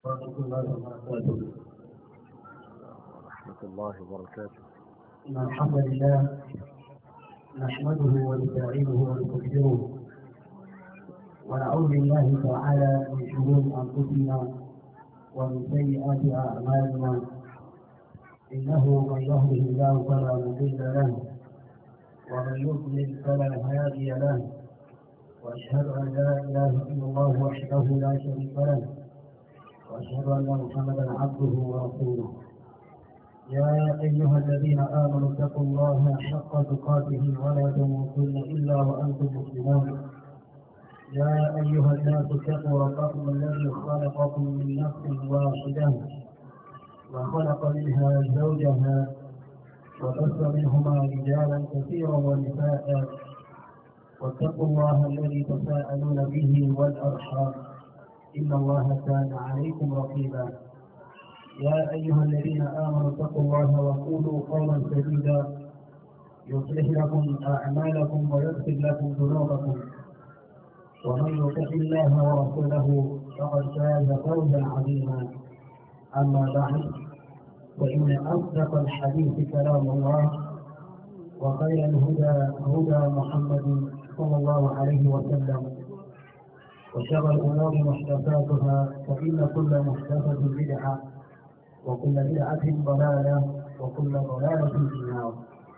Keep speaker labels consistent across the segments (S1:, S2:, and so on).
S1: ورحمة الله وبركاته
S2: ورحمة الله وبركاته
S1: إن الحمد لله نحمده ونستعينه ونستغفره ونعوذ بالله تعالى من شرور أنفسنا ومن سيئات أعمالنا إنه من يهده الله فلا مضل له ومن يضلل فلا هادي له وأشهد أن لا إله إلا الله وحده لا شريك له وأشهد أن محمدا عبده ورسوله يا أيها الذين آمنوا اتقوا الله حق تقاته ولا تموتن إلا وأنتم مسلمون يا أيها الناس اتقوا ربكم الذي خلقكم من نفس واحدة وخلق منها زوجها وبث منهما رجالا كثيرا ونساء واتقوا الله الذي تساءلون به والأرحام إن الله كان عليكم رقيبا يا أيها الذين آمنوا اتقوا الله وقولوا قولا سديدا يصلح لكم أعمالكم ويغفر لكم ذنوبكم ومن يطع الله ورسوله فقد فاز فوزا عظيما أما بعد فإن أصدق الحديث كلام الله وخير الهدى هدى محمد صلى الله عليه وسلم وشر الأمور محدثاتها فإن كل محدثة بدعة وكل بدعة ضلالة وكل ضلالة في النار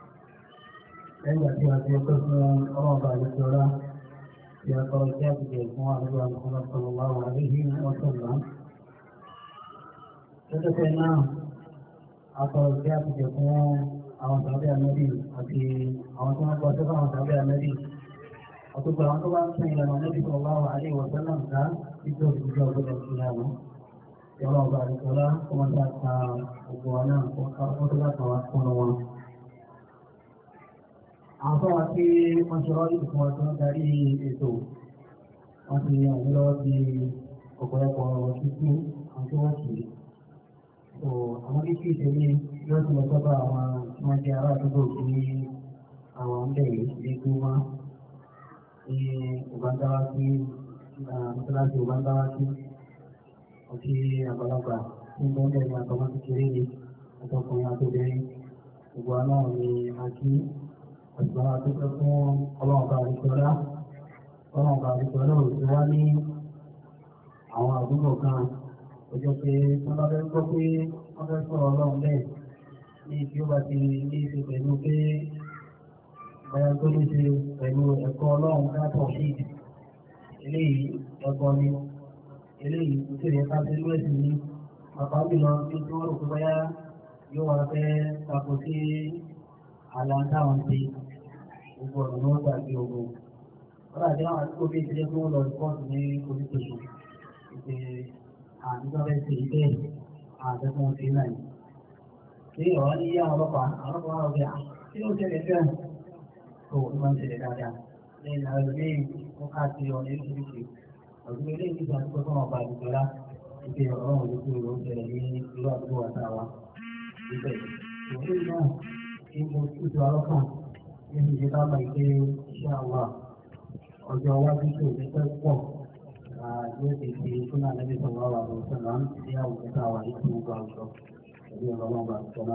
S1: لأن فيها في قسم رابع للصلاة في درجات الجماعة محمد صلى الله عليه وسلم تتكلم درجات الجماعة àwọn tàbí ànábì àti àwọn tó ń gbọ́ tó báwọn tàbí ànábì ọ̀tọ̀gbọ̀ àwọn tó bá ń sìn ìlànà ànábì tó bá wà alẹ́ ìwọ̀sán náà ká títí ó fi jẹ́ ọgbọ́dọ̀ sí ìyàwó ìyàwó ọba àdìsọ́lá kó wọ́n ta ta gbogbo wa náà kó tó bá tàwa fún wọn. àwọn tó wà sí wọ́n ṣe rọ́ọ̀lì fún wọn tó ń darí ètò wọ́n ti yàn ní lọ́wọ́ di ọ̀pọ̀lọpọ̀ ọ̀rọ̀ títí àwọn tó wọ́n kì í. àwọn bí kí ìṣẹ́lẹ̀ yóò ti lọ sọ́dọ̀ àwọn tí wọ́n jẹ́ ará àdúgbò tí àwọn ń bẹ̀rẹ̀ ní gbúmọ́ ní òbándáwá sí mọ́sálásí òbándáwá sí ọtí àgbàlagbà tí ń bọ́ńdẹ̀ ní àtọmọ́ kékeré ni àtọkùnrin àtobìnrin gbogbo àná ni a kí ọ̀sùn àtúntò fún ọlọ́ọ̀bà àdìsọ́lá ọlọ́ọ̀bà àdìsọ́lá ò ti wá ní àwọn àdúgbò kan ó jẹ́ pé wọ́n bá fẹ́ gbọ́ pé wọ́n fẹ́ sọ̀rọ̀ ọlọ́run bẹ́ẹ̀ ní tí ó bá ti ní ṣe pẹ̀lú pé báyọ̀ tó ní ṣe pẹ̀lú ẹ̀kọ́ ọlọ́run látọ̀ sí eléyìí ẹ̀kọ́ ni eléyìí tó yẹ ká ṣe lóẹ̀sìn ní bàbá mi lọ sí tí wọ́n rò pé báyà yóò wá fẹ́ tako sí àlà táwọn ṣe gbogbo ọ̀nà ló gbàgbé ogun wọ́n dàbí àwọn àdúgbò bíi ìṣẹ́lẹ̀ tó ń lọ rìpọ́ọ̀tù ní oníṣòṣù ìpè àdúgbò bẹ́ẹ̀ ṣe bẹ́ẹ̀ àdẹ́kùn ti náà ní ọ̀rọ̀ ní yá ọlọ́pàá ọlọ́pàá ọ̀gá tí ó ṣẹlẹ̀ fẹ́ tó ó máa ń ṣẹlẹ̀ dáadáa ní ìlànà ìlú ó ká sí ọ̀nà oríṣiríṣi ọ̀dún ilé ìgbésẹ̀ àdúgbò tó wọn bá àdúgbòlá ìpè ọ̀rọ̀ òun lókè ló ń ṣẹlẹ̀ ní ìlú àdúgbò àtàwà ibẹ̀ òun náà kí mo tútù ọlọ́kàn ní ìṣe bá máa gbé iṣẹ́ àwa ọjọ́ iwájú tó ti fẹ́ pọ̀ yóò ti fi fún àlẹ́ sọ̀rọ̀ àwọn àwọn ọ̀sán ní àwùjọ táwa ní gbogbo àwùjọ pẹ̀lú ọlọ́run bá sọ́lá.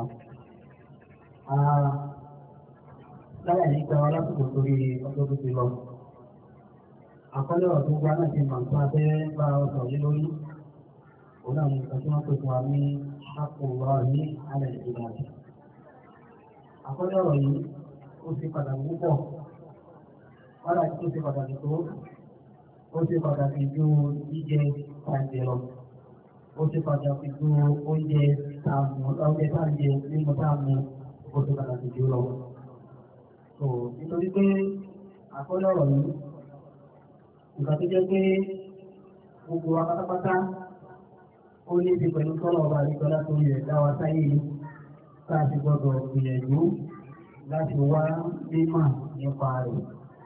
S1: Láyà ní gba lásìkò torí ọjọ́ tó ti lọ. Àkọlé ọ̀rọ̀ tó gba náà ti mọ̀ nípa abẹ́ bá ọ̀sọ̀ yé lórí. Òun náà ní nǹkan tí wọ́n pè fún wa ní àpò ọ̀rọ̀ ní alẹ́ ìgbìmọ̀. Àkọlé ọ̀rọ̀ yìí ó ṣe pàtàkì púpọ̀. Wọ́n láti tó ṣe pàtàkì tó. Ó ṣe pàtàkì ju jíjẹ àìjẹ lọ ó ti pàtàkì ju oúnjẹ tààmù oúnjẹ tààjẹ nínú tààmù ó ti pàtàkì jù lọ. So nítorí pé àkọlé ọ̀rọ̀ yìí nǹkan tó jẹ́ pé gbogbo wa pátápátá ó ní ti pẹ̀lú tọ́lọ̀ ọba àdìgbọ́lá tó yẹ dáwà sáyé yìí tá a ti gbọ́dọ̀ gbìyànjú láti wá mímọ̀ nípa rẹ̀.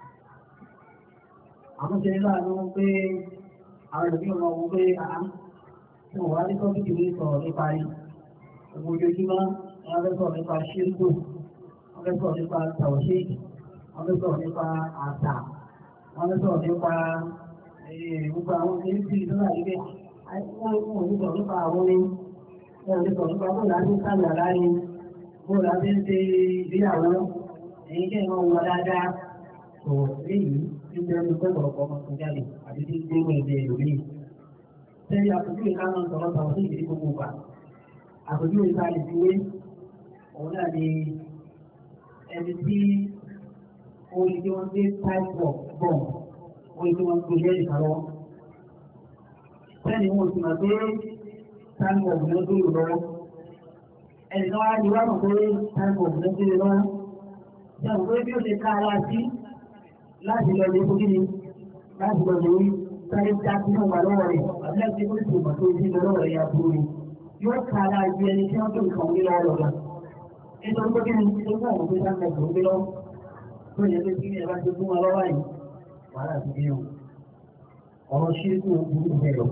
S1: Àwọn ṣe ní láàánú pé àwọn ìlú ọmọ wo pé tí wọ́n wá ní tọ́pìkì ní sọ̀rọ̀ nípa rí gbogbo ojoojúmọ́ wọ́n fẹ́ sọ̀rọ̀ nípa ṣíríkù wọ́n fẹ́ sọ̀rọ̀ nípa tàwọ̀ṣéèkì wọ́n fẹ́ sọ̀rọ̀ nípa àṣà wọ́n fẹ́ sọ̀rọ̀ nípa gbogbo àwọn kìrìsì tó náà níbẹ̀ wọ́n ò ní sọ nípa àwọn ní wọ́n ò ní sọ nípa bó láti sáàmì àlárí bó láti ń ṣe ìgbéyàwó èyí kẹ́ ìwọ̀n wọ dáadáa tó léyìí tí bẹ́ẹ̀ ní pẹ́pọ̀lọpọ̀ ọmọ tó jáde àti tí ó gbé ẹgbẹ́ ìlúmí. Sẹ́yìn àpòjúwe ká máa ń sọ̀rọ̀ sọ̀rọ̀ sí ìdílé gbogbo gbà. Àpòjúwe ká lè fi wé òun náà ni ẹni tí orí tí wọ́n gbé pipe work bomb orí tí wọ́n gbé lẹ́yìn kálọ́. Sẹ́ni wọn ti máa gbé time bomb ló gbé lọ́wọ́. Ẹnì kan wá ní wá mọ̀ pé time bomb ló gbé lọ́wọ́. Ṣé àwọn pé bí ó ṣe ká ara sí láti lọ lè fojú ni láti lọ lè sáré já sí náà wà lọ́wọ́ rẹ̀ àbí láti ó sì mọ̀ tó ti lọ lọ́wọ́ rẹ̀ ya burú ni. Yóò ká ara ju ẹni tí wọ́n tó nǹkan wí lọ́wọ́ lọ́wọ́. Nítorí pé kí ni ṣe fún àwọn pé sáńtà tó ń gbé lọ́wọ́ tó yẹ pé kí ni ẹ bá ti fún wa lọ́wọ́ yìí wàhálà ti dé o. Ọ̀rọ̀ ṣíríkù burú bẹ́ẹ̀ lọ.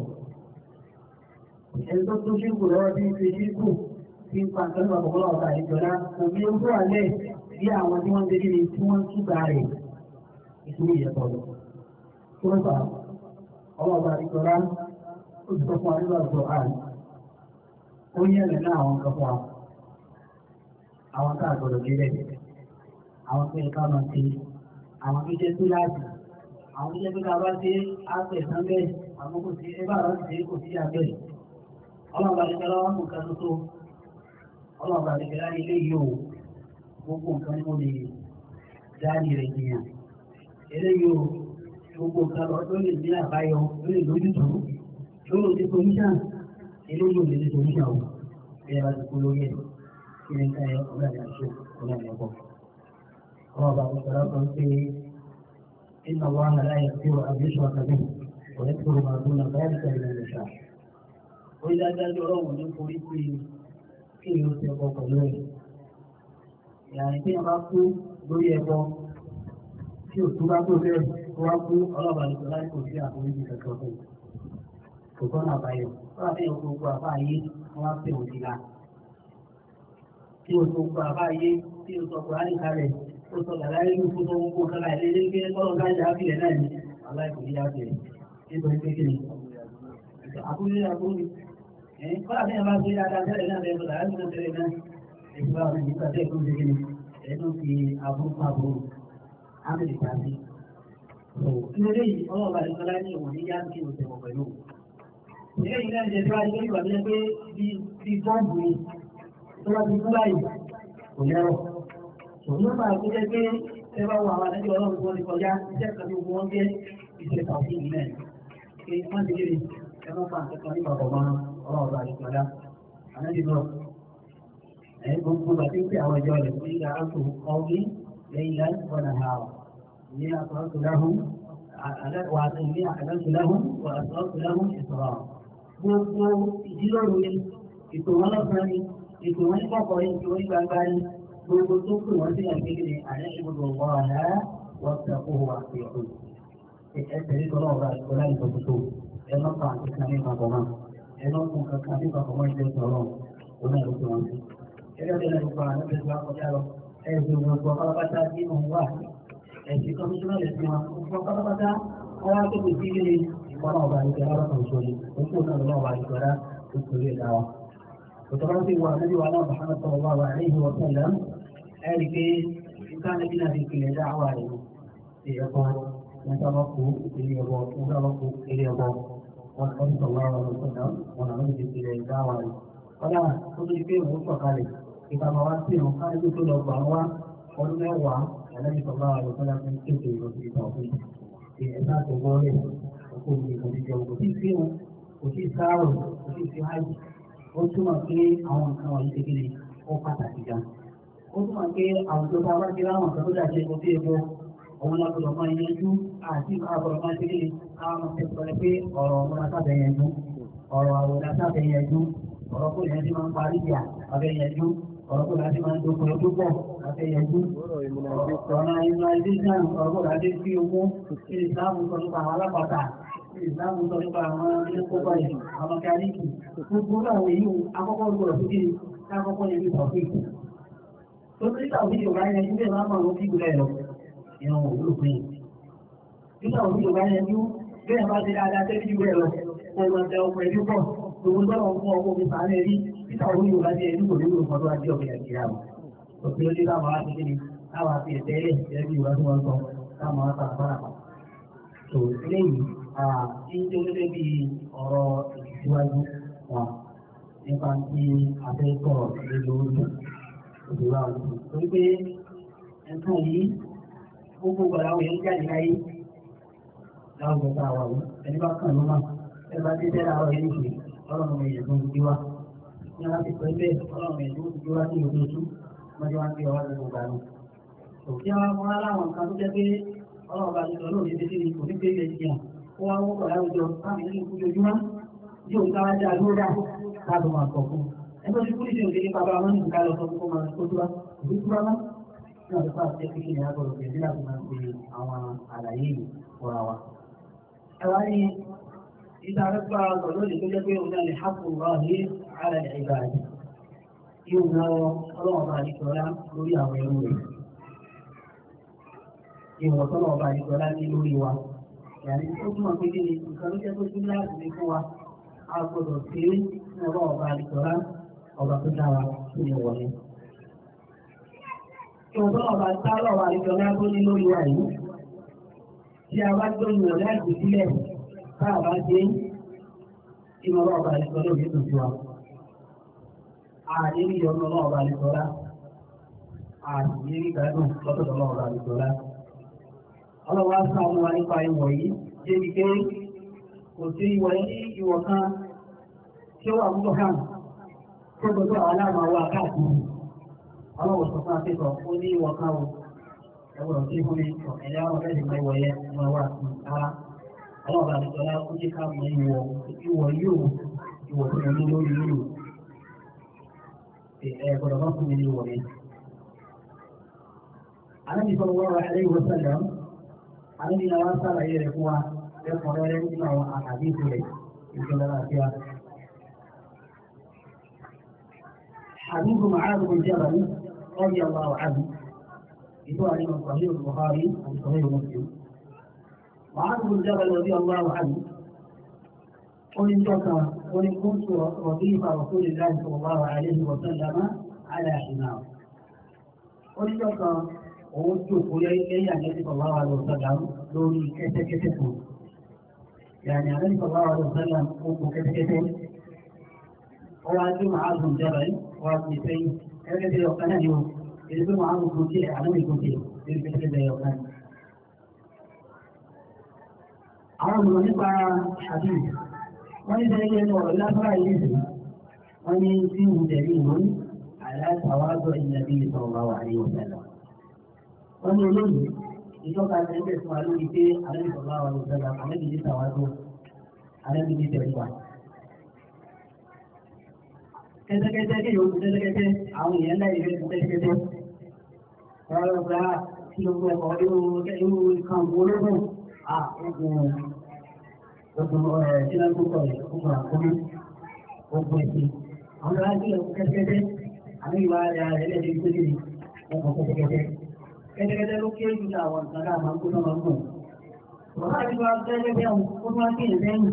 S1: Ẹni tó tó ṣíríkù lọ́wọ́ bí ṣe ṣíríkù ti ń pa nǹkan nípa kọ̀ọ̀kan ọ̀gá ìjọba òbí ó tó àlẹ́ bí àwọn tí wọ́n ń dédé tí wọ́n ń túbà rẹ̀ ìṣúrí ìyẹ̀tọ̀ lọ. Tó ń fà ọlọ́ọ̀bà ìjọba ó ti sọ fún wa nígbà tó àrùn. Ó yẹ ẹ̀rẹ̀ náà àwọn kan fún wa. Àwọn tá a gbọdọ̀ délẹ̀. Àwọn tó yẹ ká máa ṣe. Àwọn tó jẹ́ túláàsì. Àwọn tó jẹ́ pé ká bá ṣe àpẹ̀ sán bẹ́ẹ̀. Àwọn kò sí ẹbá àwọn ti ṣe kò sí abẹ́. Ọlọ́ọ̀bà ìjọba wọn mú nǹkan tó tó. Ọlọ́ọ̀bà ìjọba ní ilé yìí ò gbogbo nǹkan ni mo lè dáàrí rẹ̀ jìyàn. Eléyìí o, gbogbo nǹkan lọ tó lè ní àbáyọ, tó lè lójútùú, tó lè ní solution, eléyìí ò lè ní solution o. Bí ẹ bá ti kú lórí ẹ̀, kí ni ká ẹ ọ̀gá ni àṣọ, ọ̀gá ni ẹ̀kọ́. Ọmọ bàbá mi sọ̀rọ̀ kan pé iná wa hàn láyé tí o àbíṣọ àkàbí, ọ̀rẹ́ tó o máa dúnà báyìí ká ìlànà ìṣà. Ó yá dájú ọlọ́run ní forí pé kí ni ó ti ọkọ̀ pẹ̀lú ẹ̀ ìyàrin tí wọ́n bá kú lórí ẹbọ tí ò tún bá tó bẹ́ẹ̀ tó wá kú ọlọ́ba nìkan láti kò sí àforíjì kankan fún un. kò tọ́nà àbáyọ wọ́n á fẹ́ òkú gbogbo àbá ayé wọ́n á fẹ́ òsì la. tí o tó gbogbo àbá ayé tí o sọ kùránì kalẹ̀ o sọ dàda yẹn ló fún tó ń kó kálá ẹ̀ lé lé kọ́lọ́ ká yà á bìrẹ̀ náà ni aláìkò ní yà á bìrẹ̀ nítorí pé kí ni. àkúrẹ́ àkúrẹ́ ẹ̀ kọ́lá bí wọ́n bá ṣe dáadáa tẹ́lẹ̀ náà lẹ́yìn tó dàda yẹn tẹ́lẹ̀ náà ìgbà ọ̀rẹ́ nígbà tẹ́ ìlú ìdíje ẹnu fi abúrúkú amẹ́ríkà sí. Ilé yìí ọlọ́ọ̀bà ìgbàlá ní ìwọ̀n ní yá kí o tẹ̀wọ̀ pẹ̀lú. Ilé yìí náà jẹ́ tí wá ní ìgbà tó yẹ pé bí bọ́ǹbù ni tó bá ti kú báyìí kò lẹ́rọ̀. Òun máa tó jẹ́ pé ẹ bá wọ àwọn àdájọ́ ọlọ́run tó ní kọjá iṣẹ́ kan tó wọ́n jẹ́ iṣẹ́ tàbí ìlẹ̀. Ṣé wọ́n ti lè ẹ máa fa nǹkan kan nípa ọ̀gbọ́n ọlọ́ọ̀bà ìgbàlá. Àdájọ́ náà gbogbo àti pé àwọn ìjọ rẹ̀ fún ìlà àtò ọgbí lẹ́yìn láti wọ́n ha ọ̀ ní àtọ́sù láhùn wà àti ní àtọ́sù láhùn wà àtọ́sù láhùn ìsọ̀rọ̀. Gbogbo ìdílọ́rù ni ètò wọn lọ́sàn-án ni ètò wọn ní kọ̀kọ̀ ni ètò wọn ní gbangba ni gbogbo tó pè wọ́n sí àgbègbè àlẹ́ ìgbòho wọ́n àlá wọ́n ti àkóhò wà sí ọ̀hún. Ẹ tẹ̀lé tọ́lọ́ ọ̀rọ̀ àti ọ̀la ìtọ́kùtò ẹ má pa àti kan ní ìpapọ̀ mọ́ ẹ má kún kankan ní ìpapọ̀ mọ́ ìjọ ìtọ́lọ́ òun náà ló fi wọn sí gẹ́gẹ́ bí ẹni gbogbo àwọn ẹgbẹ́ ìgbà kọjá lọ ẹ̀sùn gbogbo pátápátá tí òun wà ẹ̀sìn kọmíṣánná lè fi wọn gbogbo pátápátá wọn wá tó kò sí ilé ìfọ̀nà ọba àti ìjọba lọ́kàn ìṣòro òkú náà lọ́wọ́ ọba ìjọba tó torí ẹ̀dá wa. òtọ́lá sí wa níbi wa náà Muhammad sallallahu alaihi wa sallam ẹ̀rí pé nǹkan níbi náà ti kìlẹ̀ dá àwa rẹ̀ ṣe ẹ̀kọ́ wọn sábà kú ilé ẹ̀bọ wọn sábà kú ilé ẹ̀bọ wọn kọ́ sallallahu alaihi wa sallam wọn àwọn ti kìlẹ̀ dá àwa rẹ̀. kọ́dà ó ti pé òun sọ̀kalẹ̀ ìbámu wa sí ìrùn káàdé tó lọ gbà wá ọdún mẹ́wàá ẹlẹ́yìn sọ̀rọ̀ àwọn ọ̀dọ́ láti ń kéde ìrọ̀sí ìgbà òfin ti ẹ̀dá tó gbọ́rẹ̀ ọkọ̀ òní kò ní jẹun kò sí sí wọn kò sí sáárò kò sí sí hájì ó túmọ̀ pé àwọn nǹkan wọ̀nyí ti kéde ó pàtàkì gan. ó túmọ̀ pé àwùjọ bá wá sí láwọn nǹkan tó dàjẹ́ epo sí epo òun lágbọ̀dọ̀ máa yanjú àti àgbọ̀dọ̀ máa ṣe kéde àwọn ọmọ tẹ̀sán pé ọ̀rọ̀ ọmọ lásábẹ̀ yanjú ọ̀rọ̀ àwọ̀ lásábẹ̀ yanjú ọ̀rọ̀ kò yẹn ti máa ń parí ìjà abẹ́ yanjú ọ̀rọ̀ kò láti máa ń dókòó tó pọ̀ abẹ́ yanjú ọ̀rọ̀ ìmọ̀lẹ́sàn ọ̀rọ̀ kò láti fi owó kí ìsìláàmù sọ nípa àwọn alápàtà kí ìsìláàmù sọ nípa àwọn ilé kópa yìí àwọn mẹkáníìkì gbogbo àwọn èyí akọ́kọ́ gbọ́dọ̀ sí kí kákọ́kọ́ yẹn ní tọ̀fíì tó ní tàbí yorùbá yanjú bẹ́ẹ̀ máa máa ń kí gbọ́dọ̀ lọ ìran òwúrò pé nígbà òbí yorùbá yanjú bẹ́ẹ̀ bá ti dáadáa tẹ́lẹ̀ jù bẹ́ẹ̀ lọ kó o máa tẹ ọkọ̀ ẹbí pọ̀ gbogbo tọ́lọ̀ ń fún ọkọ̀ mi sàánẹ̀ rí títà orí yorùbá jẹ́ ẹni kò nílò nǹkan tó wá jẹ́ ọ̀gbìn àti ìyàwó òfin ojú táwọn á ti kí ni táwọn á fi ẹ̀tẹ́ ilé ẹbí yorùbá tí wọ́n sọ táwọn á tàbí bára pa. tó eléyìí ní tó gẹ́gẹ́ bí ọ̀rọ̀ ìtìsíwájú wọn nípa tí a fẹ́ sọ̀rọ̀ lé lórí òdòdó àwọn torí pé nǹkan yìí gbogbo gbàdá àwọn èèyàn jáde láyé láwùjọ tá a wà wí ẹni bá kàn ló máa ẹ bá dé tẹ́lá ọ̀rọ̀ yìí nìyí ọlọ́run èèyàn tó ń gbé wá ní aláti pẹ́ bẹ́ẹ̀ ọlọ́run èèyàn tó ń gbé wá sí ìlú oṣù mọ́jọ́ wá ń gbé ọwọ́ gbogbo gbà ní. òkè wa wọn aláwọn nǹkan tó jẹ́ pé ọlọ́run bá ti sọ lóòrè títí ní òní pé ilẹ̀ jìyàn ó wá wọ́n pọ̀ láwùjọ káàmì nínú ojoojúmọ́ yóò ká wá dá ló dá káàdùn máa sọ fún ẹgbẹ́ tí kúrìsì òde ní bàbá wọn nìkan lọ sọ fún kó máa tó tó wá òbí tó wá mọ́ ní ọ̀dọ́ fún àti ẹ̀kí ní agbọ̀rọ̀ tẹ̀lé láti máa pe àwọn àlàyé yìí fúnra wa. ẹ wá ní ìta rẹ́pà ọ̀dọ́ lónìí tó jẹ́ pé òun náà lè hàpù rọ̀ ní ara ẹ̀ ìgbà rẹ̀. yóò ná ọlọ́wọ́n bá àdìsọ́lá lórí àwọn ẹrú rẹ̀. ìwọ̀n tọ́lọ́wọ́n bá àdìsọ́lá ní lórí wa. yàrá ó túmọ̀ pé kí ni nǹkan ló jẹ́ pé kí láti ní fún wa a gbọ́dọ̀ sí ní ọlọ́wọ́n bá àdìsọ́lá ọba tó dára sí ìwọ̀nyẹn ìwọ̀n ọba tálọ̀ wà ìjọba tó ní lórí wa yìí tí a bá tó yìnbọn láti sílẹ̀ tá a bá dé ìmọ̀ràn ọba ìjọba òní tó tiwa. ààrẹ ní ìyọnu ọba ìjọba ààrẹ ní ìgbádùn lọ́tọ̀dọ̀ ọba ìjọba. ọlọ́wọ́ sá ọmọ wa nípa ìwọ̀ yìí débi pé kò sí ìwọ̀ ní ìwọ̀ kan tí ó wà púpọ̀ hàn tó gbọdọ̀ àwọn aláàmà wa káàkiri ọlọ́wọ́ sọ fún akẹ́kọ̀ọ́ ó ní ìwọ̀ kan o ẹgbẹ̀rún tí fún mi ẹ̀yà wọn fẹ́ẹ́ mọ ìwọ̀ yẹn wọn wà sí ara ọlọ́wọ́ àdìsọ́lá ó jẹ́ ká mọ ìwọ̀ ìwọ̀ yóò ìwọ̀ tó yẹ ní lórí yóò ẹ̀ gbọ́dọ̀ bá fún mi ní ìwọ̀ yẹn. Ànábì sọ wọ́n wá ẹ̀rẹ́ ìwọ̀ sẹ́lẹ̀ ànábì náà wá sàlàyé rẹ̀ fún wa ẹ̀kọ́ rẹ̀ nínú àwọn àkàdé ìfúrẹ̀ ìjọba àti wa. حديث معاذ بن جبل رضي الله عنه يقول من صحيح البخاري عن صحيح مسلم معاذ بن جبل رضي الله عنه قل إن قل إن كنت رضيف رسول الله صلى الله عليه وسلم على حمار قل إن كان ووجه إلي النبي صلى الله عليه وسلم دوني كتا كتا يعني النبي صلى الله عليه وسلم قلت كتا كتا وعلي معاذ بن جبل وابن سيد هذا في وقتنا اليوم يقول معاذ بن جبل على ما يكون فيه يقول كذا يوقان àwọn ọmọ nípa hadith wọ́n ní sẹ́yìn ẹnu ọ̀rọ̀ lábára ìlú wọ́n ní tí ń tẹ̀lé ìwọ́n aláṣàwádọ́ ìyàbí ìsọ̀rọ̀ wà ní òṣèlú. wọ́n ní olóyìn ìjọba ẹgbẹ́ fún wa lórí pé alẹ́bìsọ̀rọ̀ wà ní òṣèlú alẹ́bì ní sàwádọ́ alẹ́bì ní tẹ̀lé wa. kẹ́tẹ́kẹ́tẹ́ kí yóò kẹ́tẹ́kẹ́tẹ́ àwọn èèyàn láì fẹ́ kẹ́tẹ́kẹ́tẹ́. wọ́n lọ gba kí ló gbọ́ ọkọ̀ irú kan ológun à ogun ogun ẹ̀ tí wọ́n kókọ̀ rẹ̀ ogun àkómi ogun ẹ̀sìn. àwọn ará sí ẹ̀kọ́ kẹ́tẹ́kẹ́tẹ́ àmì ìwà rẹ̀ ẹlẹ́dẹ̀ tó dé ọkọ̀ kẹ́tẹ́kẹ́tẹ́. kẹ́tẹ́kẹ́tẹ́ ló kéré jù àwọn nǹkan náà máa ń kó náà máa ń gùn. bàbá àti wa kẹ́tẹ́kẹ́tẹ́ ó tún wá sí ẹ̀ lẹ́yìn.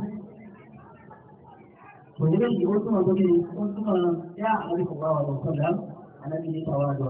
S1: kò ní lóyìn ó túmọ̀ tó kéde ó túmọ̀ yá àwọn ìfọ̀wá wà lọ sọ̀dá ànábi ní ìfọ̀wá lọ.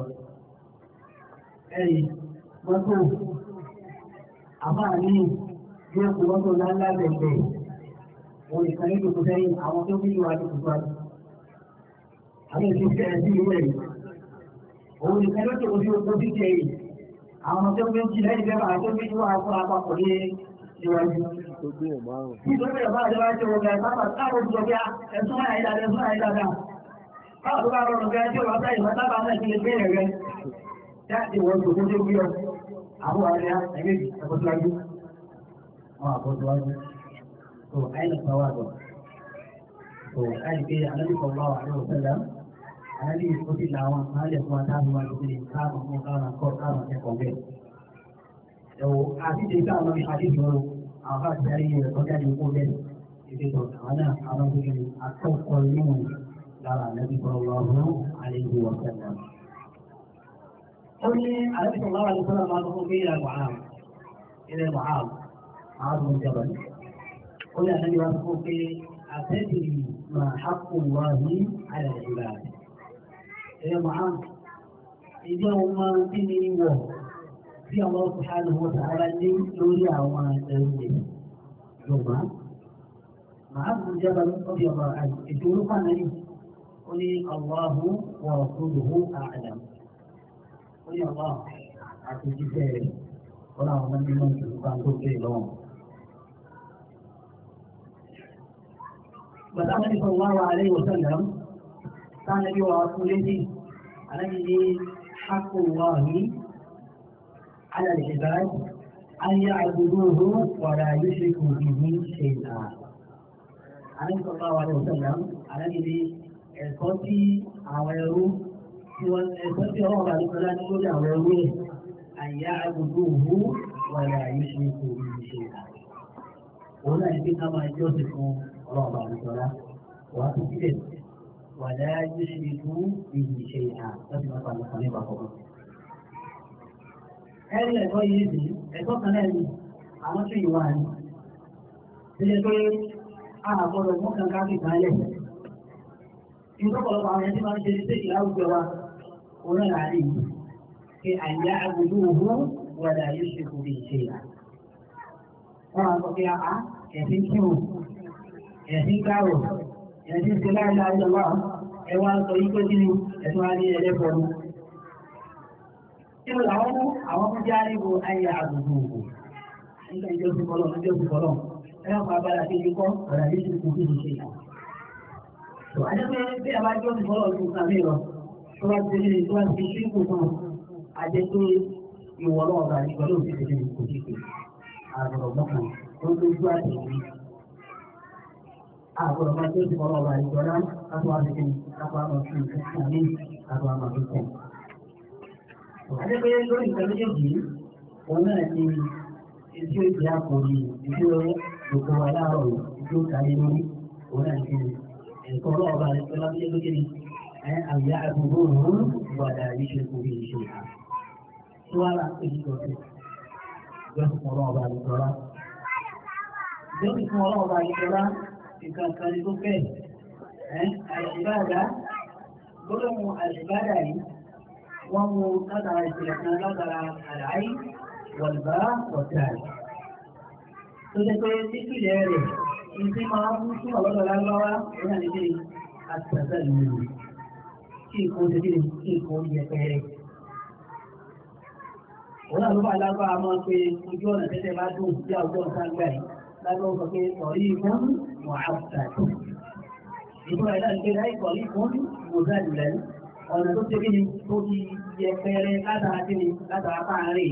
S1: ẹ̀yìn mọ́tò àmáà ní yóò kó mọ́tò ńláńlá bẹ̀rẹ̀ òun ìkan ní gbogbo sẹ́yìn àwọn tó bí wà ní gbogbo àti àwọn èsì ìṣẹ̀lẹ̀ sí ìwé yìí òun ìkan ló tó ojú ogun bí jẹ yìí àwọn tó bí jì lẹ́yìn bẹ́ẹ̀ máa tó bí wà fún apapọ̀ ní ìwájú. nítorí ẹ̀ bá àjọ bá ṣe wọ̀gá sábà káàbọ̀ tó bí ẹ̀sùn máa yìí dáadáa ẹ̀sùn máa yìí dáadáa báwo tó bá rọrùn gẹ́gẹ́ tí ò bá sáyìn wọn sábà náà ti lè gbé rẹ̀ jáde wọ́n tó tó gbé ọ àwọn àríyá ẹgbẹ́jì ẹ̀kọ́síwájú wọn àkọ́síwájú tó àìlẹ̀ pàwàdọ̀ tó àìpé anábì sọ̀rọ̀ àwọn àríwọ̀ sẹ́lẹ̀ anábì ó ti làwọn àálẹ̀ fún atáàbíwá tó ti káàmù fún káàmù kọ́ káàmù ẹ̀kọ́ bẹ́ẹ̀. ẹ̀wọ̀ àti ti káàmù ní àdéhùn àwọn bá ti ayé rẹ̀ kọjá ní ikú bẹ́ẹ̀ ìdè tó àwọn náà àwọn tó kiri akọ́kọ́ inú lára anábì sọ̀rọ̀ àwọn àríwọ̀ sẹ́lẹ̀. ó ní anábì sọ̀rọ̀ àwọn àríwọ̀ sẹ́lẹ̀ máa tó fún bí ilẹ̀ Mu'adh ilẹ̀ Mu'adh Mu'adh bin Jabal ó yà lẹ́yìn wá fún pé àtẹ́tìrì máa hápò wá ní àlẹ́ ìgbà ẹ̀yẹ màá ìjọ wọn tí ní wọ̀ tí àwọn subhanahu wa ta'ala ní lórí àwọn ẹrù rẹ̀ yorùbá màá fún jẹ́ bá lọ́bí ọba ètò orúkọ náà ní ó ní Allahu wa rasuluhu a'lam ó ní ọba àti jíjẹ́ rẹ̀ ó láwọn ọmọ nínú ìjọba tó bẹ̀rẹ̀ lọ́wọ́. bàtà wọn ní sallallahu alaihi wa sallam sáà nàbí wa kú létí àlẹ́ ní حق الله على العباد أن يعبدوه ولا يشركوا به شيئا. عليه صلى الله عليه وسلم على إلي ẹ̀kọ́ tí àwọn ẹrú tí wọ́n ẹ̀kọ́ tí ọlọ́run bá nípa láti lórí àwọn ẹrú ẹ̀ àyà agbègbè òwú wọlé àyè ṣe kò ní ṣe ìlà. òun náà ní ká máa jọ́sìn fún ọlọ́run bá nípa lá wàá tó sílẹ̀ ولا يشركوا به شيئا لازم أقول لك عليه بقى ẹ̀rí ẹ̀kọ́ yìí sí ẹ̀kọ́ kan náà ni àwọn tó ìwà ni tí lè pé àgbọ̀dọ̀ mú kan káfí kalẹ̀ ìtọ́pọ̀lọpọ̀ àwọn ẹni máa ń ṣe ní sèkì láwùjọ wa òun náà láàrin yìí pé àyà agbègbè òhun wọ̀dà yóò ṣe kò lè ṣe ìlà wọ́n máa sọ pé àá ẹ̀sìn kírun ẹ̀sìn kárò ẹ̀sìn ti láìláì lọ́wọ́ ẹwà sọ yí pé kí ni ẹ̀sùn wa ní ẹlẹ́fọ́ ni. Nínú àwọn mú àwọn mú já níbo ayé àgbègbè òkú. Nígbà ìjọ sí kọlọ̀ níjọ sí kọlọ̀. Ẹ̀rọ kan abala kí ni kọ́ ọ̀rọ̀ yìí ti kú kí ni ṣe yà. Tó ajẹ́ pé bí a bá jọ sí kọlọ̀ ju kan mí lọ, tó bá ti ní tó bá ti ṣí kù fún un, ajẹ́ pé ìwọ náà bá ní pẹ̀lú òfin ti kò sí pé àgbọ̀rọ̀ mọ́kàn tó tó jú àtẹ̀wé àgbọ̀dọ̀ máa tó ti fọlọ́ ọba ìjọba kápá àfikún kápá àmọ̀fin àmì kápá àmọ̀fin. Adébẹ́yẹ lórí nǹkan méjèèjì òun náà ni etí ó jẹ́ àkòrí ìdí gbogbo wa láàárọ̀ ìdí ó káyé lórí òun náà ni ẹ̀kọ́ ọlọ́ọ̀ba ìjọba méjèèjì lókè ni àyà àgbègbè òun wàdà ìṣe orí ìṣe. Tí wàá rà pé ìjọba ìjọba ọlọ́ọ̀ba ìjọba ìjọba ọlọ́ọ̀ba ìjọba nǹkan kan ní tó fẹ́ àìsíbáàdá gbọ́dọ̀mù àìsíbáàdá yìí wọ́n mú látara ìṣẹ̀lẹ̀ kan látara àlàyé wọ̀lbá wọ̀tàì tó jẹ́ pé nípìnlẹ̀ rẹ̀ ní tí máa ń fún ọ̀lọ́dọ̀ lágbáwá ní àlejò àtàtà ìlú kí nǹkan ṣe kíni kí nǹkan yẹ pẹ́rẹ́ òun àlùbọ̀ alágbára máa ń pe ojú ọ̀nà tẹ́tẹ́ bá dùn bí àwùjọ nǹkan gbà yìí lágbára sọ pé ọ̀rí ìfún معبد يقول إلى البداية طريق مذلل ọ̀nà tó ṣe kíni tó ti yẹpẹrẹ látara kíni látara fáàrí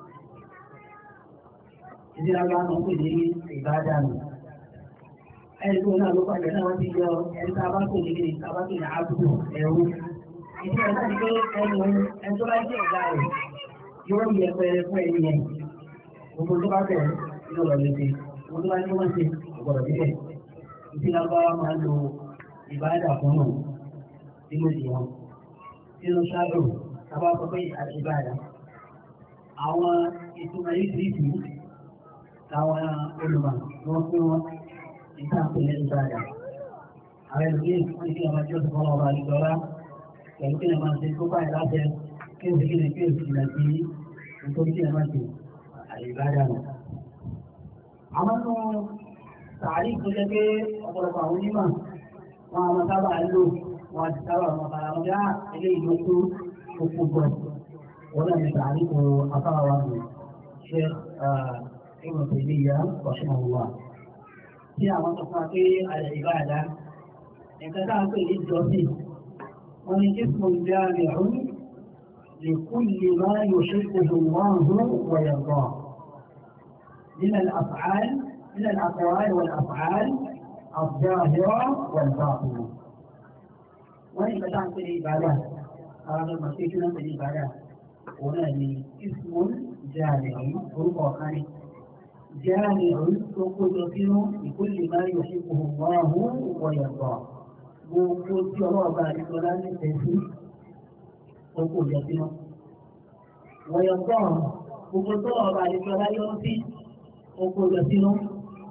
S1: ìdílágbá náà pè ní ìbádànù ẹni tó náà ló pàdé náà wọ́n ti yọ ẹni tá a bá pè ní kíni tá a bá pè ní àbúrò ẹ̀rú ìdí ẹ̀ náà ni pé ẹnu ẹni tó bá jẹ́ ọ̀gá rẹ̀ yóò yẹpẹrẹ fún ẹni yẹn gbogbo tó bá bẹ̀rẹ̀ yóò lọ létí gbogbo tó bá ní wọ́n ṣe ọ̀gbọ̀dọ̀ bíbẹ̀ ìdí lágbára máa ń lo ìbádà fún náà nínú ìwọ̀n nínú ṣáàdùn tàbá sọ pé àṣìbáyà àwọn ìtumọ̀ yìí sí ìlú láwọn olùmọ̀ wọ́n pín wọn ìta pẹ̀lẹ́ ìbáyà àwọn ẹlòmíì wọ́n ní kí ọmọ tí ó ti fọ́nà ọba àdìgbọ́lá pẹ̀lú kí ọmọ ti kó báyìí láṣẹ kí o sì kí ni kí o sì nà sí nítorí kí ọmọ ti àṣìbáyà nù. àwọn nù tààrí tó jẹ́ pé ọ̀pọ̀lọpọ̀ àwọn onímọ̀ wọn àwọn sábà lò wọn ti sábà wọn fara wọn yá ilé ìlú tó kókó gbọ́ wọn náà ní tààrí kò afárá wa nù ṣe ìmọ̀ tẹ̀lé ìyá ọ̀ṣun ọ̀wà tí àwọn tó fún wa pé àyè ìbáàdá nǹkan tá à ń pè ní ìjọsìn wọn ní kí fún ìgbé àmì ọ̀hún lè kú lè máa yóò ṣe kókò wọn hù wọ̀yọ̀gbọ̀ nínú àfààní من الأقوال والأفعال الظاهرة والباطنة وإن بدأت في العبادات هذا المسيح في العبادات هنا اسم جامع غرفة خارج جامع تقول لكل ما يحبه الله ويرضاه gbogbo tí ọlọ́run bá ní lọ́la ní tẹ̀sí oko ìjọsìn wọ̀nyọ̀ gbọ́n gbogbo tó ọlọ́run bá ní lọ́la yọ sí oko ìjọsìn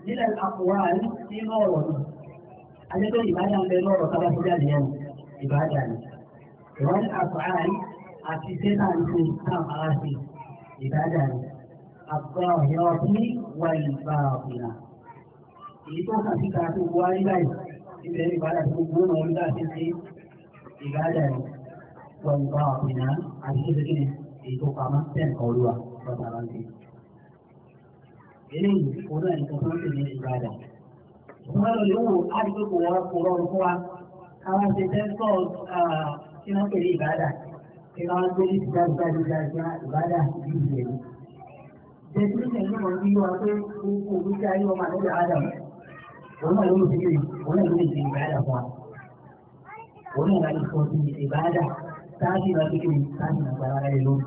S1: nílẹ̀ àkùwárí nínú ọ̀rọ̀ ni ajẹ́pẹ́ ìbádà ń bẹ lọ́rọ̀ tábà tó jáde yẹn ìbádà ni ìwọ́n àkùwárí àti sẹ́nà ń ṣe náà ara ṣe ìbádà ni àkùwá ọ̀yọ́ bí wà ìgbà ọ̀gbìnà èyí tó kàn sí káàtó wá rí báyìí ibẹ̀ ìbádà tó gbó náà orí láti ṣe ìbádà ni wà ìgbà ọ̀gbìnà àti ṣe kékeré èyí tó pamọ́ tẹ̀ olúwa lọ́tà láti eléyìí òun náà nìkan tó ń tẹ̀lé ìbàdàn. Wọ́n lọ lè wò á di pé kò wọ́n kò rọrùn fún wa. Káwọn ṣe tẹ́ńtọ̀ kí wọ́n tẹ̀lé ìbàdàn. Kí wọ́n gbé ní ìjà ìjà ìjà ìjà ìbàdàn yìí ìjẹ̀ ní. Jẹ́sí ní ìṣẹ̀lẹ̀ náà bí wọ́n pé gbogbo òbí tí ayé ọmọ àlejò Adam. Òun náà ló ń ṣe òun náà ló ń ṣe ìbàdàn fún wa. Òun náà ló ń sọ sí ìbàdàn táàbì náà kékeré táàbì náà gbára rẹ̀ lónìí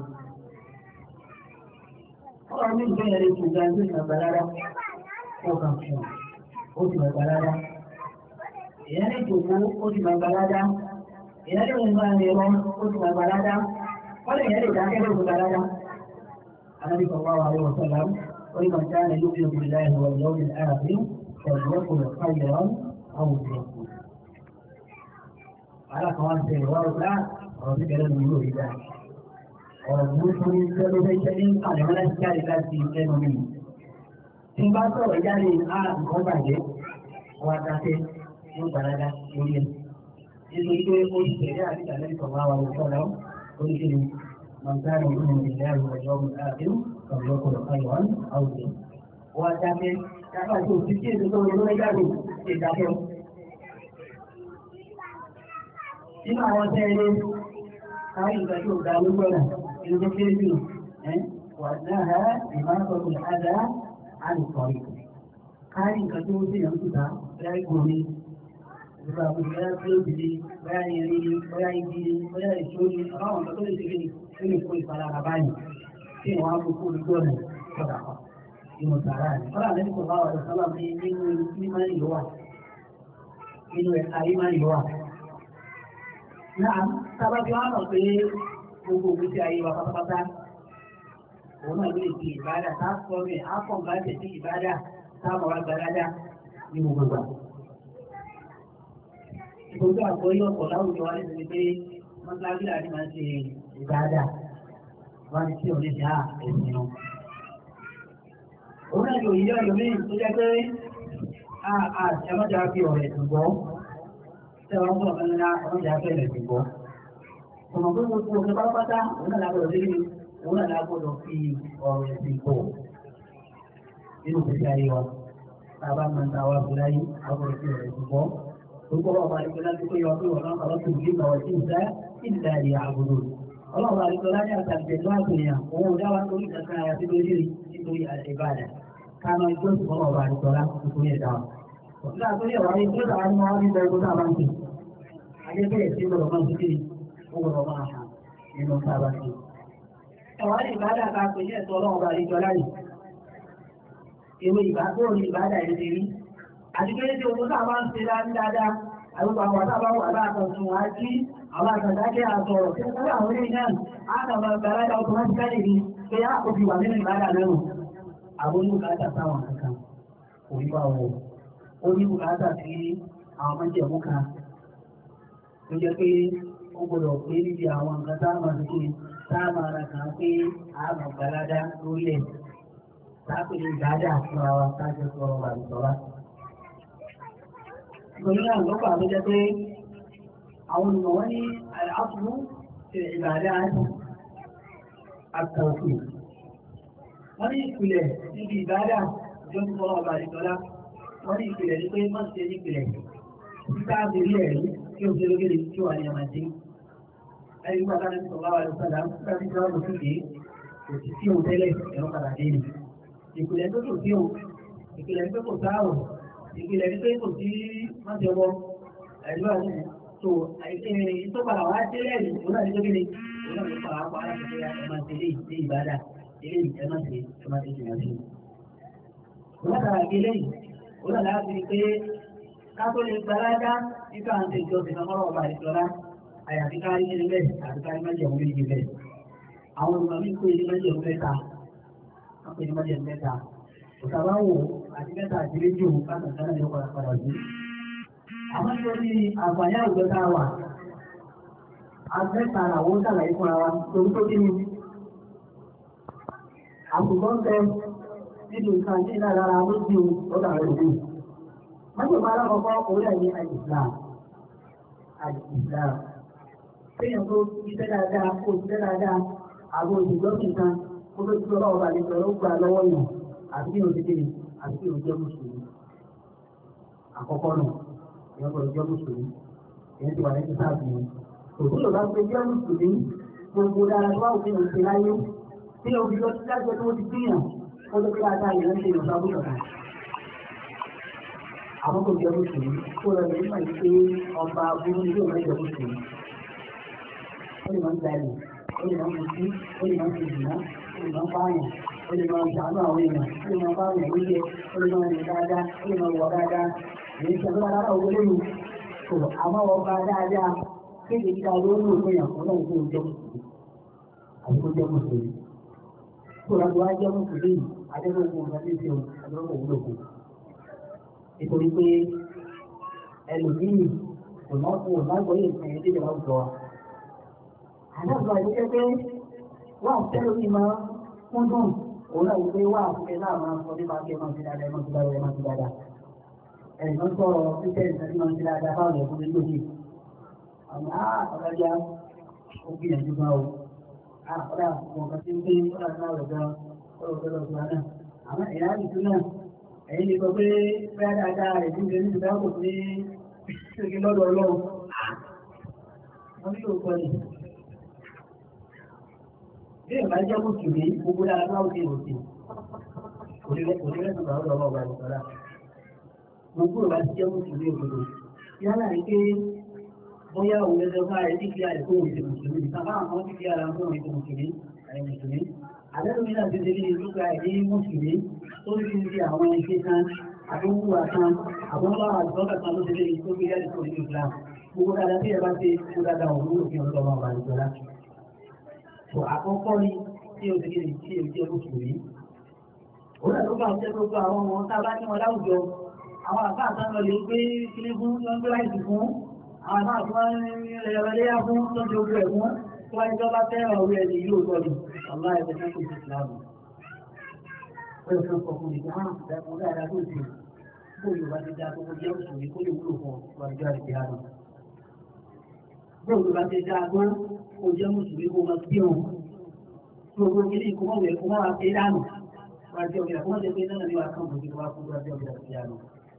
S1: ọ̀rọ̀ mi ìgbẹ́ yẹn lè tún ga ní ìgbà rárá ó kàn fún un ó ti gbà rárá èèyàn lè jòkó ó ti gbà rárá èèyàn lè wọ́n máa rẹ̀ wọ́n ó ti gbà rárá wọ́n lè yẹn lè dákẹ́ ló ti gbà rárá. anábì kan wá wà lé wọ́n sọ̀rọ̀ ó ní màtá ní lókè òkè láì wọ̀ ìyàwó ní àràbí ọ̀dọ́ kò lọ ká ìyàwó àwọn òbí ọkọ̀. alákan wá ń tẹ̀lé wá ọ̀gá ọ̀rọ̀ tí kẹlẹ́ mi yóò rí dáa ọ̀rọ̀ burúkú ní sẹ́lẹ̀ fẹ́ jẹ́ ní àlẹ́mọ́ láti jáde láti ẹnu mi. Tí n bá sọ̀rọ̀ jáde á nǹkan bàjẹ́, wọ́n á dákẹ́ ní gbàdágá lórí ẹ̀. Nítorí pé ó ti tẹ̀lé àti ìdàlẹ́ ìsọ̀rọ̀ àwọn olùsọ̀rọ̀ oríṣiríṣi mọ̀tánì nínú ìlẹ̀ àwọn ọ̀yọ́ àdéhùn ọ̀yọ́kọ̀ọ̀ ayọ̀wọ́n àwùjọ. Wọ́n á dákẹ́ dábà tó ti tí èso tó lórí jáde ṣe dákẹ́. Nínú àwọn tẹ́lẹ̀ káyọ̀ ìgbà tó ga lógbó náà المسلمين وأنها إماطة الأذى عن الطريق قال إن كتبوا في أنفسها لا يكوني Ìgbàgbọ́ ìgbà tí ó dìde, bóyá ìrìn, bóyá ìdí, bóyá ìṣòrí, àwọn ọ̀gá tó lè ṣe kí ní kó ìpalára báyìí, tí wọ́n á kó kó ojú ọ̀nà sọ̀dà kan, inú sàrà ni. Kọ́lá ní kò bá wà lọ sọ́lá ní nínú mímọ́ ìlú wà, nínú ẹ̀ka ìmọ̀ ìlú wà. Náà, sábà tí wọ́n mọ̀ pé gbogbo ògbésí ayé wa pátápátá òun náà ló lè di ìbádà tá a sọ mi á pọ̀ nǹkan tẹ̀ sí ìbádà tá a mọ̀ wá gbàdájà ní gbogbo ìgbà. Ìgbòho àgbọ̀yé ọ̀pọ̀ láwùjọ wa nítorí pé mọ́tíláṣí àti máa ń ṣe ìbádà wá ní tí ò ní ṣe á ẹ̀sìn náà. Òun náà yóò yíyá ẹlòmíì tó jẹ́ pé a ẹmọ́jà fi ọ̀rẹ́ ẹ̀sìn gbọ́. Tẹ́wọ́n bọ̀ fẹ́ ńlá ẹmọ́jà fẹ́ ẹ̀sìn gbọ́ ọmọ tó gbogbo ọ̀gá pátápátá òun náà lágbọ́dọ̀ lé òun náà lágbọ́dọ̀ fi ọ̀rọ̀ ẹ̀sìn pọ̀ nínú ìgbésí ayé wa bàbá máa ń ta wá fún láyé àgbọ̀dọ̀ fi ọ̀rọ̀ ẹ̀sìn pọ̀ gbogbo ọba àdìgbò láti pé yọ pé wọn náà kọ́ tó gbé ìgbàwọ̀ sí ìdá ìdá ìyá àgbọ̀dọ̀ ọlọ́run àdìgbò láti àtàgbẹ̀ tó àgbẹ̀yàn òun ò dá wa torí kankan ara sí lórí nítorí ìbàdàn ká máa jó sí ọmọ ọba àdìgbò láti nítorí ẹ̀dá wa. Òṣìṣẹ́ àtúnyẹ̀ wà ní ìgbésẹ̀ àwọn ọmọ wa ní ìgbà ìgbésẹ̀ àwọn àǹtí. Adébẹ̀rẹ̀ sí ọ̀rọ̀ máa ń fi ọgbọ̀nà máa hàn nínú sábà sí. Ẹ̀wọ́n ní ìbádà ká pè ní ẹ̀tọ́ ọlọ́run bá ìjọ láyé. Ewé ìbádà ní ìbádà ìlú ti rí. Àti pé tí owó náà máa ń ṣe láti dáadáa, àrùkọ àwọn àtàbà wà láàtọ̀ sùn wá sí àwọn àtàdákẹ́ àtọ̀rọ̀. Tí ó àwọn ilé náà, á kàn máa gbà láyé automatically ni pé á kò fi wà nínú ìbádà lẹ́nu. Àwọn oníbùkátà sáwọn kankan kò ní bá wọ̀. Oníbùkátà sí àwọn mọ́jẹ̀mú kan. Ó jẹ́ pé ó gbọdọ̀ pé níbi àwọn nǹkan tá a máa fi ṣe tá a máa ra kàn pé a máa gbalada lórí ẹ̀ tá a pè ní ìdájà fún ara tá a jẹ sọ ọ̀rọ̀ àìsọ̀rá. Nítorí náà lọ́pọ̀ àti jẹ́ pé àwọn olùmọ̀ wọ́n ní àfúrú ṣe ìbàdà àtàkùn. Wọ́n ní ìpìlẹ̀ níbi ìbàdà ìjọ tó sọ̀rọ̀ ọ̀rọ̀ àìsọ̀rá. Wọ́n ní ìpìlẹ̀ ní pé má ṣe ní ìpìlẹ̀. Títà àbírí ẹ̀rí kí o ṣe lókèrè kí o wà ní ọmọdé ẹni nígbà táwọn ẹni sọ̀rọ̀ àwọn ìṣẹ̀lẹ̀ nígbà tí wọ́n lọ síbi kò sí sí òun tẹ́lẹ̀ ẹ̀rọ padà dé ni. ìpìlẹ̀ tó kò sí òun ìpìlẹ̀ tó kò sáàrùn ìpìlẹ̀ tó kò sí mọ́jọ́bọ́ ẹ̀rọ àti tó tó padà wá délẹ̀ ní òun náà ní tó kéde òun náà ní padà wá láti ṣe ẹ̀ma tẹ̀lé ní ìbádà ilé ẹ̀ma ṣe ẹ̀ma ṣe jìnnà sí. òun náà tàbí eléyìí òun náà láti rí pé ká tó lè gbalájá nípa àwọn ìjọ ìfọmọ́rọ̀ ọba ìṣọ́lá àyàfi kárí ní ilẹ̀ àti kárí májèmú méjì bẹ́ẹ̀. Àwọn olùmọ̀ mi pé ní májèmú mẹ́ta, wọ́n pè ní májèmú mẹ́ta. òtàbá wò àti mẹ́ta àti méjì òun káàkiri kan náà yóò padà padà sí. àmọ́ nítorí àǹfààní àwùjọ tá a wà afẹ́ta àwọn sàlàyé fúnra wa torí tó kíni àkùkọ ń bẹ nínú nǹkan tí ìlà lára méjì lọ́dọ̀ àwọn òbí. Májèmá alákọ̀ọ́kọ́ orí ẹ̀yẹ àìsìlám. Àìsìlám. Téèyàn tó iṣẹ́ dáadáa, kó iṣẹ́ dáadáa, àwọn òṣìṣẹ́ nìkan, kó tó ti ọlọ́wọ́ bá lè sọ ló gbà lọ́wọ́ yàn, àti kí o ti kéde, àti kí o jẹ́ mùsùlùmí. Àkọ́kọ́ nù, ìyẹn kò jẹ́ mùsùlùmí. Ìyẹn ti wà lẹ́sìn sáàbì yẹn. Òṣìṣẹ́ bá gbé jẹ́ mùsùlùmí, gbogbo dára tó wà òfin òṣèlú láyé, tí o fi lọ sí dájọ́ tó ti gbìyàn ó tó kí láta ìyẹn ń ṣe ìrọ̀sá bùkà kan. àwọn kò jẹ́ mùsùlùmí kó lọ lè mọ̀ ní pé ọba burú ní yóò mẹ́jọ mùsùlùmí. ó lè máa ń gbalẹ̀ ó lè máa ń mutí ó lè máa ń ṣèjìnà ó lè máa ń pààyàn ó lè máa ń ṣàánú àwọn èèyàn ó lè máa ń pààyàn lóye ó lè máa ń rìn dáadáa ó lè máa wọ̀ dáadáa èyí ṣe tó dáadáa owó lóyún kò àmọ́ ọba dáadáa kéde kíkà ló ń lò fún yàn fún náà kó o jẹ́ mùsùlùmí àti kó jẹ́ mùsùlùmí tóra tó wá jẹ́ mùsùlùmí adébógun ọ̀gá ní ìṣẹ́ adébógun òwúlòkù. nítorí pé ẹlòmíì kò náà kó o náà gbọ́yè nǹkan yẹn déjọba àwùjọ wa. àdáàbò àìsíkẹ́ pé wà á tẹ́lẹ̀ mi máa kún dùn òun náà wípé wà á fẹ́ náà máa sọ nípa kí ẹ máa ti dáadáa ẹ máa ti dáadáa ẹ máa ti dáadáa. ẹ̀yìn náà sọ̀rọ̀ títẹ̀ ìtàgé máa ti dáadáa fáwọn ẹ̀kún ní lóde. àmọ́ ọ̀gájá ó gbìyànjú gan o ọ̀rá ọ̀kan tí ń gbé ọ̀rá náà lọ́jọ́ ọ̀rọ̀ ọ̀rọ̀ náà. Àmọ́ ẹ̀yà àdìsú náà, ẹ̀yìn lè sọ pé bẹ́ẹ̀ dáadáa rẹ̀ tí ń gbé ní ìdáàbò ní ṣèké lọ́dọ̀ ọlọ́run. Wọ́n ní òkọ ni. Bí ìgbà jẹ́ mùsùlùmí, gbogbo dára náà ó ti rò sí. Onílẹ̀kùn bá ọ̀dọ̀ ọmọ ọba ìsọ̀rá. Gbogbo ìgbà ti jẹ́ mùsùlùmí òdodo. Yálà ní pé bóyá òun ẹgbẹ́ bá ẹ̀ díkì àrẹ fún òun ti mùsùlùmí nìkan bá àwọn díkì àrẹ fún òun ti mùsùlùmí àrẹ mùsùlùmí àlẹ́lùmí náà ti délé lúgbà ẹ̀ ní mùsùlùmí tó ní fi àwọn ẹgbẹ́ kan àdúgbò àtàn àbúrò àdúgbò kan ló délé tó gbé jáde fún ìlú Islam gbogbo dáadáa tí ẹ bá ṣe kó dáadáa òun ló fi hàn lọ́wọ́ àwọn àdúgbò tó àkọ́kọ́ ni tí o ti kéde tí o jẹ́ mùsùlùmí òun náà ló bá jẹ́ gbogbo àwọn ọmọ tá a bá ní wọn láwùjọ àwọn àbá àtàwọn lè gbé kílé fún lọ́gbẹ́ láìsí fún àwọn àti wọ́n rẹ̀rẹ̀lẹ́yà fún tó jẹ́ ogun ẹ̀gbọ́n tó wáyé tó bá fẹ́ràn orí ẹni yóò tọ́jú ọ̀lá ẹ̀fẹ́ tó kò sí ìsìláàmù. ó yẹ fún ọkùnrin ìgbà hàn ìdákan dáadáa tó ti bó yorùbá ti dá gbogbo jẹ́ òṣèré kó lè wúlò fún ọjọ́ àti àná. bó yorùbá ti dá agbọ́n kó jẹ́ mùsùlùmí kó máa bí òun. gbogbo kìíní kó máa wẹ̀ kó máa fi dánù. wọ́n ti ọ̀gbìn àkọ́mọ́ jẹ́ pé náà ni wàá kàn mọ́ sí wàá kó ọjọ́ àti àná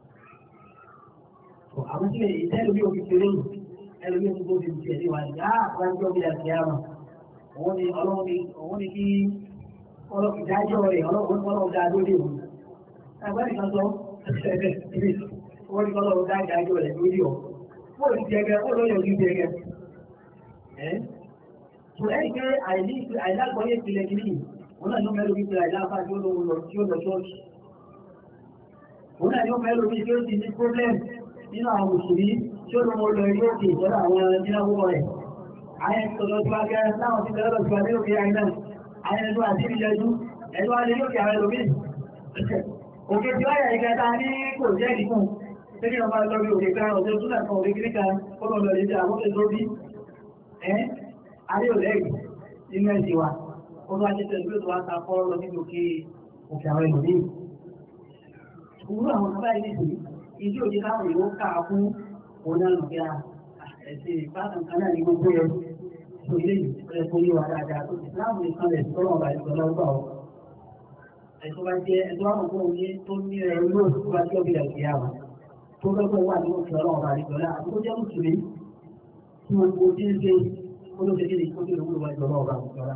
S1: àwọn tí ìtẹ́lú bí òfin kéré yìí ẹlú bí òfin gbóbi ti ẹ̀dí wa ní àpájọ́ bí àti àmà òun ni ọlọ́run ni òun ni kí ìdájọ́ rẹ̀ ọlọ́run dá lórí òun ẹgbẹ́ nìkan sọ wọ́n ní ọlọ́run dá ìdájọ́ rẹ̀ lórí ọ̀ fún òsì jẹgẹ ó lóye òsì jẹgẹ ẹ́ tó ẹ́ pé àìlágbọ́yé ìpìlẹ̀ kìíní òun náà ló mẹ́lò wípé àìláfà tí ó lọ ṣọ́ọ̀ṣì òun náà ló mẹ́lò wípé ó ti ní problem nínú àwọn òṣèré tí ó lọ́wọ́ lọ ilé òkè ìjọba àwọn ìdínáwó rẹ̀. Àyẹ̀ tọ̀lọ̀ tí wá gẹ́rẹ́ láwọn ti tẹ́lọ̀ tí wá lé òkè àìdá. Àyẹ̀ ẹ̀dọ́ àti ìlẹ́jú, ẹ̀dọ́ alẹ́ lókè àwọn ẹlòmí. Òkè tí wáyà ìgbẹ́ta ní kò jẹ́ ìdíkùn. Tẹ́lẹ̀ ọmọ lọ bí òkè kan ọ̀tẹ́ tún náà kan òkè kiri kan kọ́lọ̀ lọ lè jẹ́ àwọn òkè tó bí. Ẹ́ ayé ò lẹ́yìn nínú ẹ̀sìn wa. Ó lọ ajẹ́ tẹ̀lé tó wá ta fọ́ lọ níbi òkè òkè àwọn ẹlòmí. Òwúrọ̀ àwọn ọ̀gá ilé ìsìn ìdí òjì láwọn ìwó káà fún onáàlù bí a ẹ̀sìn ìbátan kan náà ní gbogbo ẹ̀ tó ilé ìpínlẹ̀ tó yíwa dáadáa tó ìsìláàmù nìkan lẹ̀ tó lọ́wọ́ báyìí tó lọ́wọ́ ọ̀ ẹ̀sùn bá jẹ́ ẹ̀sùn àwọn ọmọ òye tó ní ẹ̀rọ lóò tó bá jẹ́ òbí ẹ̀sìn yàwó tó lọ́gbọ̀ wà ní òfin ọlọ́wọ́ báyìí tó lá àti tó jẹ́ mùsùlùmí tí wọ́n gbó tí ń ṣe ó ló ṣe kí ni kó tó lè wúlò wájú ọlọ́wọ́ báyìí tó lá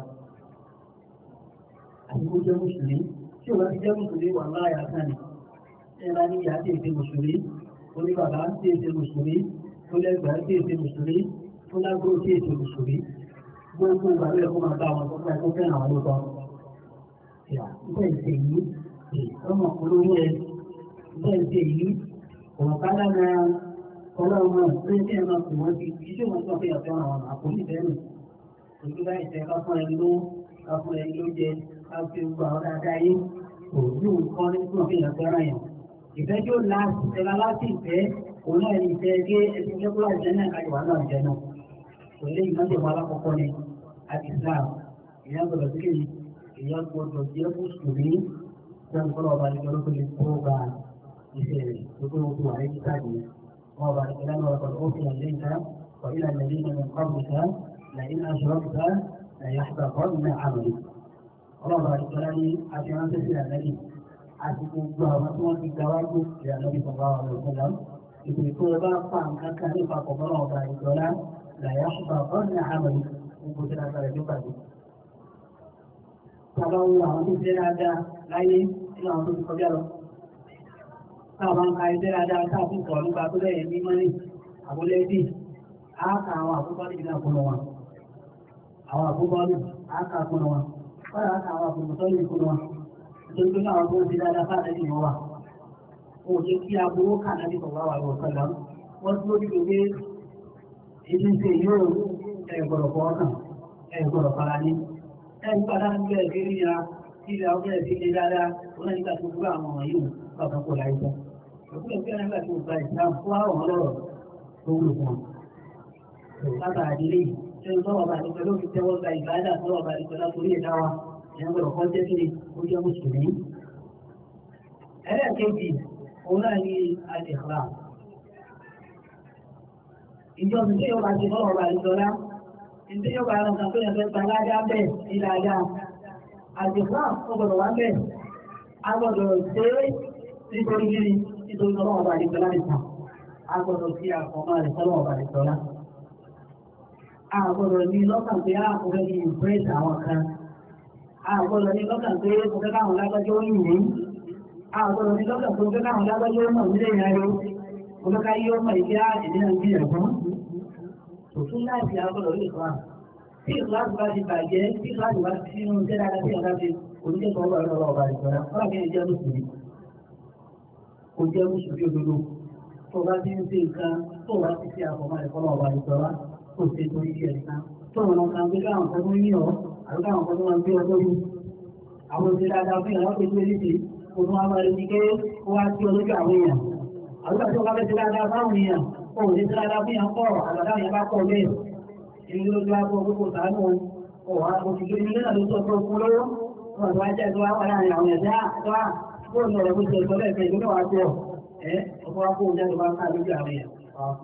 S1: àti kó jẹ́ mùsùlùmí tí ò bá ti jẹ́ mùsùlùmí wà láyà kan ni ẹ̀rọ ní ìyá tí èsè mùsùlùmí ó ní bàbá tí èsè mùsùlùmí ó lẹ́gbàá tí èsè mùsùlùmí ó lágbóró tí èsè mùsùlùmí gbogbo ìgbà ló yẹ kó máa bá wọn tó fẹ́ kó fẹ́ àwọn lóòótọ́. Bẹ́ẹ̀ ṣe yìí ọmọ olórí ẹ bẹ́ẹ̀ ṣe yìí ọ̀rọ̀ kálá na ọlọ́run náà pé kí ẹ máa kù wọ́n ti kí ṣé wọ́n tó fẹ́ yàtọ̀ àwọn àpòlí ìfẹ́nu. Òjú bá ìṣẹ́ ká fún ẹni ló ká fún ẹni ló jẹ ká fi gbogbo àwọn dáadáa yé tó yóò kọ́ ní fún ọ̀gbìn ìyàfẹ́ràn yẹn ìfẹ́ tí ó láti ìfẹ́ láti ìfẹ́ òun náà ní ìfẹ́ gé ẹsẹ̀ jẹ́kúrò àjẹ́ náà káyọ̀ wà náà jẹ́ náà kò lè ìmọ̀jẹ̀ wọn alákọ̀ọ́kọ́ ni àti Islam ìyẹn gbọdọ̀ sí kéyìí ìyẹn gbọdọ̀ jẹ́ mùsùlùmí sẹ́nu kọ́lọ́ ọba àdìgbò ló lè kó gba iṣẹ́ rẹ̀ tó tó tó wà lẹ́yìn káàdì wọn ọba àdìgbò lánàá ọba ó fi hàn lẹ́yìn ká wà ilà lẹ́yìn náà ní kọ́ọ̀bù ká lẹ́yìn aṣọ́ọ̀bù ká lẹ́yìn àṣà kọ́ọ̀bù náà àmì ọlọ́ọ̀bà àdìgbò lánàá àti ránṣẹ́ sí àlẹ́lì àti gbogbo àwọn tí wọ́n ti gba wájú ìyàlẹ́bí sọ̀rọ̀ àwọn ọ̀rọ̀ ìpè tó o bá fa nǹkan kan ní ìpapọ̀ mọ́nà ọba àdìgbò lá lẹ́yìn àṣà kọ́ọ̀bù náà àmì gbogbo tí a sọ̀rọ̀ nípa Tàbá wo àwọn tó ṣe dáadáa láyé nínú àwọn tó ti kọjá lọ. Táàbá ń ka iṣẹ́ dáadáa káàkiri kọ̀ nípa tó lẹ́yìn ní mọ́nì àbúlẹ́bí. Á ka àwọn àkókò níbi náà kúnnú wọn. Àwọn àkókò ní á ka kúnnú wọn. Wọ́n á ka àwọn àkókò tó ní kúnnú wọn. Nítorí pé àwọn tó ń ṣe dáadáa fáà lẹ́yìn wọn wà. Ó ṣe kí aburú kà náà ní sọ̀rọ̀ wà lọ́wọ́ sọ́lá. Wọ́n tún lórí gbogbo ètò ìṣe yóò ẹ̀ gbọ́dọ̀ fọwọ́ kàn ẹ̀ gbọ́dọ̀ fara ní ẹni padà ń bẹ̀rẹ̀ sí rí ya tí ilẹ̀ ọgbẹ́ sí ilé dáadáa wọn nígbà tó gbúgbà àwọn ọmọ yìí bàbá kò láì sọ. òkúlẹ̀ bí ẹni gbà tó gba ìsìlám fún àwọn ọlọ́rọ̀ tó wúlò fún wọn. látà àdílé ẹni tó wà bàtí pẹ̀lú òfin tẹ́wọ́ gba ìgbàdà tó wà bàtí pẹ̀lú àtòrí ẹ̀dá wa ẹni gbọ́dọ̀ kọ́ jẹ́ kí ni ó jẹ́ mùsùlùmí. ẹlẹ́ẹ̀kejì òun náà ní àdìhàlà. ìjọba tí yóò bá ti fọwọ́ bàtí pẹ̀lú ìdí yóò bá ẹran kan tó yẹn fẹ́ gba alájá bẹ́ẹ̀ ní dáadáa àjẹ̀fọ́ ọgbọ̀dọ̀ wá bẹ́ẹ̀ a gbọ́dọ̀ ṣe é nítorí gírí nítorí ọlọ́wọ́ ọba àdìgbọ́lá nìkan a gbọ́dọ̀ sí àkọ́mọ́ rẹ̀ sọ́lọ́wọ́ ọba àdìgbọ́lá a gbọ́dọ̀ ní lọ́kàn pé a kò fẹ́ kí ìpírẹ́sì àwọn kan a gbọ́dọ̀ ní lọ́kàn pé kò fẹ́ káwọn lágbájọ́ yìí ní a gbọ́dọ̀ ní lọ́kàn pé kò fẹ́ káwọn lágbájọ́ mọ̀ nílé ìyáyó kò fẹ́ ká yí ọmọ ìdí àdìní nàìjíríà fún òtún láti agbọ́dọ̀ lè fà tí ìsìláàmù bá ti bàjẹ́ tí ìsìláàmù bá ti nínú iṣẹ́ dáadáa tí ọ̀gá ti oníkẹ́kọ̀ọ́ ọgbà ọlọ́wọ́ ọba ìjọba fọlá kí ẹ jẹ́ mùsùlùmí kò jẹ́ mùsùlùmí òdodo tó bá ti ń ṣe nǹkan tó bá ti ṣe àfọmọ́ ẹ̀kọ́ ọba ìjọba tó ṣe torí iṣẹ́ nǹkan tó wọn kan gbé káwọn kan tó ń yàn ọ́ àbí káwọn kan tó máa ń gbé ọjọ́ yìí àwọn òṣèré dáadáa fún ìyàwó pẹ̀lú eléṣe kò tún wá máa rí ní pé ó wá sí olójú àwọn èèyàn àbúkà tí ó bá fẹ́ ṣe dáadáa fáwọn èèyàn ó lè ṣe dáadáa fún ìyàn kọ̀ àgbàdá yẹn bá kọ̀ bẹ́ẹ̀ ìlú lójú àpò gbogbo sàánú ọ̀wá òṣìṣẹ́ ilé náà ló sọ fún ọkùn lọ́wọ́ wọn tó wá jẹ́ tó wá wà láàrin àwọn ẹ̀dá tó wá fóònù ní ọ̀rọ̀ gbèsè ìtọ́lẹ̀ ìfẹ́ ìlú náà tó ẹ̀ ọkọ̀ wá kó jáde wá ká lójú àwọn èèyàn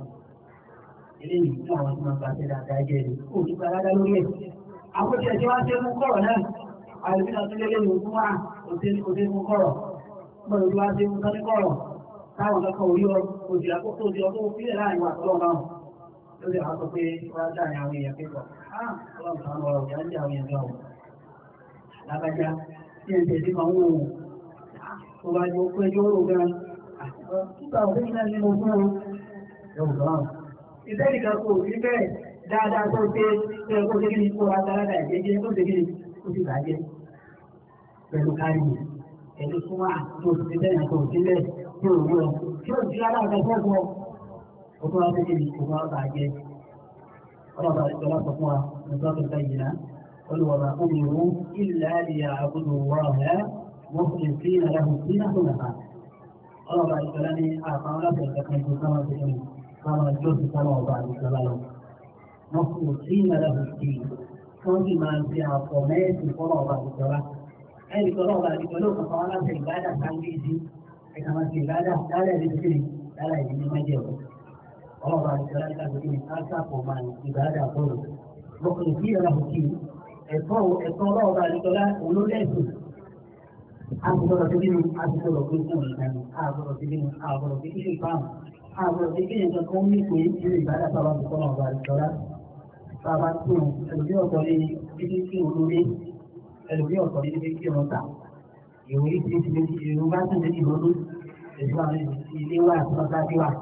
S1: eléyìí tí àwọn tí wọn bá ṣe dáadáa jẹ́ ni ó ti gba dáadáa lórí ẹ̀ àwọn tí ẹ̀jẹ̀ wá ṣe mú kọ̀rọ̀ náà àìsí náà tún lé lẹ́yìn òkú wá òṣè mú kọ̀rọ̀ gbọ́dọ̀ tí wá ṣe mú sọ́ní kọ̀rọ̀ táwọn kankan orí ọ òjì àkókò òjì ọdún sílẹ̀ láàrin wà tọ́lọ́ náà lórí àwọn sọ pé wọ́n dá ní àwọn èèyàn pépọ̀ ọlọ́run kan ọ̀rọ̀ ìyá ń jẹ́ àwọn èèyàn gbà wọ́n lágbájá tí ẹ̀ ń tẹ̀sí máa ń wò ó tó bá jọ pé yóò rò gan nígbà òfin náà ní mo fún o ẹ̀wù lọ́rùn ìfẹ́ nìkan kò sí bẹ́ẹ̀ dáadáa tó ṣe tó ẹ̀kọ́ ṣe kí ni kó agbára ìjẹ́jẹ́ tó ṣe kí ni ó sì bàjẹ́ pẹ̀lú kárí pẹ̀lú súnmọ́ tó ti bẹ́ẹ̀ tó sílẹ̀ tí ò rí ọ tí ò sí aláàbẹ̀ fọ́fọ́ ó tó wá sí kí ni kó wá bàjẹ́ ọlọ́ba ìjọba sọ fún wa nígbà tó bá yìí náà olùwàbà òmìnirú ilẹ̀ àdìyà àbúrò wọ́ọ̀hẹ́ wọ́n fi sí ìrìnàlẹ́hùn sí náà tó nàfà ọlọ́ba ìjọba ní àpá ọlọ́pàá ìjọba ìjọba káwọn ti kí káwọn ìjọ ti káwọn ọba ìjọba lọ wọ́n fi sí ìrìnàlẹ́hùn sí wọ́n sì máa ń fi àpọ̀ mẹ́ẹ̀sì fọ́nà ọba ìjọba ẹnì kan ọba ìjọba ló kàn fáwọn aláṣẹ ìgbádà sáńgé sí ẹ̀ka máa ti ìgbádà lálẹ́ ìdí sí lálẹ́ ìdí ní májẹ̀wọ̀ ọlọ́ba ìjọba ní káàkiri ní káàkiri máa ìgbádà fọ́nà lọ́kùnrin sí ìrìnàlẹ́hùn sí ẹ̀tọ́ ẹ̀tọ́ ọlọ́ọ̀bá àdìgbọ́lá olólẹ́sùn agbọ́dọ̀ tó nínú agbọ́dọ̀ tó kún ìdáni agbọ́dọ̀ tó nínú agbọ́dọ̀ tó kíṣe ìpáhùn agbọ́dọ̀ tó kíyàn kan kan ní pé nínú ìbádà sábà tó kọ́nà ọba àdìgbọ́lá sábà tó ẹlòmí ọ̀tọ̀ ní títí tí òun lórí ẹlòmí ọ̀tọ̀ ní títí tí òun ta ìwé tí ti lè ìrù bá tún lè lọ́dún èdè wà ní ilé wà àti wà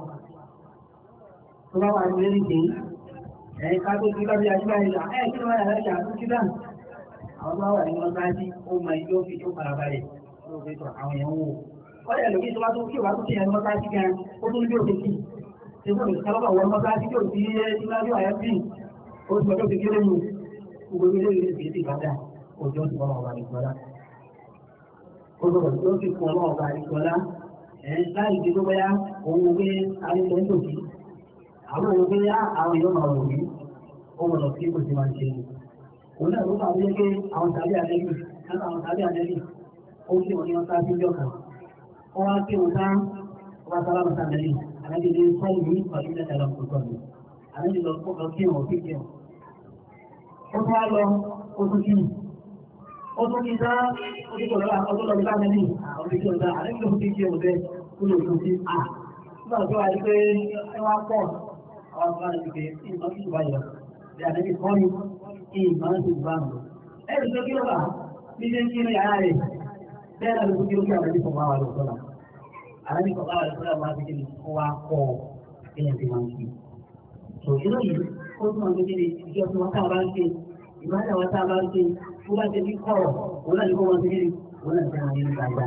S1: tó bá wà ní lórí ìdè ẹ̀yìn ká tó kí lọ́bí àjíbá ìlà ẹ̀ kí ló wà lára ìjà tó kí dáhùn àwọn tó wà ní wọn bá jí ó mọ ilé ó fi tó fara balẹ̀ ló fi tọ̀ àwọn èèyàn wò kọ́lẹ̀ ẹlòmí tó bá tó kí ò bá tó kí ẹni mọ́tá sí gan ó tún bí òde kí ṣe fún mi sábà wọ mọ́tá sí kí ò sí níwájú àyà sí ó ti ọjọ́ kékeré mu gbogbo ilé ìlú ìgbé ti bàdà òjò ti wọ́n wà ní ìgbọ́lá. ó sọ̀rọ̀ tó fi fún ọlọ́wọ́ ọba ìṣọ́lá ẹ̀ láì di tó bẹ́yà òun wo pé ayẹyẹ ń tòkí àwọn òun pé àwọn èèyàn máa wò ní ó wọ̀ lọ sí kò sí máa ń ṣe ni òun náà ló fà wípé pé àwọn tàbí àlẹ́bí láti àwọn tàbí àlẹ́bí ó fi wọn ní wọn sáà sí ìjọ kan wọ́n wá kí wọn sáà wọ́n bá sábà mọ́ta àlẹ́bí àlẹ́bí ní sọ́ọ̀lù ní pàdé mẹ́ta lọ kó sọ́ọ̀lù àlẹ́bí lọ kó lọ kí wọn kí kí wọn. ó tún wá lọ ó tún kí ó tún kí sáà ó tún kọ̀ lọ́wọ́ ọdún lọ́wọ́ bá àlẹ́bí àwọn orí kí wọn sáà àlẹ́bí ló kí kí wọn bẹ́ẹ̀ kó lè tún sí à nígbà tó wà ní pé ẹ wá pọ̀ àwọn ọmọ àti pé ìmọ̀ kí ìbá yọ bí àlẹ́bí kọ́ ni kí ìmọ̀ ti bá wọn. ẹ̀rù tó kí ló bá bí ṣe ń kí ní yàrá rẹ̀ bẹ́ẹ̀ náà ló kí ló kí àlẹ́bí kọ̀ máa wà lọ́sọ̀ náà àlẹ́bí kọ̀ máa wà lọ́sọ̀ náà wá sí kí ni ó wá kọ́ ẹ̀yàn ti máa ń kí. tò ìlú yìí ó tún máa ń gbé ìjọ tí wọ́n tá a bá ń ṣe ìbáraẹ̀ wọn tá a bá ń ṣe tó bá ṣe ní kọ̀rọ̀ òun náà ní kó wọn ṣe kí ni òun náà ṣe àwọn ilé gbàgbà.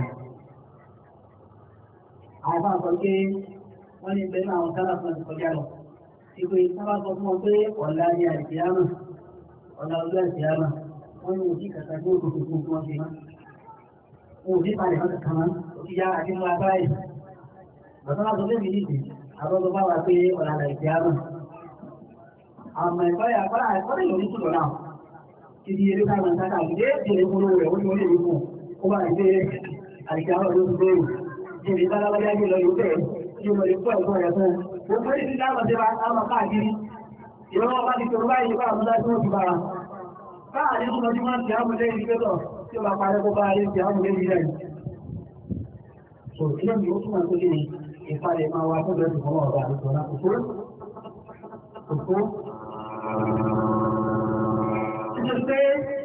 S1: àwọn bá ń sọ pé wọ́n ní bẹ́ẹ̀ náà àwọn sábà fún ọ̀sẹ̀ kọjá lọ ìpè sábà sọ fún wọn pé ọ̀la ni àìsíámà ọ̀la ọjọ́ àìsíámà wọ́n ní òjì kàkà tó kò tó fún wọn ṣe má. wọn ò ní palẹ̀ wọn kàkà má òjì yá àti mú abáyé. bàtà wà sọ fún mi nìyí àwọn ọmọ bá wà pé ọ̀la àìsíámà. àmọ́ ẹ̀kọ́ yà kọ́lá ẹ̀kọ́ lè lórí kúrò náà. títí eré ká wọn sáká ìdé ìdílé fún owó rẹ̀ wọ́n ní wọ́n lè rí fún ó bá ìdé àìsíámà ló ti bẹ́ẹ̀ ìdílé bá lábájá gbé lọ yóò bẹ́ẹ̀ yóò lọ lè kọ́ ẹ̀kọ́ rẹ̀ fún gbogbo èyí tí àwọn ọ̀sẹ̀ àwọn káàkiri ìrọ̀lọ́ bá ti tọrọ báyìí bá àwọn ọ̀sẹ̀ tí bára káàkiri tó lọ́jú máa ń ti àwọn ilé ìgbẹ́tọ̀ tí ó bá parẹ́ kó bá rí ti àwọn ilé ìrẹ́ so ilé mi ó túnmọ̀ tó lè ìpalẹ̀ máa wá tó bẹ̀rẹ̀ fún ọ̀rọ̀ àti ìtọ́lá kò tó kò tó títí pé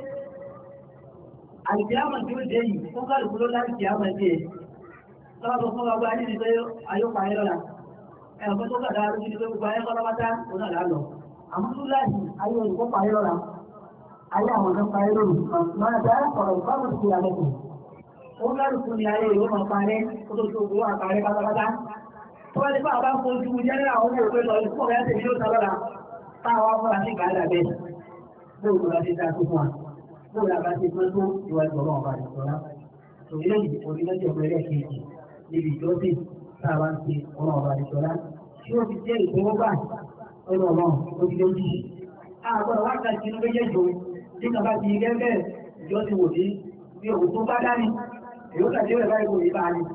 S1: àìsíámà tí ó dé yìí ó kálukú ló láti àmà dé sọ́wọ́ fún ọgbà ní ìdíje ayọ́pàá ayọ́lá ẹ̀kọ́ tó kàdá lójú ní pé gbogbo ayé kọ́lọ́pátá òun náà lálọ́ àmọ́ tó láti ayé olùkọ́ parí lọ́la ayé àwọn ọ̀dọ́ parí lóru máa dá ọ̀rọ̀ ìfáwọn ti alẹ́ kù ó lárúkú ni ayé ìwé máa parẹ́ kó tó tó gbowó àparẹ́ pátápátá tó bá ti fún àbá fojú jẹ́rẹ́ àwọn owó òpin lọ ìfún ọ̀rẹ́ tèmi yóò ta lọ́la táwọn afọ́ra sí gàálà bẹ́ẹ̀ bóòlù la ti dá tó fún wa bóòlù la bá ti pẹ́ tó ìwà ìgbọ̀rọ̀ ọ̀bà ìṣọ́lá tòun lẹ́yìn onílẹ́jọ̀ pẹ̀lẹ́ kejì níbi ìjọsìn tá a bá ń ṣe ọ̀rọ̀ ọ̀bà ìṣọ́lá tí ó fi jẹ́ ìfowógbà ọ̀rọ̀ ọ̀rọ̀ ojúlójú. Àgbọ̀rọ̀ wákàtí inú méjèèjì tí kàbá ti gẹ́gẹ́ ìjọ ti wò ní bí òun tó bá dání, èyó kàtí rẹ̀ báyìí kò ní bá ní.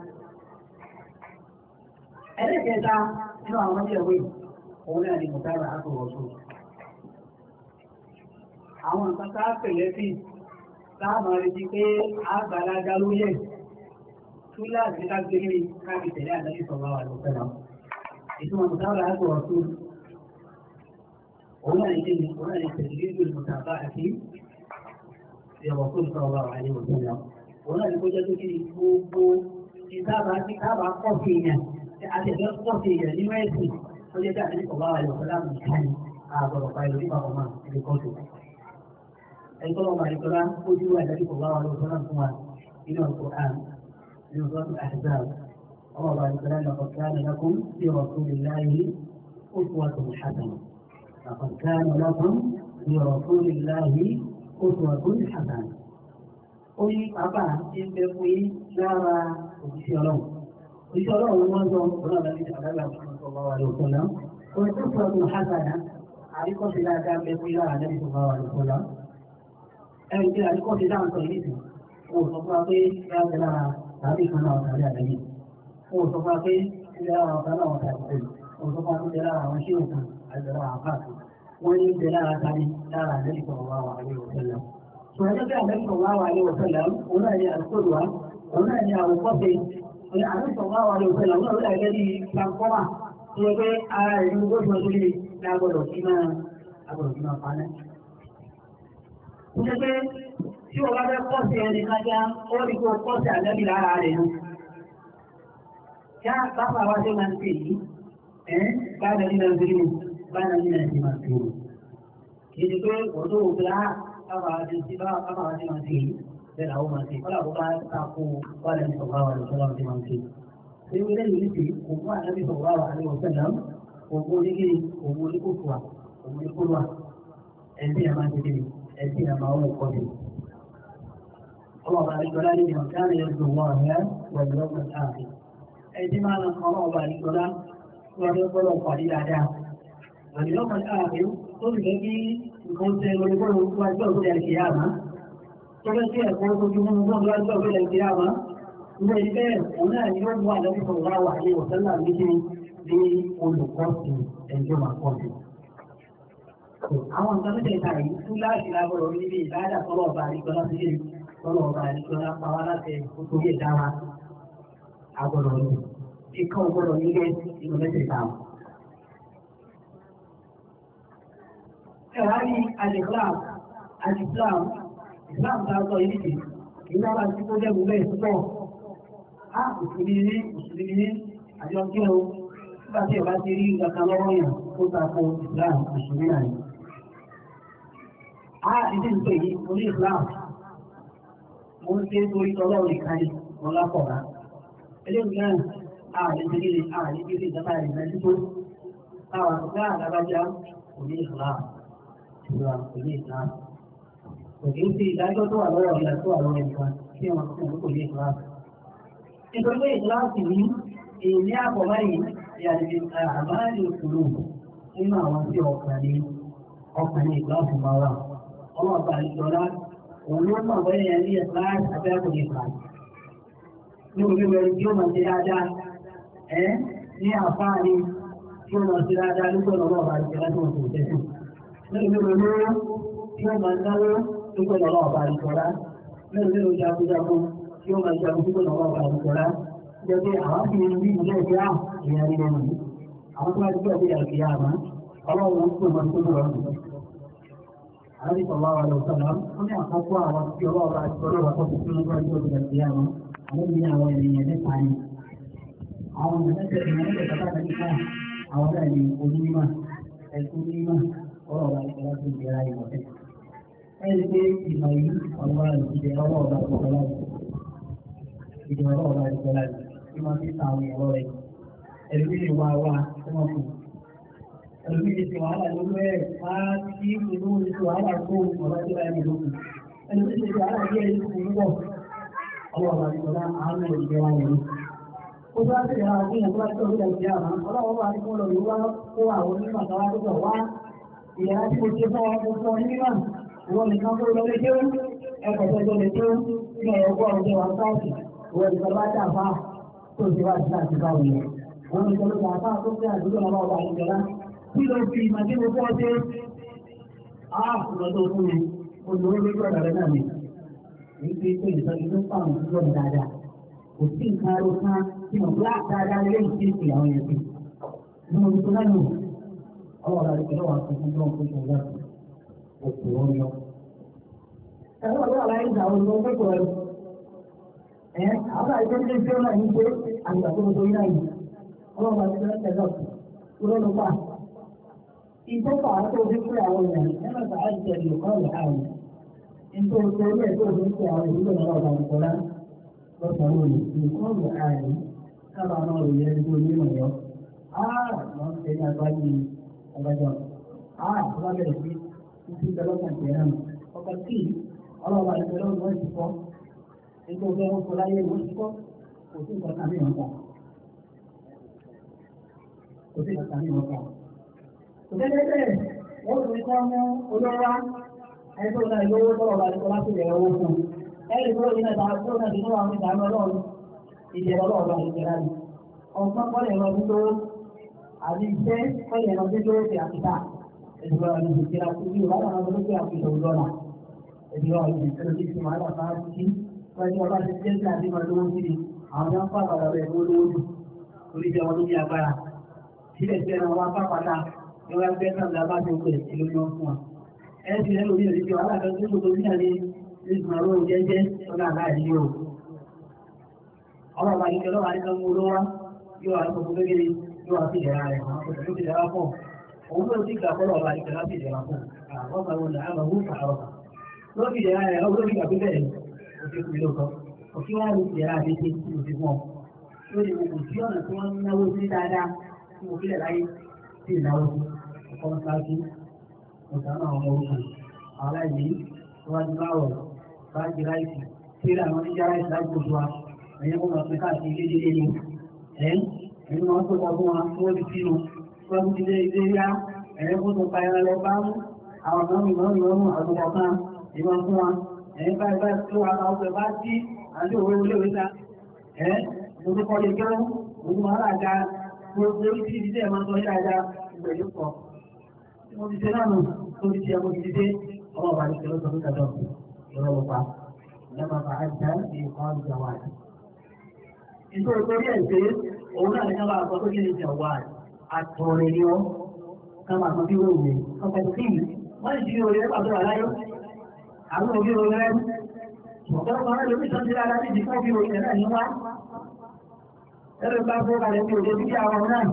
S1: Ẹlẹ́kẹta nínú àwọn ọmọdé ẹ̀wé, òun náà ni Mùtára Àtòrọ̀ tó. Àwọn nǹkan tá a pèlẹ́ sí láàmà retí pé àgbàlagbà ló yẹ. Túláàsì ká gbé ní káàkiri tẹ̀lé àdájú sọ̀rọ̀ àwọn àlùfẹ́ ìtumọ̀ mùtábà àgbọ̀ ọ̀tún òun náà ní kíni òun náà ní tẹ̀síwíjú mùtábà àti ìyọ̀wọ̀ fún ìfọ̀ ọ̀rọ̀ àyè òtún lọ. òun náà ní kó jẹ́ tó kíni gbogbo ìsáàbà tí káàbà pọ̀ sí èèyàn àtẹ̀fẹ́ pọ̀ sí èèyàn nínú ẹ̀sìn tó jẹ́ tí àtẹ̀lẹ́ kọ̀ọ̀bá àyè òtún láàmú ìkáni àgbọ̀rọ̀ pa ìlú nípa ọmọ ìlú kọ́tù. ẹni tó lọ́mọ àdìsọ́lá ó dúró àtẹ̀lẹ́ kọ̀ọ̀bá àyè òtún láàmú fún wa nínú ọ̀pọ̀ àn nínú ọ̀pọ̀ àṣìṣàl الله بعد كلام لقد كان لكم في رسول الله أسوة حسنة لقد كان لكم في رسول الله أسوة حسنة ó ní bàbá ti ń bẹ fún yín lára òjíṣẹ́ ọlọ́run òjíṣẹ́ ọlọ́run wọ́n sọ ọlọ́run láti ṣe àdágbà fún ọmọ wa lóòótọ́ náà ó ní tó sọ ọdún hasana àríkọ́sí dáadáa bẹ fún yín lára lẹ́yìn tó bá wà lóòótọ́ náà ẹni tí àríkọ́sí dáhùn sọ yìí nìsín ó sọ fún wa pé yára lára tàbí kan náà tàbí àdáyé wọ́n sọ fún wa pé ilé àwọn ọ̀tá náà wọ́n tàbí pẹ̀lú wọ́n sọ fún wa pé ilé àwọn ṣé òkun àti ilé àwọn káàkiri wọ́n ní ilé lára tani lára àlejò sọ̀rọ̀ wá wà ní òṣèlú. sọ ẹjọ́ bí àlejò sọ̀rọ̀ wá wà ní òṣèlú òun náà ní àlùkòdù wa òun náà ní àwòkọ́ṣe àlejò sọ̀rọ̀ wá wà ní òṣèlú òun náà ló dàgẹ́ bí transformer tó yẹ pé ara rẹ̀ ní gbóṣùn ọdún yìí ní agbọ́dọ̀ sí máa agbọ́dọ̀ sí máa paná. ó ṣe pé tí o bá fẹ́ kọ́ọ̀sì ẹni kájá ó rí kó kọ́ọ̀sì àlẹ́bí lára rẹ̀ nù ya bàbá wa ṣe máa ń ṣe yìí ẹ́ báyọ̀ nínú ẹgbẹ́ mi báyọ̀ nínú ẹgbẹ́ máa ṣe yìí kì í ṣe pé wọ́n tó wò pé á bàbá wa ṣe ṣe bàbá wa ṣe máa ṣe yìí bẹ́ẹ̀ làwọn máa ṣe kọ́lá kó bá tako báyọ̀ ní sọ̀rọ̀ wa lọ́sọ̀rọ̀ ṣe máa ṣe. ṣé wílé yìí ṣe kò mú ànábì sọ̀rọ̀ wa àlẹ́ ọ̀sẹ̀ náà òun oníkiri òun oníkókòwà òun oníkólúwà ẹ̀sìn ẹ̀ máa ṣe kiri ẹ̀sìn ẹ̀ máa wọ̀ kọ́ ọlọ́ọ̀bà àríkọlá ní ìmọ̀kánà ẹ̀dùn wọn rẹ̀ pẹ̀lú ọgbọ̀n káàkiri ẹni máa ń kọ́ ọlọ́ọ̀bà àríkọlá wọ́n fẹ́ gbọ́dọ̀ pàdé dáadáa pẹ̀lú ọgbọ̀n káàkiri tó sì fẹ́ kí nǹkan ṣe lórí gbọ́dọ̀ wájú ọ̀gbọ̀n ẹ̀kẹ́ yàmá tó fẹ́ sí ẹ̀kọ́ ojú mú gbọ́dọ̀ wájú ọ̀gbọ̀n ẹ̀kẹ́ yàmá ilé ìfẹ́ òun náà ni ó mú àlọ́bí sọ̀rọ̀ wá wà ní ọ̀sẹ́lá méjì ní olùkọ́sìn ẹ̀jọ́ máa kọ́ sí. àwọn nǹkan tó tẹ̀ka yìí tún láti lábọ̀rọ̀ níbi ìbáàdà tọ́lọ̀ ọba àríkọ́lá sí ilé tọ́lọ̀ ọba àríkọ́lá pa wá láti nítorí ẹ̀dá wa agbọ̀rọ̀ ní kíkọ́ ọgbọ̀rọ̀ nílé inú mẹ́tẹ̀ẹ̀ta. ẹ̀rọ ní alìklam alìklam islam ta sọ yìí nìyí ìlú àwọn àti tó jẹ́ gbogbo ẹ̀ púpọ̀ á òṣèlú ní òṣèlú ní àjọ kí o nígbà tí ọba ti rí ìgbàkan lọ́wọ́ yàn tó tako islam òṣèlú náà ni. á ìdí ìpè yìí mo ní islam mo ń ṣe torí tọ́lọ́ ìkànnì wọn lápọ̀ra eléyìí náà á lè ṣe kíni á lè ṣe ìjọba ìrìnà tító táwọn àtúntà àdábájá kò ní islam islam kò ní islam òkè ń fi ìdájọ́ tó wà lọ́wọ́ ìlà tó wà lọ́wọ́ nìkan tí wọ́n fi hàn kò ní ìkíláàsì. nítorí pé ìkíláàsì ní èyí àpọ̀ báyìí ìyàdìbí àbáyé òkúrò nínú àwọn tí ọkàn ní ọkàn ní ìkíláàsì máa wà. ọmọ ọba ìjọra òun ló mọ̀ bẹ́ẹ̀ yẹn ní ìkíláàsì abẹ́ kò ní ìkíláàsì. ní orí rẹ̀ tí ó máa ṣe dáadáa ẹ́ ní àfáàní tí ó máa ṣe dáadáa nígbà ọmọ ọba ìjọra tí wọ́n kò tẹ̀sí. ní orí rẹ̀ tí ó máa náwó dúpẹ́ lọ́wọ́ ọba àdìsọ́lá mẹ́rin nínú jagunjagun tí ó máa jagun dúpẹ́ lọ́wọ́ ọba àdìsọ́lá jẹ́ pé àwọn fi ń rí ilé ẹgbẹ́ à ìyá rí lẹ́nu yìí àwọn tó bá dúpẹ́ bí àgbẹ̀ yà má ọlọ́run ń pè wọn tó lọ́wọ́ nù. àdìsọ́ sọ̀rọ̀ àwọn ọ̀sọ̀lá ó ní àkọ́kọ́ àwọn tí ọlọ́ọ̀ba àdìsọ́lá wà kọ́ fún ọjọ́ ìjọ ìgbà yà má àwọn ní àwọn ènìyàn nípa ni. àwọn ènìyàn àwọn náà ní onímọ̀ ẹ̀kún onímọ̀ ọlọ́ọ̀ba àdìsọ́lá tó ń gbéra ìwọ̀n ẹni pé ìmọ̀ yìí ọ̀rọ̀ ìdíje ọwọ́ ọ̀gá ìjọba láti ìdíje ọwọ́ ọ̀gá ìjọba láti kí wọ́n ti ta àwọn ẹ̀rọ rẹ̀ ẹni bí ìwà wa tí wọ́n kù ẹni bí ti wàhálà lórí ẹ̀ máa kí ìlú ti wàhálà kó ọ̀gá ìjọba ẹni lókù ẹni bí ti wàhálà bí ẹni kù púpọ̀ ọwọ́ ọ̀gá ìjọba àánú ìjọba yẹn ó bá ti rà ní ẹ̀kọ́ àti ọ̀gá ìjọba ọlọ́wọ́ bá ní kó lọ yóò wá kó àwọn onímọ̀ àtàwọn àdúgbò wá ìyára tí mo ṣe fún ọ fún ọ nígbà wọ́n ní kan kúrò lórí kéwú ẹ̀kọ́ tó tó lè kéwú ní ọ̀gbọ́ ọ̀gbẹ́ wa sáàtì wọ́n ní kan bá dà fá tó ti wá sí àti báwo yẹn wọ́n ní kan ló dà fá tó fi àdúgbò náà wà ìjọba kí ló fi màdé mo fọ́ dé á lọ tó fún mi mo lò ó lórí ọ̀dà rẹ̀ náà mi èyí pé pé ìtọ́jú tó fáwọn ìdúró mi dáadáa kò sí nǹkan aró kan tí mo bá dáadáa lé ìdí ìpè àwọn yẹn sí ní mo tó náà nù ọwọ́ ọ̀dà rẹ̀ pẹ̀lú àwọn akẹ́kọ̀ọ́ tó ń kó tó wọ́n òkú ọyọ. Ẹ̀rọ ọ̀rọ̀ àlàyé ìgbà wo ló ń pẹ́ pẹ̀lú? Ẹ̀ àwọn àìsàn tó ń ṣe náà ní pé àgbà tó ń torí náà yìí. Ọlọ́run bá ti fẹ́ tẹ̀lé ọ̀sùn. Kúrò ló pa. Ìtọ́fà tó fi pé àwọn èèyàn nínú ìgbà àìsàn ìlú kan rẹ̀ àrùn. Nítorí pé orí ẹ̀ tó fi pé àwọn ìlú náà ọ̀gá ìkọ́lá lọ́sàn-án òní. Nǹkan rẹ̀ àrùn kábà náà rò yẹ ẹni tó ní ìmọ̀ yọ. Á wọ́n ṣe ní agbájú ọgbàjọ́. Á wọ́n bẹ̀rẹ̀ sí títí ìdọ́lọ́kàn tẹ̀ náà ọkọ̀ tí ọlọ́wà ìpínlẹ̀ ọ̀gbọ́n ti kọ́ ètò ọgbẹ́ ọkọ̀ láyé wọ́n ti kọ́ kò sí nǹkan kan ní ọ̀pọ̀ kò sí nǹkan kan ní ọ̀pọ̀. kò tẹ́lẹ̀ bẹ́ẹ̀ wọ́n tún kọ́ mú olówó ẹni tó náà lówó tọ́lọ̀ bá ti kọ́ láti rẹ̀ owó fún un ẹni tó ní ẹ̀ta tó náà ti ní àwọn ìdáná ọlọ́run ìjẹ́ ọlọ́run bá ti jẹ́ra ni ọ̀gbọ́n kọ́ lè lọ sí tó àbí iṣẹ́ kọ́ lè lọ sí tó ti àtìká ìdúró àwọn ìdíjìra tó bí wàhálà àwọn olóògbé àfihàn òdọ́là ìdúró àwọn ìdíjìra tó ti wàhálà máa ń kí wọ́n ní ọba ti jẹ́ sílẹ̀ àdéhùn lówó sí ni àwọn yẹn ń pàpàdà rẹ̀ lówó lówó jù torí jẹ́ wọn tó ní agbára sílẹ̀ sí ẹran wọn pàpàdà ní wọn gbé náà lábá tó pè ìlú ní wọn fún wa ẹ ti rẹ lórí ìdíjìra wàhálà kan tó gbogbo ní àlè ìgbìmọ̀ àwọn jẹ́jẹ́ ọ̀nà àláàdì yóò ọlọ́ọ̀bà yìí kẹlọ́wà ní kan mú olówó yóò wà lọ́kọ̀ọ́ gbẹ́gẹ́rẹ́ yóò wà sí ìdẹ̀ra rẹ̀ àwọn kòtò tó ti dẹ̀ra pọ̀ òun náà ti gbà kọ́lọ̀ ọba ìkẹ́ láti ìdẹ̀ra fún àwọn ọmọ ìwọ̀n náà àwọn òun fàárọ̀ lórí ìdẹ̀ra rẹ̀ ọgbọ́n ìgbà pé bẹ́ẹ̀ o ti kú lóòótọ́ òfin wá ní ìdẹ̀ra àti ṣe tí o ti fún ọ lórí gbogbo tí ọ̀nà tí wọ́n ń náwó sí dáadáa tí mo kílẹ̀ láyé sí ìnáwó ọkọ̀ ń sáájú ọ̀sán àwọn ọmọ orúkọ àwọn aláìní tó wá ní báwọ̀ báàgì ráìsì síra àwọn oníjára ìsìláàmù gbogbo wa ẹ̀yẹ́ kó máa pín káàkiri ilé ilé ni ẹ̀ ẹ̀yìn máa ń tó kọ́ fún wa tí wọ́n ti sínú tí wọ́n ti lé ilé yá ẹ̀yẹ́ kó tó pa ẹran lọ bá mú àwọn kan mi máa ń yọ mú àtúkọ̀ kan ìmọ̀ fún wa ẹ̀yìn báyìí báyìí tó wà láwọn ọ̀pẹ̀ bá sí àti òwe olé òwe ta ẹ̀ mo tó kọ́ lè gẹ́rọ́ mo tó máa rà ga gbogbo orí tí ìdílé máa ń sọ yíra ga ìgbẹ̀ yóò kọ́ mo ti ṣe náà nù tó ti ṣe mo ti ṣe ọmọ ọba ní kẹlẹ́ sọ fún kẹjọ ìrọ̀lọ́ pa lẹ́mọ̀ bá a jẹ́ ìkọ́ ìjọba rẹ̀. Nítorí torí ẹ̀ pé òun náà ní ká máa sọ pé kí ni ìjọba àtọ̀rẹ̀ ni ọ́ ká máa sọ bí wọ́n wù ọkọ̀ sí mi. Wọ́n ti fi òye pàtó wà láyé. Àwọn òbí òye rẹ̀ ọ̀pọ̀lọpọ̀ rẹ̀ lórí ìtọ́jú dáadáa ní ìdíkọ́ bí òye náà ní wá. Ẹ̀rọ bá fọ́ kalẹ̀ bí òye bí àwọn náà.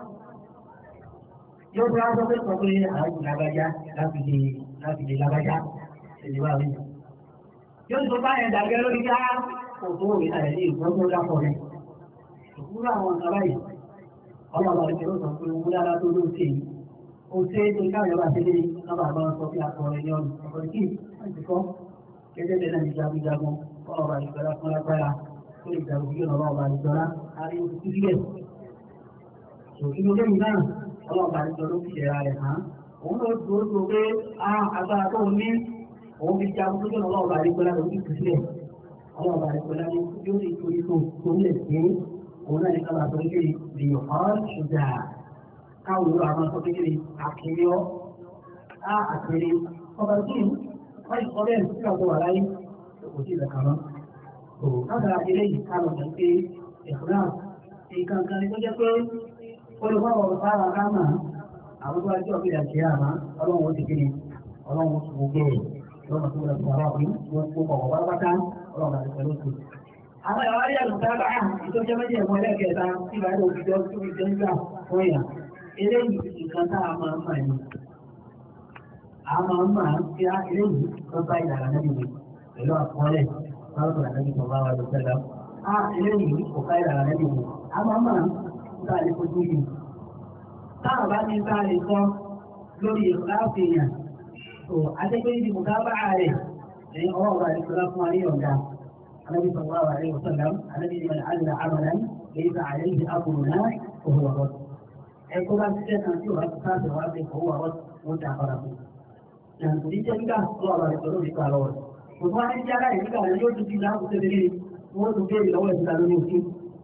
S1: Yóò bí wọ́n sọ pé sọ pé àwọn lágbájá láti lè láti lè lágbájá. Èdè wà wí. Yóò tó bá yẹn dàgẹ́ lórí ká kò tó òye náà ní ìgbọ́n tó dápọ̀ rẹ̀. Òkúrò àwọn nǹkan báyìí. Ọlọ́run àti ìṣòro sọ pé owó dára tó ló ṣe yìí. Ó ṣe é tó káyọ̀ bá ṣe lé kábà bá sọ pé akọrin ní ọ̀nà. Ọ̀pọ̀ kí láti kọ́ gẹ́gẹ́ bẹ́ẹ̀ náà ní jagunjagun ọlọ́run àti ìṣòro fún lágbára tó lè jagun bí ọlọ́run àti ìṣòro àrí oṣù sílẹ̀. Òkìlú lẹ́yìn náà ọlọ́run àti ìṣòro fi ṣẹ̀ra rẹ̀ hàn. Òun ló dúró tó pé agbára tó ní òun fi jagun tó jẹ́ ọlọ́run àti ìṣòro lórí ìpìlẹ̀. Ọlọ́run àti ìṣòro ní yóò lè torí tó tó lè ṣe òun náà ní ká máa sọ pé lè hàn ṣùgbà káwọn olú àwọn sọ pé àkèrè ọ́ á àkèrè ọba tí wọ́n sọ bẹ́ẹ̀ sí ọ̀dọ̀ wà láyé kò sí ìlẹ̀kà mọ́. Látara eléyìí ká lọ mọ̀ pé ìfúnná nǹkan kan ní tó jẹ́ pé olùkọ́ ọ̀rọ̀ sára ká mà àwọn tó wá jẹ́ ọ̀gbìn àti àmà ọlọ́run ó ti kí ni ọlọ́run ó ti gbogbo ẹ̀ lọ́nà tó lọ sí ọ̀rọ̀ ọ̀gbìn gbogbo ọ̀rọ̀ pátápátá ọlọ́run àti pẹ̀lú òkú àwọn ìwà rí àlùkábà tó jẹ́ méjì ẹ̀mọ́ ẹlẹ́kẹta tí ìbá yóò fi jọ tó fi jẹ́ nígbà fún èèyàn eléyìí nǹkan tá a máa ń mà ní. a máa ń mà ń fi eléyìí tó bá ìlànà nábì mi pẹ̀lú àkọọ́lẹ̀ báwo la nábì tó bá wà lọ́sẹ̀ lọ. a eléyìí kò ká ìlànà nábì mi a máa ń mà ń tá a lè fojú yìí. táwọn bá ní tá a lè sọ lórí ìlànà èèyàn tó adégbé ní mùkábà rẹ̀ ẹ̀yin ọwọ́ wa lè sọ́lá fún wa ní ọ̀gá. النبي صلى الله عليه وسلم الذي من عمل عملا ليس عليه امرنا فهو رد ẹ̀kọ́ bá ti tẹ́sán tí wàá ti sáàtì wàá ti fọwọ́ àwọn wọn ti àpárá fún un. Nàìjíríà ní jẹ́ nígbà tó wà lọ́wọ́ ìtọ́lọ́ nípa lọ́wọ́ rẹ̀. Òtún wá ní jẹ́ aláì nígbà rẹ̀ yóò tún ti láàbù tẹ́lẹ̀ lé wọ́n tún béèrè lọ́wọ́ ìtura lórí òkú.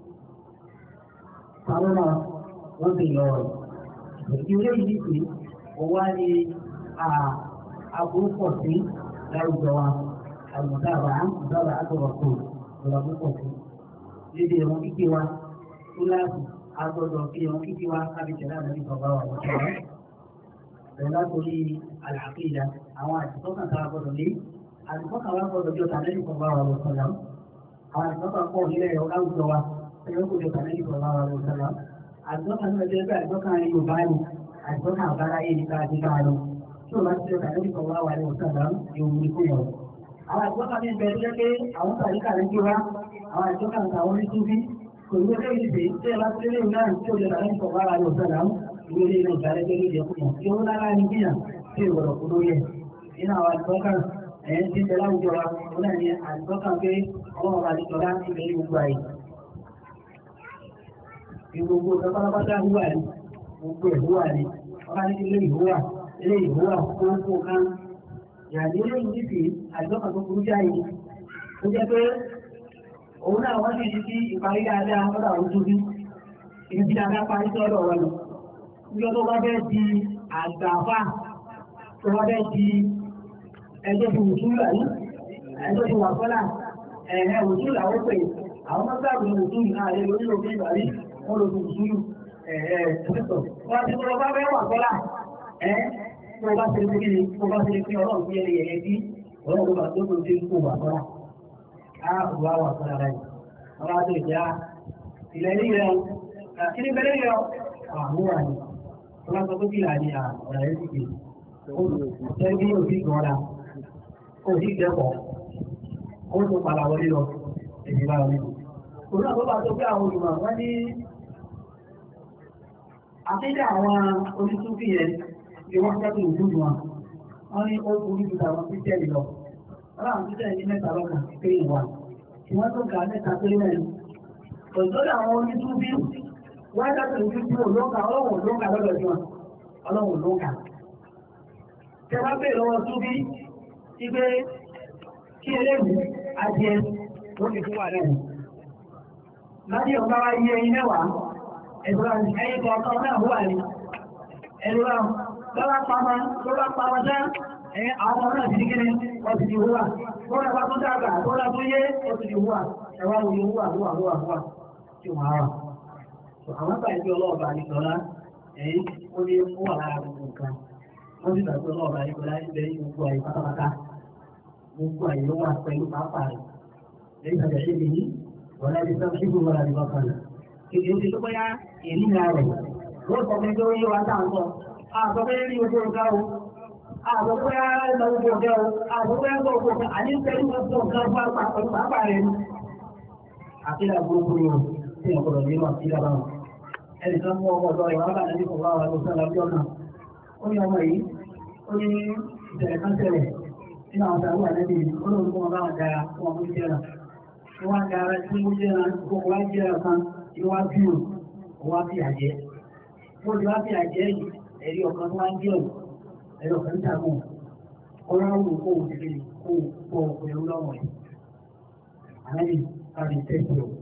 S1: Àwọn náà wọ́n ti lọ rẹ̀. Ìdílé yìí sì òwá ni àbúrò pọ̀ sí láwùjọ wa. المتابعة متابعة الرسول ورسول lédè wọn kíkí wa tó láti agbọ́dọ̀ kí wọn kíkí wa kábi tẹ̀lé àmì bàbá wa wọ́n tẹ̀lé bẹ̀rẹ̀ látòrí àlàáfíà àwọn àtìkọ́kàn tá a gbọ́dọ̀ lé àtìkọ́kàn wa gbọ́dọ̀ jọ tàbí bàbá wa wọ́n tẹ̀lé àwọn àtìkọ́kàn pọ̀ nílẹ̀ ọ̀gáwùjọ wa ẹ̀yọ́ kò jọ tàbí bàbá wa wọ́n tẹ̀lé àtìkọ́kàn náà jẹ́ pé àtìkọ́kàn Yorùbá ni àtìkọ́kàn àbáráyé ní ká ti ká lọ tí o bá ti jọ tàbí bàbá wa wọ́n tẹ̀lé yóò mú ikú yọ̀ àwọn àjọkà ní ìbẹ̀rẹ̀ jẹ́ pé àwọn tàríkà rẹ̀ gbé wá àwọn àjọkà ń tàwọn ní túbí kò ní wọ́n ìdè tí ẹ bá ti lé náà tí ó lè rà ní ìfọ̀wá ara rẹ̀ ọ̀sán náà ìwé ilé náà ìgbàlẹ̀ tó lè jẹ́ fún yàn tí ó lára ní bíyà tí ò wọ̀rọ̀ kó lóye nínú àwọn àjọkà ẹ̀yẹn tí ń tẹ láwùjọ wa ó náà ní àjọkà pé ọlọ́run bá ti tọ́lá ìbẹ̀ ní gbogbo àyè gbogbo pátápátá húwà ní gbogbo ẹ̀ húwà ní ọba ní ilé ìhúwà ilé ìhúwà kó kó kan yàrá ilé yìí sì àjọkàn tó burú jáì ó jẹ́ pé òun náà wọ́n sì ti ìparí dáadáa lọ́dọ̀ àwọn tó bí ibi tí dáadáa parí sí ọ̀dọ̀ wọn lọ. Níjọ́ tó bá bẹ́ẹ̀ di àgbàfà tó bá bẹ́ẹ̀ di ẹjọ́ ti wùsùlù àyí ẹjọ́ ti wà fọ́là ẹ̀ẹ́ wùsùlù àwọn pè àwọn mọ́tò àbùn wùsùlù náà lè lórí òfin ìgbàlí wọ́n lọ sí wùsùlù ẹ̀ẹ́ ẹ̀ẹ́ wọ́n ti tó bá bẹ́ẹ̀ wà fọ́là ẹ̀ẹ́ tó bá ṣe ní kíni tó bá ṣe ní kíni ọlọ́run fi ẹni yẹ̀yẹ́ bí ọlọ́run tó bá tó tó dé kó wà fọ́lá á wà wà fọ́lá báyìí ọlọ́run tó ìjà ilẹ̀ ní rẹ̀ kí ni bẹ́lẹ̀ yọ àmúra ni ọlọ́run tó kí là ní ọ̀rọ̀ yẹn ti gbé ṣé bí yóò fi gbọ́n la kó o sì dẹ́kọ̀ ó tó padà wọlé lọ èyí bá wọlé. òun náà tó bá tó bí àwọn olùmọ̀ wọ́n ní àtẹ́jà àwọn onítúbí yẹn ni wọ́n tẹ́kù ìlú wọn wọ́n ní ó burú ju àwọn kírísítẹ́nì lọ wọ́n láwọn títẹ̀ ní mẹ́ta lọ́kàn pé ìwà tí wọ́n tó ga mẹ́ta pé mẹ́rin òṣèlú àwọn onítúbí wọ́n dábẹ̀ ní títí olóńkà ọlọ́wọ̀n olóńkà lọ́dọ̀ jù wọn ọlọ́wọ̀n olóńkà tẹ wá bèèrè lọ́wọ́ túbí tí pé kí eléyìí adìẹ ó fi fún wa náà láti ọ̀gá wa yí ẹyin mẹ́wàá ẹ̀dùn àti ẹyin kọ̀ọ̀kan náà wà ní ẹ̀dùn àwọn lọ́wọ́ pamọ́ lọ́wọ́ pamọ́ sá ẹ̀yìn àwọn ọmọ náà ti di kíni wọ́n ti di húwà wọ́n bá tún dàgbà wọ́n bá tún yé ó ti di húwà ẹ̀wá wo ni húwà húwà húwà húwà tí wọ́n á wà. àwọn bá ìgbé ọlọ́ọ̀bà àdìsọ́lá ẹ̀yìn ó ní húwà lára gbogbo nǹkan wọ́n sì gbàgbé ọlọ́ọ̀bà àdìsọ́lá ń bẹ ní gbogbo àyè pátápátá gbogbo àyè ló wà pẹ̀lú pápá rẹ̀ lẹ́yìn àjẹ́ ṣe lè ní wọ́n láti sọ sí gbogbo àdì bọ́kàn rẹ̀ kìkì ó ti tó bóyá ènìyàn rẹ̀ wọ́n sọ pé tó yé wa táwọn àgbọ̀ pé rí ojú ọ̀gá o àgbọ̀ pé ẹ̀rọ ojú ọ̀gá o àgbọ̀ pé ẹ̀rọ ojú ọ̀gá àní pẹ̀lú ojú ọ̀gá pẹ̀lú pàápàá rẹ̀ ni. àkílà gbogbo yòó tí ẹ̀ gbọ́dọ̀ nínú àkílà bá wọn. ẹnì kan mú ọmọ ọ̀dọ́ ìwà bàtà ní kọ̀ọ̀bá wa ló sọ́la bí ọ̀nà. ó ní ọmọ yìí ó ní ìṣẹ̀lẹ̀ kan ṣẹlẹ̀ nínú àwọn sàrúwà lẹ́bi olóòtú kọ́ wọn bá wọn dára fún ọmọ ìjẹ́ra. wọ́n á dára sí ìjẹ́ra gbogbo wá jẹ́ra kan ìwádìí ò wá bí àjẹ́. wọ́n ti wá bí àjẹ́ yìí ẹ̀rí ọ̀kan tó wá ń jẹun ẹ̀rí ọ̀kan dàgbò ọlọ́run kó o ti lè kó o kó o pẹ̀lú lọ́wọ́ ẹ̀. Àlejò káàdì tẹ́sí o.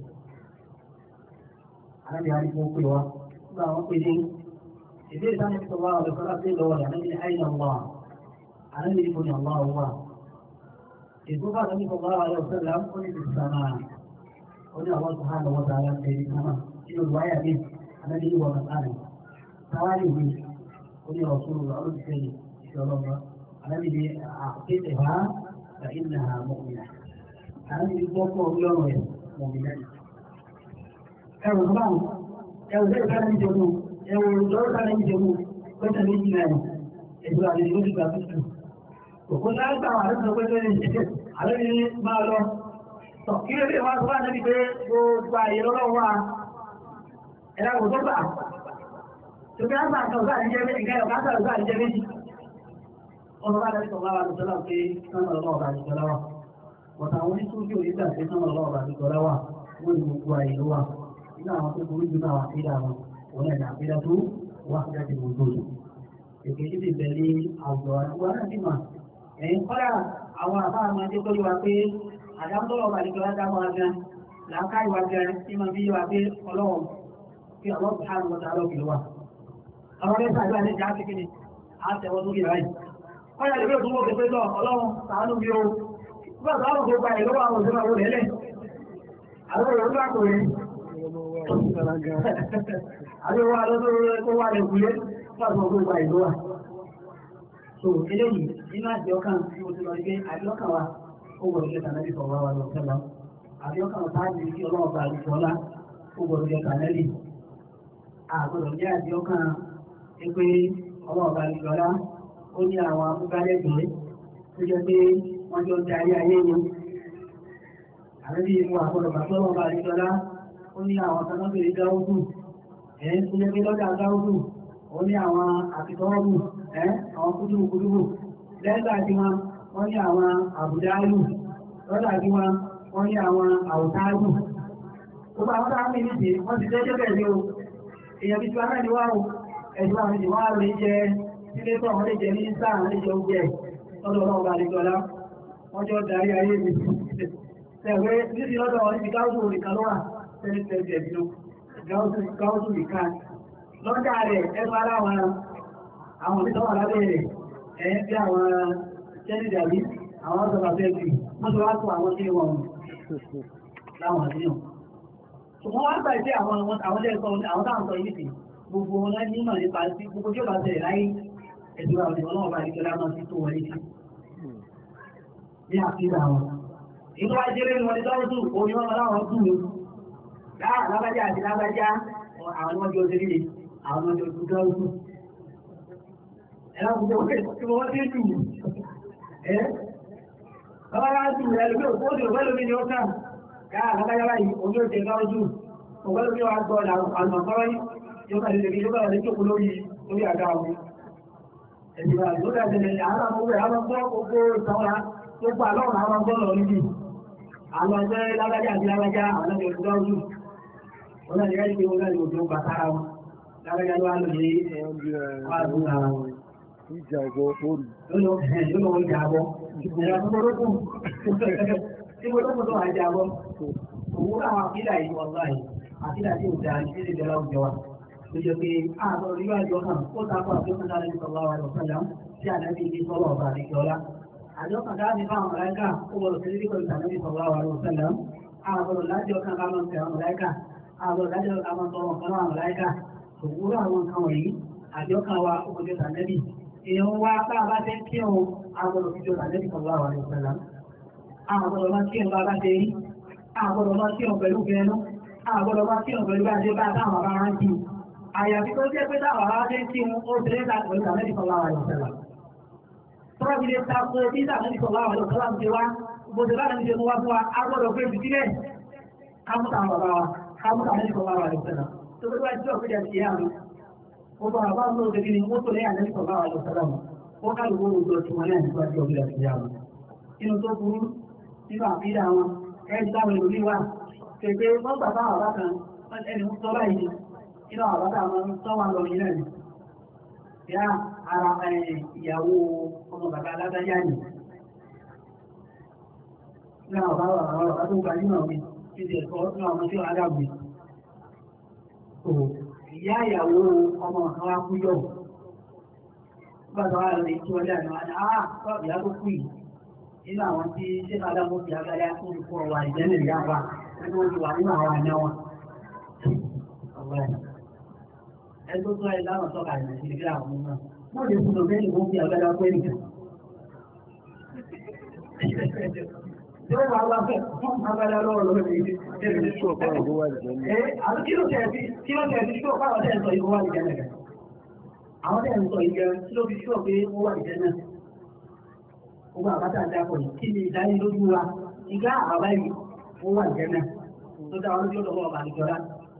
S1: Àlejò àti kó pè wá. Nígbà wọn pè ní ìbéèrè sáà ní sọ wá ọ̀dọ̀ kọ́lá pé lọ́wọ́ rẹ̀ àlejò àìyàn wà. Àlejò ìbò ní ọ̀wá wà. Ètò bá àlejò sọ wá ọ̀dọ̀ sọ́lá ó ní ti sàmà. Ó ní àwọn sọ̀hán lọ́wọ́ tààrà tẹ̀lé sàmà. Nínú ìwáyà mi, àlejò ìwọ̀ màkàrẹ̀. Tawari ni oní Rasulullah ọdún sẹ́yìn ìṣọ́lọ́mọ. Àlábì ni àkéte ha fa iná ha mọ̀mìnà. Àlábì ni gbọ́ pọ̀ lọ́rùn ẹ̀ mọ̀mìnà. Ẹ̀rù báwọn ẹ̀rù lẹ́yìn ká ní jẹun ẹ̀rù lọ́rọ̀ ká ní jẹun pẹ́sà méjì náà ẹ̀dùn àlejò ló ti gbà tútù. Òkú náà gbà wà lọ́sọ̀ pé lórí ìṣẹ́ àlábì ni máa lọ. Tọ̀ kí ló dé wá sọ fún àná pé gbogbo àyè lọ́wọ́ wa ẹ̀rọ kò tó gbà Tòkè á máa tọ̀gbà ní jẹ́ méjì, kẹ́yọ̀ ká tọ̀gbà ní jẹ́ méjì. Ọmọ bá dájú tọ̀gbà wà lọ́sọ́lá pé sánà ọlọ́wọ́ bá ti tọ́lá wà. Bọ̀tà àwọn oníṣòwò tí òní gbà pé sánà ọlọ́wọ́ bá ti tọ́lá wà, wọ́n ní gbogbo àyè ló wà. Nínú àwọn tó burú jù náà wà sí ìdá wọn, òun ẹ̀dà àpéjá tó wà sí láti gbogbo rẹ̀. Èké ti bẹ̀ ní àwùjọ àwọn náà ti mà. Ẹ̀yin kọ́lá àwọn àbá máa dé kọ́lé wa pé àdámọ́tọ́lọ́ bá ti tọ́lá dá wọn gan. Làákà ìwà gan tí máa fi wá pé ọlọ́wọ́ kí ọlọ́pàá hàn wọ́n ta lọ́kìlọ́ wà àwọn ọ̀rẹ́ sàgbà ní ìjà ti kíni àtẹ̀wọ́ tó kìí ráyìí. wọ́n yà lè tó wọ́n pẹ̀pẹ́ lọ ọlọ́run sàánú bí o nígbà tó àwọn gbogbo àyè lọ́wọ́ àwọn òṣèlú àwọn òlẹ́lẹ̀ àwọn òṣèlú àkò rẹ̀ àdéhùn àlọ́tọ́ tó wà lẹ́kùlé nígbà tó gbogbo àyè lọ́wọ́. so eléyìí nínú àjẹ ọkàn tí mo ti lọ rí pé àjẹ ọkàn wa ó gbọdọ̀ jẹ́ tànẹ́bí sọ̀rọ̀ wa lọ sẹ́lá àjẹ ọkàn tá a jẹ́ kí ọlọ́run bá àlùfọ́ ọlá ó gbọdọ̀ jẹ́ tànẹ́bí àgbọdọ̀ jẹ́ àjẹ ọkàn pé ọlọ́ọ̀bá ìjọlá ó ní àwọn amúgbálẹ́gbẹ̀ẹ́ tó jẹ́ pé wọ́n jọ darí ayé ni. Àrẹ́bí ìmú àgbọ̀dọ̀ bàtọ́ ọlọ́ọ̀bá ìjọlá ó ní àwọn kanáfèrè gáúdù ẹ̀ tó jẹ́ pé lọ́jà gáúdù ó ní àwọn àfitọ́ọ̀bù ẹ̀ àwọn kúdùrù kúdùrù lẹ́gbà tí wọn wọ́n ní àwọn àbùdáàlù lọ́jà tí wọn wọ́n ní àwọn àwùtáàlù. Gbogbo àwọn táwọn ènìyàn ti wọ́n ti tẹ́jọ́ bẹ̀rẹ̀ ní o èèyàn bí tí wọn náà ní wá o ẹ̀sùn àwọn ìdìbò wà lè jẹ sílé tó àwọn lè jẹ ní sáà lè jẹ oúnjẹ lọ́dọ̀ ọlọ́run bá lè jọlá wọ́n jọ darí ayé mi tẹ̀wé níbi lọ́dọ̀ wọn níbi gáúsù nìkan ló wà tẹ́lẹ̀ tẹ́lẹ̀ bínú gáúsù nìkan lọ́dà rẹ̀ ẹgbẹ́ aláwọn àwọn onítọ́ wà lábẹ́ rẹ̀ ẹ̀ bí àwọn jẹ́nì dàbí àwọn ọ̀sọ̀ àfẹ́ẹ̀kì wọ́n ti wá tó àwọn tí wọ́n láwọn àdéhùn ṣùgbọ́n wá gbà pé àwọn àwọn lẹ́ẹ̀kọ́ àwọn táwọn sọ yìí gbogbo wọn láti nímọ̀ nípa sí gbogbo tí ó bá tẹ̀lé láyé ẹ̀dùn àwọn ìwọ̀n náà bá ní kẹlá máa sí tó wọlé sí ní àfihàn àwọn. Inú wa jẹ́rẹ́ ni wọ́n ti dáwọ́ tún òun ni wọ́n máa láwọn tún ní. Láà lágbájá àti lágbájá àwọn ọmọdé ọjọ́ líle àwọn ọmọdé ọjọ́ dáwọ́ tún. Ẹ̀rọ gbogbo tí wọ́n ti dùn. Ẹ́ bàbá yá dùn rẹ̀ lómi òkú òdì òfẹ́ lómi ni ó kàn. Láà lágbájá báyìí òun yóò jẹ dáwọ́ tún. Òfẹ́ lómi wa gbọ́ àlùmọ̀kọ́rọ́ yìí yóò kà lè yóò kà lè jókòó lórí lórí àga wọn. Ẹ̀sìn bá ló dà tẹ̀lé àwọn ọmọ rẹ̀ àwọn gbọ́ gbogbo ìtàwọn gbogbo àlọ́ àwọn gbọ́dọ̀ níbi àwọn ẹgbẹ́ lágbájá àti lágbájá àwọn ẹgbẹ́ òṣìṣẹ́ ojú wọn náà nígbà tí wọn náà yóò tó bàtàrà wọn lágbájá ló wà lóye wà lóra wọn.
S2: ìjà ọ̀bọ orí.
S1: lọ́lọ́ lọ́lọ́ ìjà bọ́ ìjà tó lókun tí mo lókun tó wà ìjà bọ́ òwúrọ̀ àwọn àkídà yìí wọ́n láì àkídà tí ò dáa ní ilé ìjọba òjò wa ló jẹ́ pé àbọ̀ oríwá ìjọ kan ó takọ àjọkàn dára ní sọ̀rọ̀ àwọn ọ̀sánlá tí ànábì ní sọ́lọ̀ ọ̀bà àdékọ́lá àjọkàn dára ní fáwọn mọ̀láìkà ó gbọ́dọ̀ sí nípa ìtànábì sọ̀rọ̀ àwọn ọ̀sánlá àbọ̀dọ̀ lájọ kan ká máa ń tẹ àwọn mọ̀láìkà àbọ̀dọ̀ lájọ ká máa ń tọrọ kan àwọn mọ̀láìkà òwúrọ̀ àwọn nǹkan wọ̀nyí àjọkàn wa ó kọjọ tànábì èèyàn wá bá a bá fẹ́ kí òun àbọ̀dọ̀ fi jọ tànábì sọ̀rọ̀ àwọn ọ̀sánlá àbọ̀dọ̀ máa kí òun bá bá ṣe rí àbọ̀dọ̀ máa kí òun pẹ̀lú fẹ́ẹ́nu àbọ̀dọ̀ máa kí òun pẹ̀lú bá a ṣe bá a táwọn bá rántí àyàfi tó jẹ́ pé táwọn ará ṣe ń kí wọn ó tẹ̀lé ta pẹ̀lú àmẹ́bí sọ̀rọ̀ àwọn àlùsọ̀lá. Tọ́lá fi lè ta ko bí àmẹ́bí sọ̀rọ̀ àwọn àlùsọ̀lá ń ṣe wá, bó ṣe láti ṣe mú wá fún wa, a gbọ́dọ̀ pé jù sílẹ̀. Kámúta àwọn bàbá wa, kámúta àmẹ́bí sọ̀rọ̀ àwọn àlùsọ̀lá. Tó tó bá ti ọ̀ péjà sí àmì. Ó bá bàbá ń lò ó ní ó tó lé àmẹ́bí sọ̀rọ̀ àwọn àlùsọ̀lá mu. Ó ká ló gbóòrò tó ti wọn náà nípa tí ọ̀gbìn àti ìyá wọn. Inú tó burú nínú àbídà wọn, ẹ̀ ń dáwọn ìlú wà. Kèké wọ́n gbà bá àbá kan, ẹni ń sọ báyìí nínú àwọn bàbá àwọn tọ́wà lọ ní náà ni yá ara ìyàwó ọmọ bàbá aládájá ni ní àwọn bàbá àwọn bàbá tó gbà nínú ọ̀gbìn tí ti ẹ̀kọ́ ní ọmọ tí ó adágbé ìyá ìyàwó ọmọ kan wá kú yọ̀ bàbá wa lọ ní tí wọ́n dà ní wọn ah tọ́ ìyá tó kú yìí nínú àwọn tí ṣé adámọ́ ti agbára tó ń kọ́ wa ìjẹ́lẹ̀ ìyá wa nínú wọn ti wà nínú àwọn àná wọn ẹgbẹ́ tó ẹ láwọn sọ́kà ìrìn sí ìgbéra àwọn náà wọ́n lè fún ọgbẹ́ ìwọ́n fi àgbẹ́dá pé nìkan. Tí ó wà wá fẹ́ fún àgbẹ́dá lọ́wọ́ lọ́wọ́ ní ilé. Àwọn kí ló tẹ̀ sí kí ló tẹ̀ sí kí ó pàwọ́ tẹ̀ sọ ìwọ́ wà ní jẹ́ nìkan. Àwọn tẹ̀ ń sọ ìjẹ kí ló fi ṣọ́ pé ó wà ní jẹ́ náà. Gbogbo àbátà ń dápọ̀ yìí kí ni ìdánilójú wa ìgbà àbá yìí ó wà ní jẹ́ náà. Tó dá wọn lójú ọ̀dọ̀ ọba àdìjọ́lá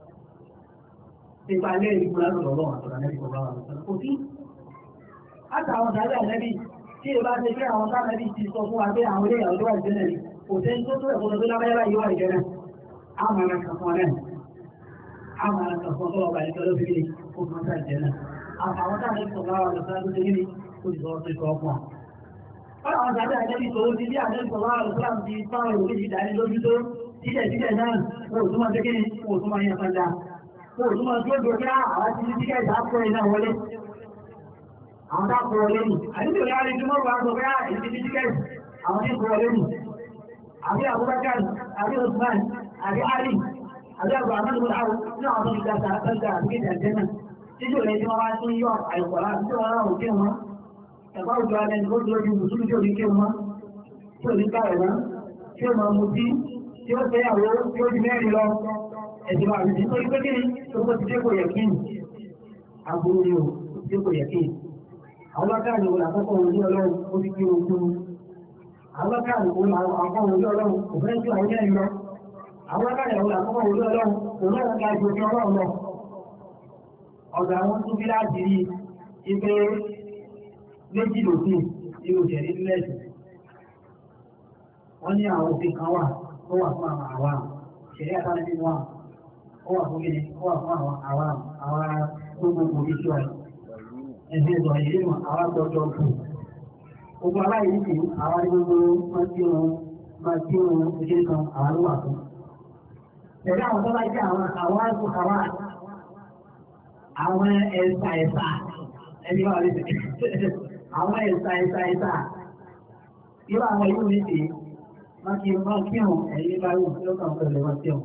S1: nípa ilé ìlú lọ́rọ̀ àtọ̀rọ̀ ànẹ́bí kò bá wà lọ́sọ̀rọ̀ kò sí. Àtàwọn ọ̀dàdà ànẹ́bí tí ẹ bá ṣe pé àwọn sáànẹ́bí ti sọ fún wa pé àwọn ilé ìyàwó tó wà ìjẹ́nà ni kò tẹ́ tó tó ẹ̀kọ́ tó lábẹ́yẹ́ báyìí wà ìjẹ́nà. A máa ra kàn fún ọ náà. A máa ra kàn fún ọlọ́wọ́ bá ìjọ ló fi lè kó fún ọ̀sán ìjẹ́nà. Àwọn sáànẹ́bí kò bá wà lọ́sọ̀rọ̀ tó ṣe kí ni ó ti sọ ọ́ sí sọ fún wa. Wọ́n àwọn ọ̀dàdà ànẹ́bí tó ti bí ànẹ́bí kò bá wà lọ́sọ̀rọ̀ ti fáwọn òbí ìdánilójú tó sílẹ̀ sílẹ̀ náà wọ́n ò tún máa ṣe kí ni wọ́n ò tún máa yẹn fanda kò tún máa tó gbogbo àwọn ti ní tíkẹ́ ìdápọ̀ iná wọlé àwọn dápọ̀ wọlé nì àdúgbò yára ní túnmọ̀ wà sọ pé àìsí ní tíkẹ́ àwọn ní kò wọlé nì àbí Abubakar àbí Usman àbí Ali àbí àbúrò àmọ́ ìwọ̀n àwọn ní àwọn tó ti gbà sáà àti kéde àjẹ́ náà títí òlẹ̀ tí wọ́n wá tún yọ àìkọ̀lá tí wọ́n ráhùn kí wọn ẹ̀kọ́ òjò alẹ́ ní kójú ojú mùsùlùmí tí ò ní kí wọn tí ò ní ká ẹ̀rọ tí ó máa mutí tí ó fẹ́ àwọ̀ tí ó di mẹ́rin lọ ẹ̀sìn máa rí nítorí pé kíni tó kó ti dépò yẹ kíni aburú ni o dépò yẹ kíni àwọn bákàrí wo làkọ́kọ́ òun ní ọlọ́run ó ti kí ogun àwọn bákàrí wo làkọ́kọ́ òun ní ọlọ́run kò fẹ́ ju àwọn yẹn lọ àwọn bákàrí wo làkọ́kọ́ òun ní ọlọ́run kò náà ká ju ojú ọlọ́run lọ ọ̀gá àwọn tún bí láti rí ipe méjì lòdì ní òṣèré nílẹ̀ wọ́n ní àwọn òfin kan wà tó wà fún àwọn àwa ìṣẹ̀lẹ̀ àtàlẹ́ nínú wa ó wà fún kíni ó wà fún àwọn àwa àwa gbogbo òbí tí wà ẹ̀sìn ìdọ̀ yìí mọ̀ àwa gbọ́dọ̀ kù gbogbo aláìní sí àwa ní gbogbo máa tí wọn máa tí wọn ojú kan àwa ló wà fún. Ẹ̀dá àwọn tó bá jẹ́ àwọn àwọn àgùn àwa àwọn ẹ̀sà ẹ̀sà ẹni wà lè àwọn ẹ̀sà ẹ̀sà ẹ̀sà irú àwọn ìlú mi sì máa kí máa kí hàn ẹ̀yìn bá wù tí ó kàn pẹ̀lú wọn sí ọ̀.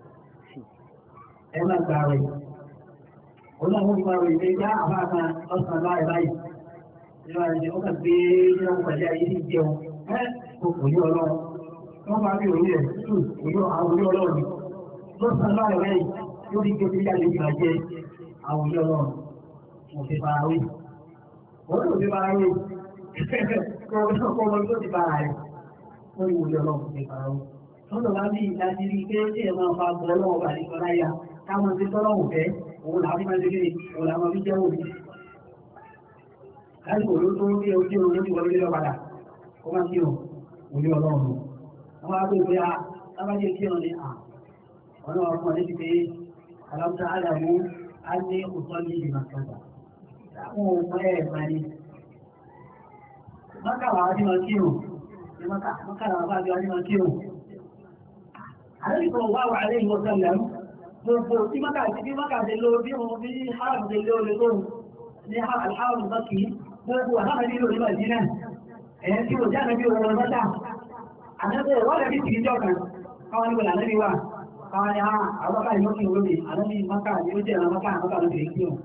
S1: Ẹ máa gba rẹ̀. Ó náà wọ́n gba rẹ̀ ilé já àbá kan lọ́sàn-án láì báyìí. Ìjọba ìjọ ó kàn gbé ní ọkọ̀ pẹ̀lú ayé ní ìjẹun. Ẹ́ kò kò ní ọlọ́run. Wọ́n bá rí òun rẹ̀ tù òun àwọn orí ọlọ́run. Lọ́sàn-án láì báyìí yóò rí gbé bíyà lè gbà jẹ àwọn orí ọlọ́run. Mo fi fara wé. Wọ́n lò fi fara wé. Kọ́ ọmọ tó ti fara rẹ̀ wọ́n ní wòlé ọlọ́run ní ìfara wọn. Tọ́lọ̀ bá ní ìdájí rí pé tí ẹ̀ máa fa gbọ́ ọlọ́run bá ní ìfara ya káwọn ti tọ́lọ́run fẹ́ òun làá fi máa ṣe kéde òun làá máa fi jẹ́ òun. Lásìkò ló tó rí ojú oorun lójú wọlé lọ padà ó máa kí òun òní ọlọ́run àwọn agbègbè a lábájé kí wọn ni à ọ̀nà ọkùnrin ti pé aláwùjọ àdàmú á ní òtọ́ ní ìdìbò àkàtà àwọn ọmọ ẹ̀ máa ní mọ́kà wà á ní wọn kírun ní mọ́kà mọ́kà làwọn bá bí wọn ní wọn kírun àlejò wà wà lẹ́yìn wọ́n sẹ́lẹ̀ mú gbogbo tí mọ́kà ti bí mọ́kà ti lo bí wọn bí haram ti lo lè lóhùn ní alharam mọ́kì gbogbo àtàwọn nílò ní màdínà ẹ̀yẹn tí mo jáde bí wọn mọ́tà àtẹ́tẹ́ wọ́n lè fi tìrí jọ kan káwọn níbo lànà bí wà káwọn ní àwọn bá ìmọ̀ kí n lóde àlọ́ ní mọ́kà ní ó jẹ́ mọ́kà mọ́kà ló tẹ̀lé kí wọn.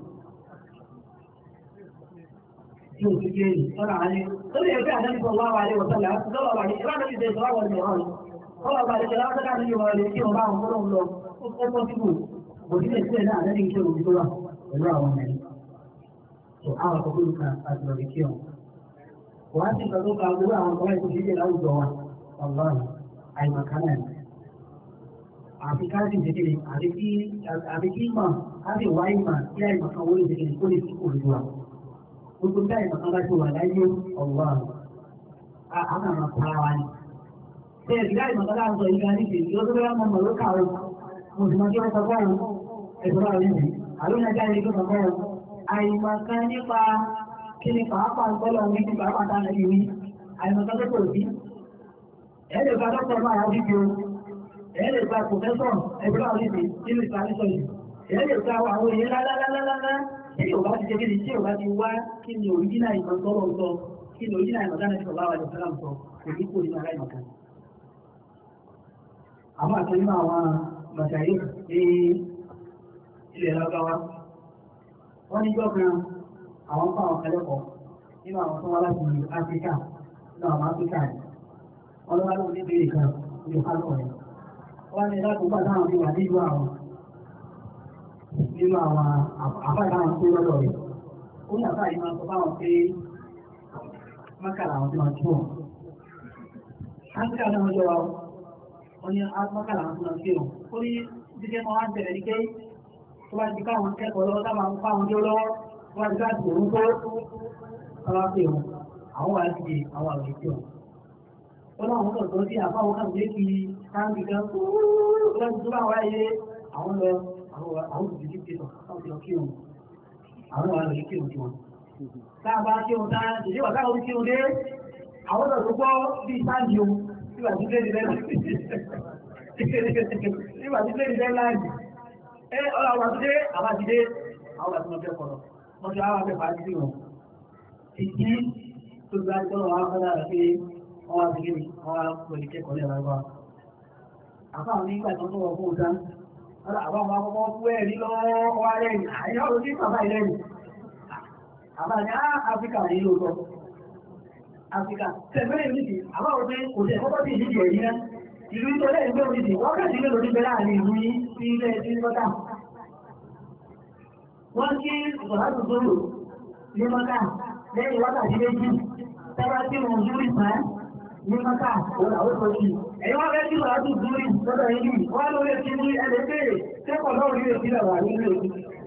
S1: tí o ti gbé ní sọ́nà àlẹ́ tó lè fẹ́ àdáni sọ wá wà lé wọ́n sọ́lá lọ́wọ́ wà ní ìlànà ìdè sọ wà wà ní ọ̀rọ̀ ọlọ́ bá ìjọba tó ká nínú ọ̀rẹ́ tí wọ́n bá wọn fọ́lọ́ lọ ó pọ́ síbò kò sí lè sílẹ̀ náà lẹ́yìn iṣẹ́ òbí tó wà pẹ̀lú àwọn ẹ̀rí. tó àwọn àkọ́kọ́ ló kan àti lọ́ọ̀rẹ́ kí wọn. kò wá sí ìgbà tó ka gbogbo àwọn ọmọ ìkó ṣíṣe láwùjọ wa ọlọ́run àìmọ̀kánà ni. àfi ká sì ṣe kéde àfi kí mọ̀ ká sì wáyé mà kí àìmọ̀kan wọlé ṣe kéde kó lè sí òrùn wa. gbogbo tí àìmọ̀kan bá ti wà láyé ọlọ́run àwọn àmọ̀ pa wa ni bẹ́ẹ̀ bí láì mọ̀tọ́lá ń sọ ìgbà ní ìṣèlú ó tó bẹ́ẹ̀ mọ̀ mọ̀ ló kàwé mo sì mọ̀ kí wọ́n sọ fún ọ̀run ẹ̀sọ́ bá rí mi àlóyún ajá ilé tó sọ fún ọ̀run àìmọ̀kan nípa kí ni pàápàá ń gbọ́lọ̀ wí ní pàápàá tá a lè wí àìmọ̀kan tó kò sí ẹ̀ lè gba dọ́kítọ̀ náà àwọn fífi o ẹ̀ lè gba pòfẹ́sọ̀ ẹ̀sọ́ bá rí mi nínú ìsàlẹ̀sọ̀ yìí ẹ̀ lè gba àwọn èèyàn lálálálálá tí yóò bá ti ṣe kíni tí yóò bá ti wá kí ni òrìjínà ìmọ̀ tọ́lọ̀ sọ kí ni òrìjínà ìmọ̀ dáná ìṣọ̀lá wa lè fẹ́ràn sọ kò ní kó nínú aláìmọ̀kan àwọn àtẹ́lẹ́ àwọn màṣàyí ní ilẹ̀ lágbàwá wọ́n ní jọ́kan àwọn fún àwọn kẹlẹ́kọ̀ọ́ nínú àwọn tó wá láti áfíríkà nínú àwọn áfíríkà ní wọ́n lọ́wọ́ lọ́wọ́ ní ìbéèrè kan ní ìpálọ̀ rẹ̀ wọ́n ní láti gbà táwọn ti wà nínú àwọn nínú àwọn àfáà táwọn tó lọ́dọ̀ rẹ̀ ó ní àfáà yìí máa sọ fáwọn pé mákàlà àwọn tí wọ́n tó wọn. áfíríkà náà wọ́n jọ wa wọ́n ní mọ́kànlá àwọn ọmọ sí ọ̀. ó ní jíjẹ́ mọ́ wá ń tẹ̀lẹ̀ ní pé tó bá ti káwọn kẹ́kọ̀ọ́ lọ́wọ́ táwọn ń fáwọn dé lọ́wọ́ tó bá ti ká ti òun tó ọlá pé wọn àwọn wà láti di àwọn àgbẹ̀ sí ọ̀. ó láwọn mọ́tò tó sí àfáwọn kan lé fi káńtì kan kó lọ́sí tó bá wáyé àwọn lọ àwọn òbí ti pè tọ̀ káwọn ti lọ kí wọn àwọn wà lọ kí wọn kí wọn. tá a bá kí wọn tá a ṣèléwà táwọn kí wọn dé àwọn lọ tó gbọ́ bí sáǹdì o nígbà tí lẹ́yìn lẹ́yìn nígbà tí lẹ́yìn lẹ́yìn láàyè ẹ ọ̀rọ̀ àwọn àtúndé àwọn àtúndé àwọn àtúndé ọjọ́ kọ̀ọ̀rọ̀ wọ́n ti àwọn akẹ́kọ̀ọ́ àti sí wọn. ìdí tó gba ìtọ́nà wọn fẹ́ lára pé wọ́n wá sí kíni wọ́n wá pẹ̀lú kẹ́kọ̀ọ́ lẹ́yìn lára wa. àfáwọn nígbà tó ń wọ fún òtán àwọn ọmọ akọ́kọ́ fún ẹ̀rí lọ́wọ́ wá lẹ́yìn àyà ó sí bàbá ìlẹ́yìn. àbá ní áfíríkà ní lóòótọ́ Áfíríkà. Tẹ̀gbẹ́rẹ̀ ìlúdì, àwọn òfin kò tẹ̀ kọ́kọ́ sí ìdíje ẹ̀rí náà. Ìlú ìtọ́lẹ̀ ìgbẹ́ òdìdì, wọ́n kà sí ilé lórí bẹ́ẹ̀ láàrin ìlú yìí sí ilé ẹ̀sìn mọ́tà. Wọ́n kí ìsọ̀láṣù sóró ní mọ́tà lẹ́yìn wákàtí méjì. Tẹ́wá tí mo ń dúró ìsàn ní mọ́tà òun àwọn tó kì. Ẹ̀yin wọ́n fẹ́ kí ìsọ̀láṣù dúró lọ́dọ̀ yìí. Wọ́n ló lè fi ní ẹlẹ́ béèrè kẹ́kọ̀ọ́ náà rí èsì lẹ̀ wà nínú èsì.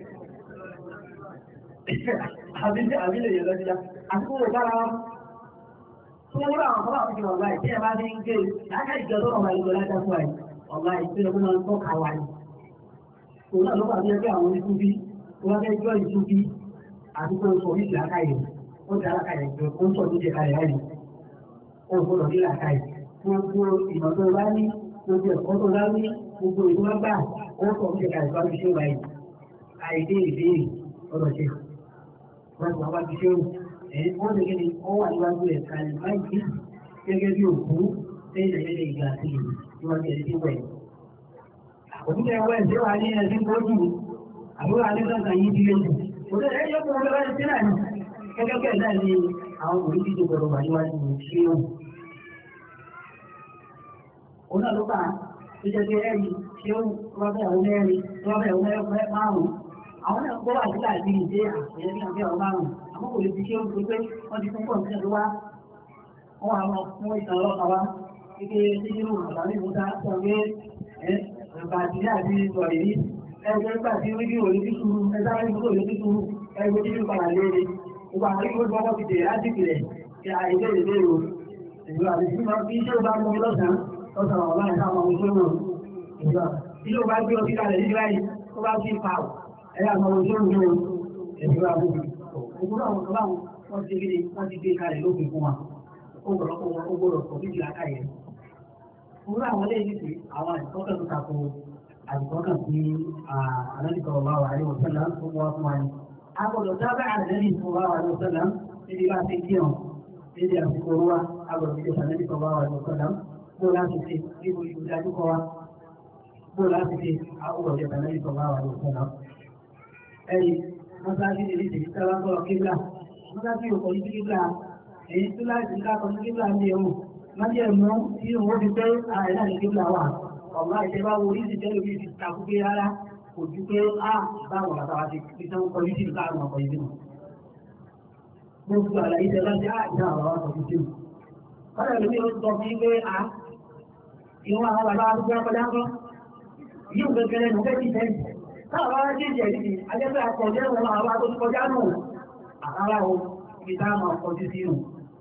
S1: Àbí lè yẹ lọ́dídá. Àti kúrò bára wọn wọ́n rà àwọn àwọn ìjọba ọ̀gá ìtẹ́ bá ní ń gé láká ìjọ tó ọ̀gá ìjọ lájá fún àì ọ̀gá ìpínlẹ̀ tó máa ń tọ́ka wà ní. òun náà ló pàdé ẹgbẹ́ àwọn oníṣúbí wọ́n fẹ́ jọ ìṣúbí àti kó sọ oríṣi àkáyè ó ti alákàyè jọ ó ń sọ ní ìjẹkalẹ̀ láyè ó gbọ́dọ̀ ní làkàyè gbogbo ìmọ̀ tó bá ní gbogbo ẹ̀kọ́ tó bá ní gbogbo ìlú wọn gbà ó sọ ní ìjẹkalẹ̀ tó bá fi ṣe wáyé àìdé ìbéèrè ọ̀dọ̀ ṣe wọ́n ti wọ́n bá fi ṣe wù ẹ̀yìn wọ́n lè gẹ́ni wọ́n wà níwájú ẹ̀ kalẹ̀ báyìí gẹ́gẹ́ bí òkú lẹ́yìn ẹ̀yẹ́dẹ̀ ìgbà àti ìlú níwájú ẹ̀ tí wẹ̀. Òkúta ẹ̀wọ́ ẹ̀sẹ̀ wà ní ẹ̀sìn gbójú àbúrò alẹ́sọ̀tà yìí ti lé jù. Òkúta ẹ̀yẹ́ kò wọlé wáyé sí náà ni gẹ́gẹ́ bẹ́ẹ̀ náà ni àwọn òbí ti tó gbọdọ̀ wà níwájú ṣé o. Òun náà ló bá tó jẹ́ pé ẹ̀rí ṣé ó wá bẹ́ẹ̀ àwọn mẹ́rin wá bẹ́ẹ̀ àwọn mẹ́rin márùn-ún. Àwọn náà gbọ́ wà sílẹ̀ àti ìdí àṣeyẹ́ bí wọ́n fẹ́ àwọn márùn-ún àmọ́ kò lè fi ṣe oúnjẹ pé wọ́n ti fún pọ̀ǹtì ẹ̀rọ wá wọ́n wà lọ fún ìtàn ọlọ́pàá wá kíkẹ́ síjú àtàrí ìmúta sọ̀rọ̀ ẹ̀bà àtìlẹ́ àti ìsọ̀rọ̀ yìí ẹgbẹ́ nígbà tí wọ́n ní òye títú ẹgbẹ́ àwọn ìmúlò òye títú ẹgbẹ́ títú padà léèrè gbogbo àwọn ìwé gbọ́dọ̀ ti dè láti ìpìlẹ̀ kí àìsẹ́ ìdè o ìlú àti tí wọ́n fi iṣẹ́ bá mú mi lọ́sàn-án lọ́sàn-án ọ̀la ìta àwọn ọmọ ìṣòro ìlú àti ilé ò bá gbé ọtí kalẹ̀ nígbà yìí tó bá fi pa ọ̀ ẹ̀yà àwọn ọmọ ìṣòro ìlú ìlú àti òkúrò àwọn ọ̀la wọn ti gbé wọn ti gbé kalẹ̀ lókè fún wa ó gbọ́dọ̀ ó gbọ́dọ̀ sọ níbi àkàyẹ. òkúrò àwọn ilé yìí ti àwọn àìsọ́kẹ́ tó tako àìsọ́kẹ́ sí àlẹ́nìkọ̀ ọ̀la wà ní òṣèlú tó wá fún wa ni. a gbọ́dọ̀ sábẹ́ àlẹ́nìkọ̀ ọ̀la wà ní òṣèlú níbi bá ti kí ọ̀ níbi àsìkò wa agbọ̀dọ̀ ìjọ sàlẹ́bí kan bá wà ní ọ̀sọ̀dá bó láti ṣe níbo ìdájú kọ wa bó láti ṣe agbọ̀dọ̀ ìjọ sàlẹ́bí kan bá wà ní ọ̀sọ̀dá. ẹ̀rí mọ́sáàsì ní ìdíje sábà sọ̀rọ̀ kíbla mọ́sáàsì yóò kọjú sí kíbla èyí tó láti ká kọjú kíbla ní ẹ̀wò májì ẹ̀mú tí òun fi pé ààrẹ náà ní kíbla wà ọ̀gá ìjẹba wo oríṣi tẹ́lẹ̀ bí ti takú pé rárá kò ju pé á báwọn bàtà wa ti fi sẹ́wọ́n kọjú sí ìka àwọn ọkọ̀ ìdí gbogbo àlàyé tẹ láti àìsàn àwọn àwọn ọkọ̀ ìdí Ọ̀rẹ́ ìlú yóò sọ fún pé a ìwọ̀n àwọn bàbá arúgbó ọkọ̀dá kọ́. Yíò gẹ́gẹ́rẹ́ nù fẹ́ ti fẹ́. Táwọn bá jẹ́ ìjẹ̀ ìdí, ajẹ́fẹ́ àkọ̀jẹ́ wọn àwọn bá tó ti kọjá nù. Àrárá o, ibi tá a máa kọ sí sínú.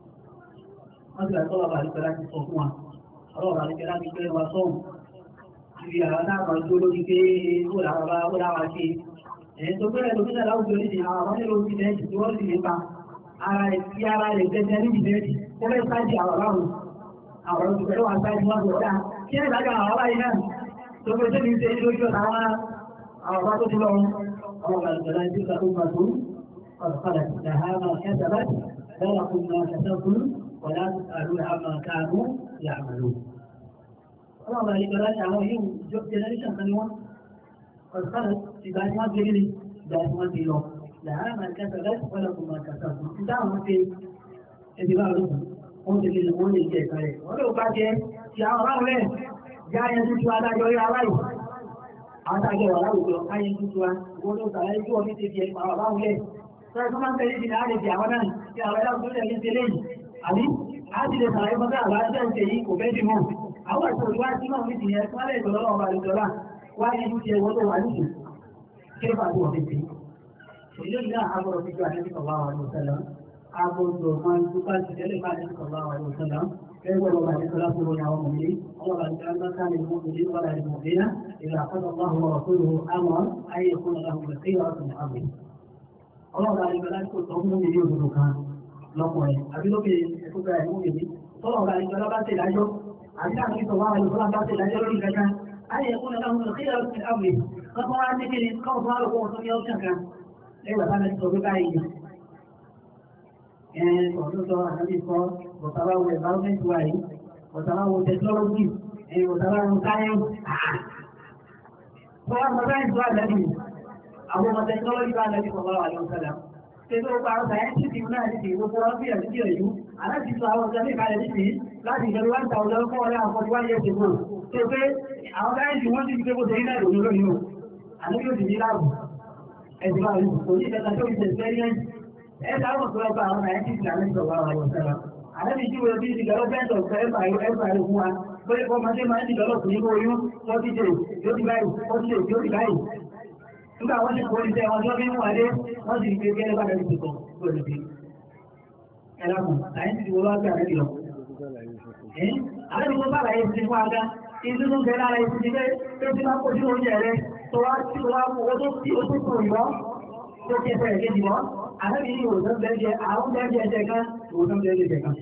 S1: Wọ́n ti ràtọ́ bàbá àríkẹ́ láti sọ fún wa. Ọlọ́run àríkẹ́ láti pé wa sọ́hùn. Ibi àwọn náà máa jó lórí pé ó làwọn bá ó láwa ṣe. Ẹ̀yìn tó gbẹ́rẹ̀ lómi náà láwùjọ nídìí àwọn àwọn nílò ti dẹ́ẹ̀tì tí wọ́n sì lè pa. Ara rẹ̀ tí ara rẹ̀ gẹ́gẹ́ níbi dẹ́ẹ̀tì tẹ́lẹ̀ sáájì àwọn aláwọ̀ àwọn olùgbẹ̀rẹ̀ wà sáájì wọ́n tó dáa kí ẹ̀ lájọ àwọn aláyé náà tó gbé tẹ́lẹ̀ ìṣe lójú ọ̀nà àwọn àwọn ọba tó ti lọ àwọn ọba ìgbẹ̀rẹ̀ tí ó gbà tó ọ̀rọ̀kọ̀lẹ̀ ìdáhàmà kẹsàbà lọ́wọ́ kún náà kẹsàkún wọ̀lá àrùn àmà káàmù yàmàlú. Ọmọ ọba ìgbẹ̀rẹ̀ àwọn yìí jọ generation kan ni wọ́n ọ̀rọ̀kọ̀lẹ̀ ìgbà tí wọ́n gbé ní ìgbà tí wọ́n ti lọ. Làhàmà kẹsàbà wọ́lá kún náà kẹsàkún. Ìdáhùn ti ẹbí bá lókun wọ́n ti lè wọ́n lè jẹ ẹ̀ka rẹ̀ wọ́n lè bá jẹ ti àwọn ọ̀rọ̀ rẹ̀ já yẹn tuntun adájọ́ rí aláì àwọn adájọ́ wà láwùjọ káyẹn tuntun wa wọ́n ló sàlàyé tí wọ́n fi ti di ẹ̀ àwọn ọ̀rọ̀ rẹ̀ sọ́yìn tó máa ń tẹ̀lé ìdílé àlejò àwọn náà tí àwọn ẹ̀dá òṣèlú ẹ̀yìn ti lẹ́yìn àbí a ti lè sàlàyé fún sáà láti ẹ̀ ń tẹ̀yí kò fẹ́ dì mọ́ àwọn ìṣòro wá sí náà nídìí yẹn wọ́n lè jọ̀lọ́ ọba àlejòlá wá ní ìlú tiẹ̀ wọ́n tó wà nídìí kí ló fà tó wọ́n fi tì í ìlú náà agbọ̀rọ̀ fi jọ àlejò ọba àwọn ọ̀sẹ̀ agbọ́dọ̀ máa ń dúpá sí tẹ́lẹ̀ máa ní sọ̀rọ̀ àwọn ọ̀rọ̀ sọ́lá ẹgbẹ́ ọ̀rọ̀ bá ní sọ́lá tó lórí àwọn ọmọdé ọmọ bá ní sọ́lá bá ká ní mọ́tòdé wà láì mọ̀déná ìlà àkọ́dọ̀ bá wọn ọ̀rọ̀ tó lò àmọ́ ayé fún ọ̀rọ̀ àwọn ọ̀rọ̀ ìwà ọ̀sán àmì. ọmọ bá ní sọ́lá tó tọ́ fún mi ní òdodo kan lọ́kùnrin àbí lókè ẹ̀kúta ẹ̀mú mi ní tọ́lọ̀ bá ní sọ́lá bá tẹ̀ lájọ́ àbí láti sọ̀rọ̀ àwọn ọ̀rọ̀ bá tẹ̀ lájọ́ lórí kankan ayé fún ọ̀rọ̀ àwọn ọ̀rọ̀ ìwà ọ̀sán àmì. kọ́kọ́ wá ní kíni kọ́kọ́ wá lọ́kọ́ ọ̀sán ní ọ̀sán kan lẹ́gbàá bá ní sọ̀rọ̀ báyìí ọ̀dọ́dọ̀ àdábì kọ́ bọ̀tàláwò environment wà yìí bọ̀tàláwò technology bọ̀tàláwò science fọ́wọ́n mọ̀ science wà lẹ́bí àwọn ọmọ technology wà lẹ́bí kọ̀ọ̀lá wà lọ́wọ́ sẹ́lá tẹ́lẹ̀ ó pa scientific náà ti gbogbo wọn bí ẹ̀sí ẹ̀yú aláti sọ àwọn ọ̀sẹ̀ ní ìkàlẹ̀ nìsí láti ìjọba one thousand four hundred and forty one years ago tó pé àwọn science wọ́n ti fi pé kó tẹ̀lé náà lòun lónìí o àlejò ti ní láàbù ẹ̀sìn máa rí kò ní ìfẹ́ tó ti experience ẹ̀dá àwọn tó ọba àwọn àyẹ̀tì ìlànà ìjọba àwọn ọ̀sẹ̀lá. Àlẹ́bí tí wọ́n bí development of ẹ̀fà ẹ̀fà fún wa, bóyá kọ́ máa ṣe máa ń develop nínú oyún forty days yóò di báyìí forty days yóò di báyìí. Nígbà wọ́n ti kó iṣẹ́ wọn tó fi ń wọlé, wọ́n sì gbé gẹ́gẹ́ bá dẹ́bi tuntun lórí ti. Ẹ lákùn, àyẹ̀tì tí wọ́n wá gbé àlẹ́bí lọ. Àlẹ́bí tó bàlàyé ti fún aga, ìdí tó ń bẹ lára ìsìn pé pé tí máa kó sínú oúnjẹ rẹ tó wá tí ó wá owó tó tí ó tó kò yọ tó ti ẹsẹ̀ ìkejì mọ́ àlẹ́bí ní òòsàn bẹ́ẹ̀ àwọn bẹ́ẹ̀ ẹ̀jẹ̀ kan òòsàn bẹ́ẹ̀ ẹ̀jẹ̀ kan.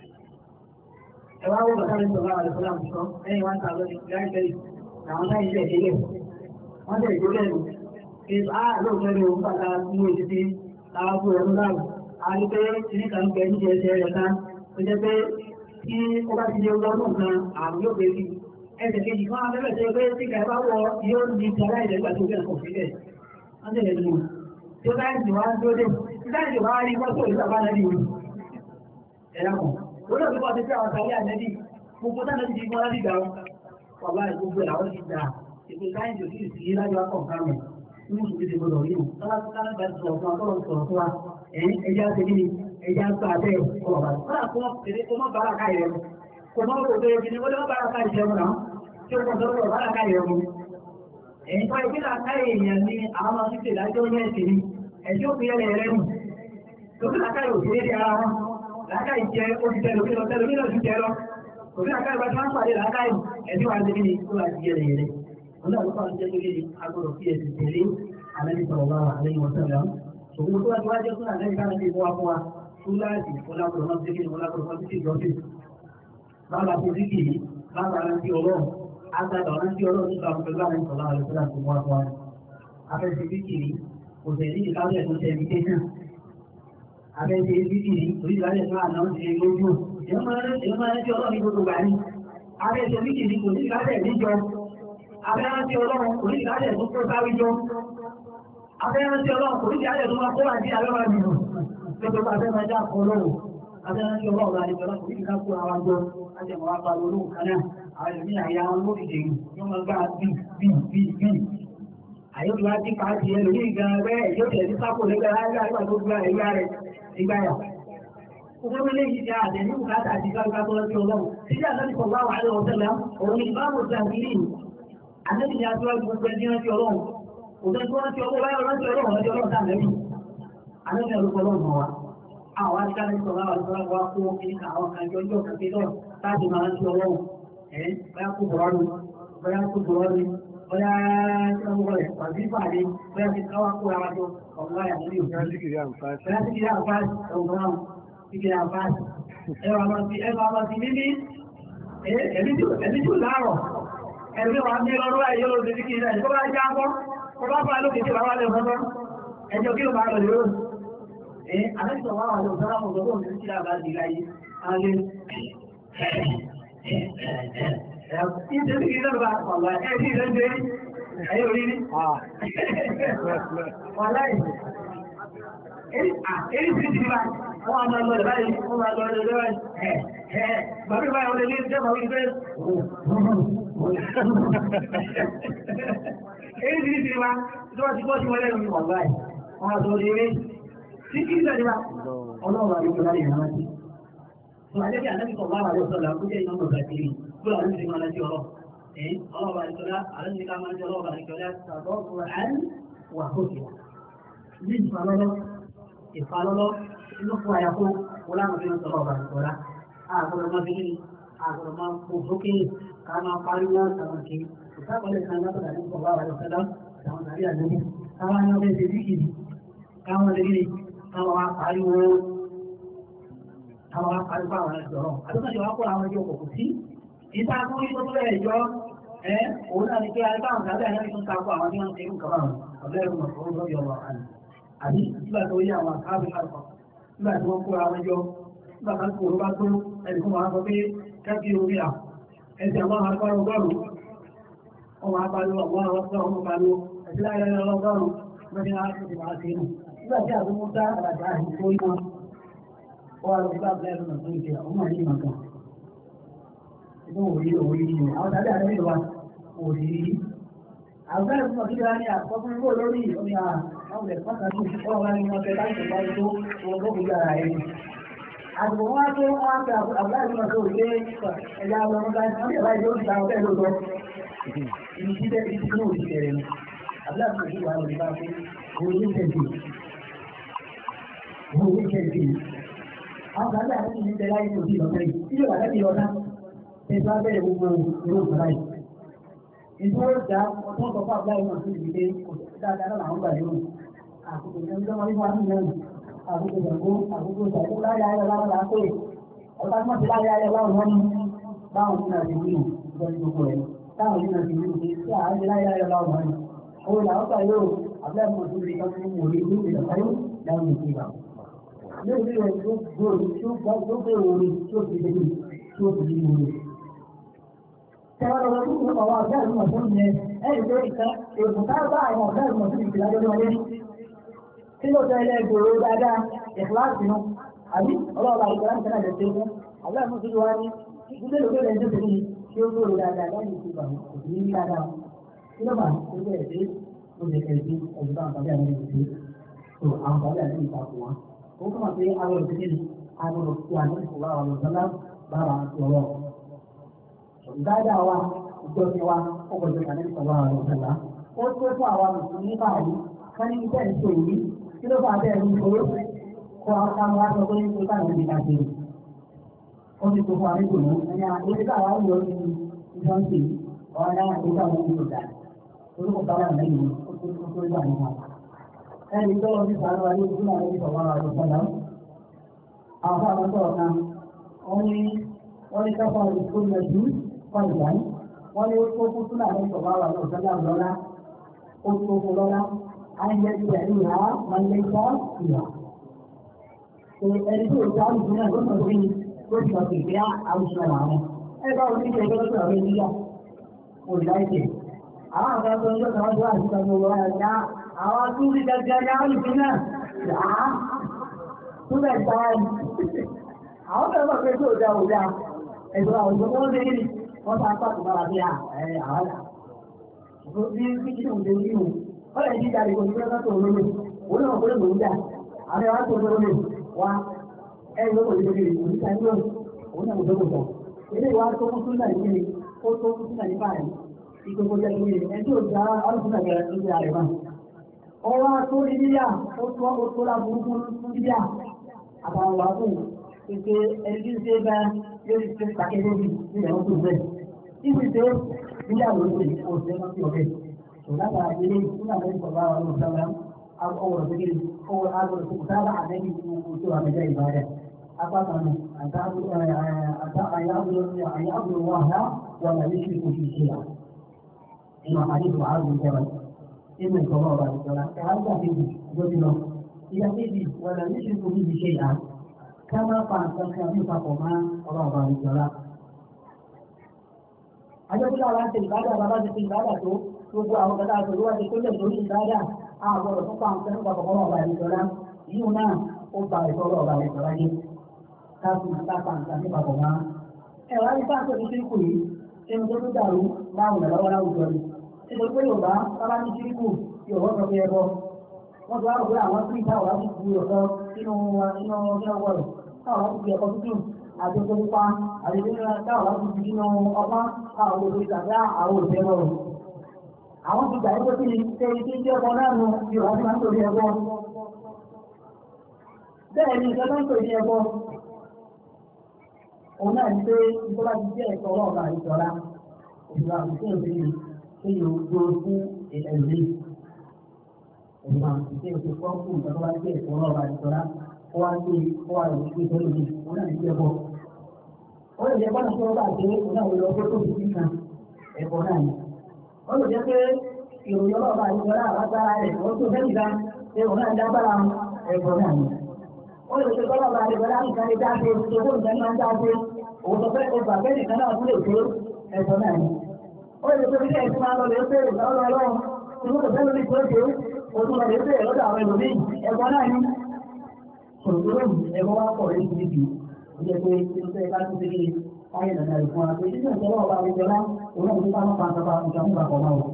S1: ẹ wá wọ́n bàtà lẹ́sọ̀ bá àlẹ́ fọlá àmùsọ ẹ̀yìn wá ń ta lọ́dún láìpẹ́ yìí àwọn táyì ilẹ̀ ìdílé wọ́n tẹ̀ ìdílé nù. ṣe á lóòótọ́ ni òun bàtà mú èsì sí láwọn fún ẹ̀rú náà a rí pé ní kan bẹ ní ẹsẹ̀ rẹ̀ kan tó jẹ́ pé tí ó bá ti di ọlọ́dún kan àrùn yóò gbé sí ẹsẹ̀ kejì kan abẹ́rẹ́ tó pé tí kàá bá wọ yóò ní ti aláìlẹ́gbà tó bẹ̀rẹ̀ kọ̀ síbẹ̀ wọ́n tẹ̀lé nù tí ó báyìí ti wá ń dúró dé tí báyìí ti wá rí mọ́tò ìlú àbá nàbí òní. ẹ̀rọ kan olóòtú bí wọ́n ti fẹ́ àwọn sáré ànẹ́bí gbogbo táwọn ti di mọ́ láti gbà wọn wàlá gbogbo làwọn ti gbà ètò sáyẹ̀nsì òsì sí lájú wá kàn kánú ní mùsùlùmí ti gbọdọ̀ rí o tọ́lá tọ́lá bá ti sọ̀rọ̀ fún wa tọ́lọ̀ sọ̀rọ̀ fún wa ẹ̀yìn ẹja ṣe kí ni ẹja gbà bẹ́ẹ̀ ọ̀rọ̀ bá ti kọ́lá fún ọ̀pẹ̀lẹ̀ kó má bára ká ìrẹ́mu kó má kó bẹ́ẹ̀ kí ni wọ́n lé má bára ká ìrẹ́mu náà tí ó kọ̀ sọ́rọ̀ bára ká ìrẹ́mu ẹ̀yìn tó ìpínlẹ̀ ká èèyàn ni àwọn máa ń ṣe ìdájọ́ ní ẹ̀sìn ni ẹ̀sìn ó fi yẹlẹ̀ rẹ̀ nù lókè lákàrí òṣèré di ara wọn làákàyè jẹ oṣù tẹ lómi lọ tẹ lómi lọ sí jẹ lọ kò sí àkàyè bá tí wọ́n pàdé làákàyè ẹ̀sìn wa ti ní kó láti yẹlẹ yẹlẹ wọn náà ló fà ń jẹ́ lórí agbọ́dọ̀ fi ẹ̀sìn tẹ̀lé alẹ́ sọ̀rọ̀ wá alẹ́ wọn sọ̀rọ̀ òun tó wá ti wá jẹ́ fún àlẹ́ ìdáná bí wọ́n fún wa fún láti fọlákùrọ̀ máa ń tẹ́kẹ̀ fọlákùrọ̀ máa ń tẹ́kẹ̀ ìjọ́sìn bàbá tó sí kìí bàbá rántí ọlọ́run agbada rántí ọlọ́run nípa pẹ̀lú àwọn ìsọ̀lá rẹ̀ tó láti wá fún wa afẹ́sẹ̀ bíkìrì kò tẹ̀lé ìkáwé tó tẹ̀ ní kéjì afẹ́sẹ̀ bíkìrì oríṣiríṣi tó àná ti lè lójú èèyàn máa rántí ọlọ́run ní gbogbo gbà ní afẹ́sẹ̀ bíkìrì kò ní ìkáwé níjọ afẹ́rántí ọlọ́run kò ní ìkáwé tó kó sáré jọ afẹ́rántí ọlọ́run kò ní ìkáwé tó máa kó àti àlọ́wà nìyàn lọ́jọ́ bá fẹ́ máa já kọ́ lọ́wọ́ afẹ́rántí ọlọ́run láti pẹ̀lú kò ní ìkáwé kó àwọn jọ láti ẹ̀mọ́ wá pa lórí kan náà àwọn ìlú àyà wọn ló dìde yìí yóò máa gbá bí bí bí bí àyè tó bá ti pa á ti ẹlò ní ìgbà rẹ yóò tẹ̀ sí sápò lẹ́gbẹ̀ẹ́ láyé àgbà tó gba ẹ̀yà rẹ̀ nígbà yà. Owó ilé yìí ti àtẹ̀ ní bùkátà àti káríká tó lọ́sí ọlọ́run. Títí àtẹ́sí pọ̀ báwà lé ọ̀sẹ̀ lẹ́ òun ni ìbámu ti àgbìlì. Àtẹ́sí ni aṣíwájú gbogbo ẹni rántí ọlọ́run. Òtẹ́ tí wọ́n ti ọwọ́ báyọ̀ rántí ọlọ́run rántí ọlọ́run sáà lẹ́yìn. Àtẹ́sí ẹ̀rọ ọlọ́run mọ̀ wá. Àwọn àtikáni sọ̀rọ̀ àwọn ìṣọ́ra wa kó kíníkà àwọn kan jọ ọjọ́ kan kéjọ́ láti máa rántí ọlọ́run. Ẹ̀ báyà kó bọ̀rọ̀ ni, báyà kó bọ̀rọ̀ ni, bóyá ọmọ rẹ̀ pàdé pàdé bóyá ti káwá kó ara jọ ọ̀gá ẹ̀ lórí òfin.
S2: Síkìrì àǹfààní.
S1: bóyá síkìrì àǹfààní ọ̀gbọ́n àwọn síkìrì àǹfààní. ẹwà máa ti ẹwà máa ti mímí ẹ̀mí tí ò láàrọ̀ ẹ̀mí wa ní ọrọ̀ ẹ̀ yóò ṣe síkìrì náà kó bá já bọ́ kó bá fà lókè tí wàá lè fọ́fọ́ ẹjọ́ kí ló máa lọ lérò. ẹ àlejò wa wà lọ sọ́ra mọ̀ lọ́wọ́ ní síkìrì àbájáde láyé alẹ́ Ìjẹ́ sí ìjọba ọ̀la ẹ̀sí ìrẹ́jẹ́ ayé orí ní. Ọ̀la ẹ̀. Èyí sí ti bá wọ́n a máa lọ ìbáyìí, wọ́n máa lọ ìrẹ́jẹ́ báyìí. Ẹ̀ ẹ̀ bàbí báyìí wọ́n lè ní ìjọba wípé. Èyí sí ti bá tó wá ti bọ́ sí wọn lẹ́nu ọ̀la ẹ̀. Wọ́n a sọ eré. Sí kí ìjọba ọlọ́run àyíkọ̀ láyé ìrántí. Àlẹ́bí àlẹ́bí sọ̀rọ̀ àwọn àlẹ́ ọ̀sọ̀lá kó jẹ́ iná mọ̀ bàtìrì kúrò àwọn ìṣẹ́ máa láti ọ̀rọ̀. Ẹ̀ ọlọ́ọ̀bà ìṣọ́lá àlẹ́bí ká máa jẹ́ ọlọ́ọ̀bà ìṣọ́lá sàbọ̀ fún àán wà hókè. Ní ìfàlọ́lọ́ ìfàlọ́lọ́ inú fún àyàfó wọ́n láwọn fi ń sọ̀rọ̀ ọ̀bà ìṣọ́lá. Àgbọ̀dọ̀ máa fi kíni àgbọ̀dọ̀ máa kó sókè ká máa pariwo àwọn kì í. Ìsáàkọ̀lẹ̀ kan látọ̀dà ní sọ̀rọ̀ àwọn àlẹ́sọ̀lá àwọn tàbí àlẹ́bí. Káwọn ní ọbẹ̀ ṣe díkìrì káwọn lè kíni káwọn wá pariwo àwọn àgbà àwọn ẹ̀sọ̀rọ̀. Àdúgbàjọ wá kó àwọn ẹjọ́ kòkò sí. Ìta fún ìtò tó bẹ̀rẹ̀ ìjọ, ẹ́ òun náà ni pé àríkà àwọn ìgbàgbà ẹ̀yẹ́ tó ń takò àwọn tí wọ́n ń tẹ́kù kọ́bà wọn. Ọ̀bẹ̀rẹ̀ mọ̀ fún lórí ọmọ àná. Àbí nígbà tó yé àwọn àkáàbì àkọ́. Nígbà tí wọ́n kó àwọn ẹjọ́, nígbà kan kò bá tó ẹnì fún wọn sọ pé kẹ́kì orí à. Ẹsẹ̀ àwọn akọ́rọ̀ ọgọ́rùn-ún. Wọ́n máa pariwo àwọn àwọn ọ̀sán ọmọ pariwo. Ẹ̀sẹ̀ láyé ọlọ́gọ́rùn-ún. Mẹ́rin á ti máa ṣe nù. Nígbà tí àbúmú dá àràdá ìfó ìmọ̀ wọ́n lọ bá bẹ́ẹ̀ lọ́nà tó ń jẹ ọmọ yìí màkà inú òrí òrí ni àwọn tàbí àrẹ ìlú wa òrí àwọn bẹ́ẹ̀ fún ọdún ìlànà àkọ́kọ́ kó lórí omi àwọn ilẹ̀ pàtàkì wọ́n wá ní wọn fẹ́ láti ṣe báyìí tó wọn tó kù yára ẹ̀ àgbò wọn tó wọn fẹ́ àbúrò àti wọn tó rí pé ẹ̀yà ọmọ ọmọ wọn bí ẹ̀bá ìlú ti ta ọbẹ̀ lóòótọ́ ìlú tí bẹ́ẹ̀ ti kúrò sí ẹ̀rẹ̀ ni àbúrò àti òṣèlú wa lè bá pé òun ní tẹ̀sí òun ní tẹ̀sí àwọn àgbà àti ìlú tẹ̀lá yìí kò sí lọ́tẹ́ yìí tí yóò wà lẹ́bi ọ̀dá tẹ̀ bá bẹ̀rẹ̀ gbogbo ìlú ìfọ̀lá yìí. ìdúró ìjà ọ̀tún ọ̀tọ̀ fún àbúrò ìmọ̀ sí ìdílé kò dáadáa náà làwọn gbà lérò. àkókò ìjọba ìjọba wíwá ní ìlú àkókò ìjàgbó àkókò ìjàgbó láyé ayé láwọn là ń pè ọ̀tá tí wọ́n ti láyé ayé láwọn wọn ní báwọn ní àti ìlú ìjọba gbogbo rẹ̀ táwọn ní àti ìlú pé tí àárín láyé ayé láwọn wọn ní. òun làwọn gbà yóò àbúrò ìmọ̀ sí ìdílé kan fún wòlé ìlú ìjọba yóò láwọn ìjọba yóò rí ẹ̀ tó gbòòrò tí ó gbà tó gbé orí tí ó fi lè tí ó fi lè orí. Tẹ́wọ́n lọ́wọ́ tó kún ọ̀wọ́ ọ̀gá ìlú ọ̀sán yẹn, ẹ̀rì tó ìka èèkù ká bá àwọn ọ̀gá ìlú ọ̀sán ìfìlà lórí wọlé. Tí ló tẹ́ ilé gbòòrò dáadáa, ìfìláàsì nu, àbí ọlọ́ọ̀bà ìgbàlá nìkan náà lè ṣe fún. Àbúrò àmọ́ tuntun wá ní ìdílé lórí rẹ̀ tó tẹ̀lé tí ó gbòòrò dáadáa lẹ́yìn tí ìgbà kò sí ní dáadáa. Kí ló bá ó bẹ̀rẹ̀ dé ó lè kẹ̀ sí ọ̀dùn àwọn tàbí àwọn ìlú tó àwọn tàbí àwọn ìlú ìtakùn wọn ó kọ́ máa pé àwọn òṣèlú àwọn òṣèlú àwọn òṣèlú àwọn òṣèlú bára ọ̀rọ̀. Ìdájà wa ìjọ ti wa ó kọ̀ jẹ́ kàdé ìṣọ̀rọ̀ àwọn òṣèlú. Ó tó fún àwọn mùsùlùmí báyìí ká ní iṣẹ́ ìṣe yìí kí ló bá bẹ́ẹ̀ ní ìṣòro kọ́ àwọn wá sọ pé ní ká ní ìdíkà ṣe. ó ti kó fún àríkò mú ẹni àti káwá yọ ní ìjọ́ǹtì ọ̀rọ̀ náà tó káwọn ní ìgbà orúkọ bá wà lẹ́yìn ó tó tó tó wà nípa. ẹni tó lọ sí sàánú wa ní ojú náà ní ìfọwọ́ àwọn ìfọ̀dà àwọn fún àwọn sọ̀rọ̀ kan wọ́n ní wọ́n ní káfọ́ ìfún mẹ́jú fún ìgbà yìí wọ́n ní ó tó fún súnà ní ìfọwọ́ àwọn ìfọ̀dà lọ́lá ó tó fún lọ́lá á ń yẹ ìgbà ìhà máa ń lé sọ́ ìhà. ẹni tó ìjà àlùfáà náà ló sọ sí ni ó ti lọ sí ìgbé àwùjọ àwọn ẹ bá wọn ní ìṣe ẹgbẹ́ lọ́sọ̀rọ̀ rẹ níyà kò láìpẹ́ àwọn àgbà tó ń yọ sọ̀rọ̀ tó àti sọ̀rọ̀ wọn àyà àwọn tó rí gẹ́gẹ́ ní àlùfáà náà yà á tó bẹ̀ gbá ẹni àwọn bẹ̀rẹ̀ bọ̀ pé tó dá ò dá ẹ̀sọ́ àwọn ìṣòro wọn lé ní wọ́n sá pàtó bára bí ẹ̀ àwọn là bí bí kí ló ń dé nínú wọ́n lè jíjà lè kò ní pẹ́ tó lórí òun náà kó lè lòún dà àwọn ẹ̀wá tó lórí wa ẹ̀yìn ló kò ní lórí òun níta ní òun òun náà kò tó kò tọ̀ ilé ìwà tó kún súnà ní kíni ó tó kún súnà ní báyìí ìgbogbo jẹ́ kíni ẹni tí ò já ọlọ́sùnà gẹ̀rẹ́ tó jẹ́ àrẹ̀ bá ọwọ́ tó ní níyà ó tó ó tó lá burúkú fún níyà àtàwọn wà fún pèsè ẹni tí ń ṣe bá lórí ṣe pàkẹ́ lórí nílẹ̀ wọn tó bẹ́ẹ̀ níbi tó níyà ló ń ṣe òṣèlú náà sí ọ̀bẹ tó látara ilé súnà lẹ́yìn sọ̀rọ̀ àwọn olùsọ̀rọ̀ ọwọ́ tó kiri ọwọ́ agbọ̀dọ̀ tó kù sábà àdẹ́bí tó àmẹ́jẹ́ ìbàdàn أقطعنا أن يعبد الله ولا يشرك في شيئا إما حديث معاذ بن جبل إن القضاء بعد الصلاة فهذا في جبل إذا تجد ولا يشرك به شيئا كما قال كان فقما الله بعد الصلاة Adébúlá wa ń ṣe ìbádà bàbá ti ṣe ìbádà tó gbogbo àwọn kẹta àtòlú wa ti tó lè lórí ìbádà àgbọ̀dọ̀ fún pàǹtí nípa kọ̀ọ̀kan ọ̀bà ìjọba yíò náà ó ba ìtọ́rọ̀ ọ̀bà ìjọba yìí káàkiri ìtàkà nǹkan nípa bọ̀ máa. Ẹ wá ní sáà tó ti ṣíríkù yìí, ẹni tó tó dàrú láwùn lọ́wọ́ láwùjọ ni. Nítorí pé Yorùbá sábà ní ṣíríkù Yorùbá sọ pé ẹbọ. Wọ́n ti wá rò pé àwọn tí ìta ọ̀rá ti fi ọ̀sọ́ sínú sínú sínú wọ̀rọ̀. Táwọn láti fi ẹ̀kọ́ tútù àti oko pupa àti táwọn láti fi sínú ọpá táwọn olóògbé tàbí àwọn òṣèré rọrùn. Àwọn ti gbà yípo sí ni ṣe ibi tí ọkọ náà nu Yorùbá ti máa ń tòrí ẹbọ. Bẹ́ẹ̀ ni ìjọba ń tòrí ẹbọ òun náà ní pé ìjọba ti jẹ́ ẹ̀kọ́ ọlọ́ọ̀gá ìjọra òṣùwà àti òṣèlú tó yóò gbó fún ẹ̀lẹ́ òṣùwà àti òṣèlú fún fún ìjọba ti jẹ́ ẹ̀kọ́ ọlọ́ọ̀gá ìjọra ó wá gbé ó wá lòó gbé sọ́dọ̀ mi òun náà ní jẹ́ bọ́. ó lè jẹ́ bọ́nà tó bá dé òun náà lọ gbé tó fi sí kan ẹ̀kọ́ náà ni. ó lè jẹ́ pé ìròyìn ọlọ́ọ̀gá ìjọra àbájára rẹ̀ ó tó fẹ́ nìkan pé òun náà dábàrà ẹ̀kọ́ náà ni. ó lè jẹ́ bọ́nà ọlọ́ọ̀gá ìjọra nìkan lè dáadé owó nìkan máa ń dáadé òun tó fẹ́ ọgbà bẹ́ẹ̀ nìkan náà tún lè tó ẹ̀kọ́ náà ni. ó lè tó ilé ẹ̀sìn máa lọ lè pé ìgbà ọlọ́run tí wọ́n kò fẹ́ lórí tó dé òun lọ lè pé lọ́dọ̀ àwọn ẹlòmíì ẹ̀kọ́ náà ni. sòròdúró ẹ̀kọ́ wá pọ̀ lórí ibi ìjẹ́ pé kí ló fẹ́ ká tún fi ayé nàdà ìfún wa pé nínú ìjọba ọba àwùjọlá òun náà nípa máa pàǹtà pa ìjọba ìgbà kan náà o.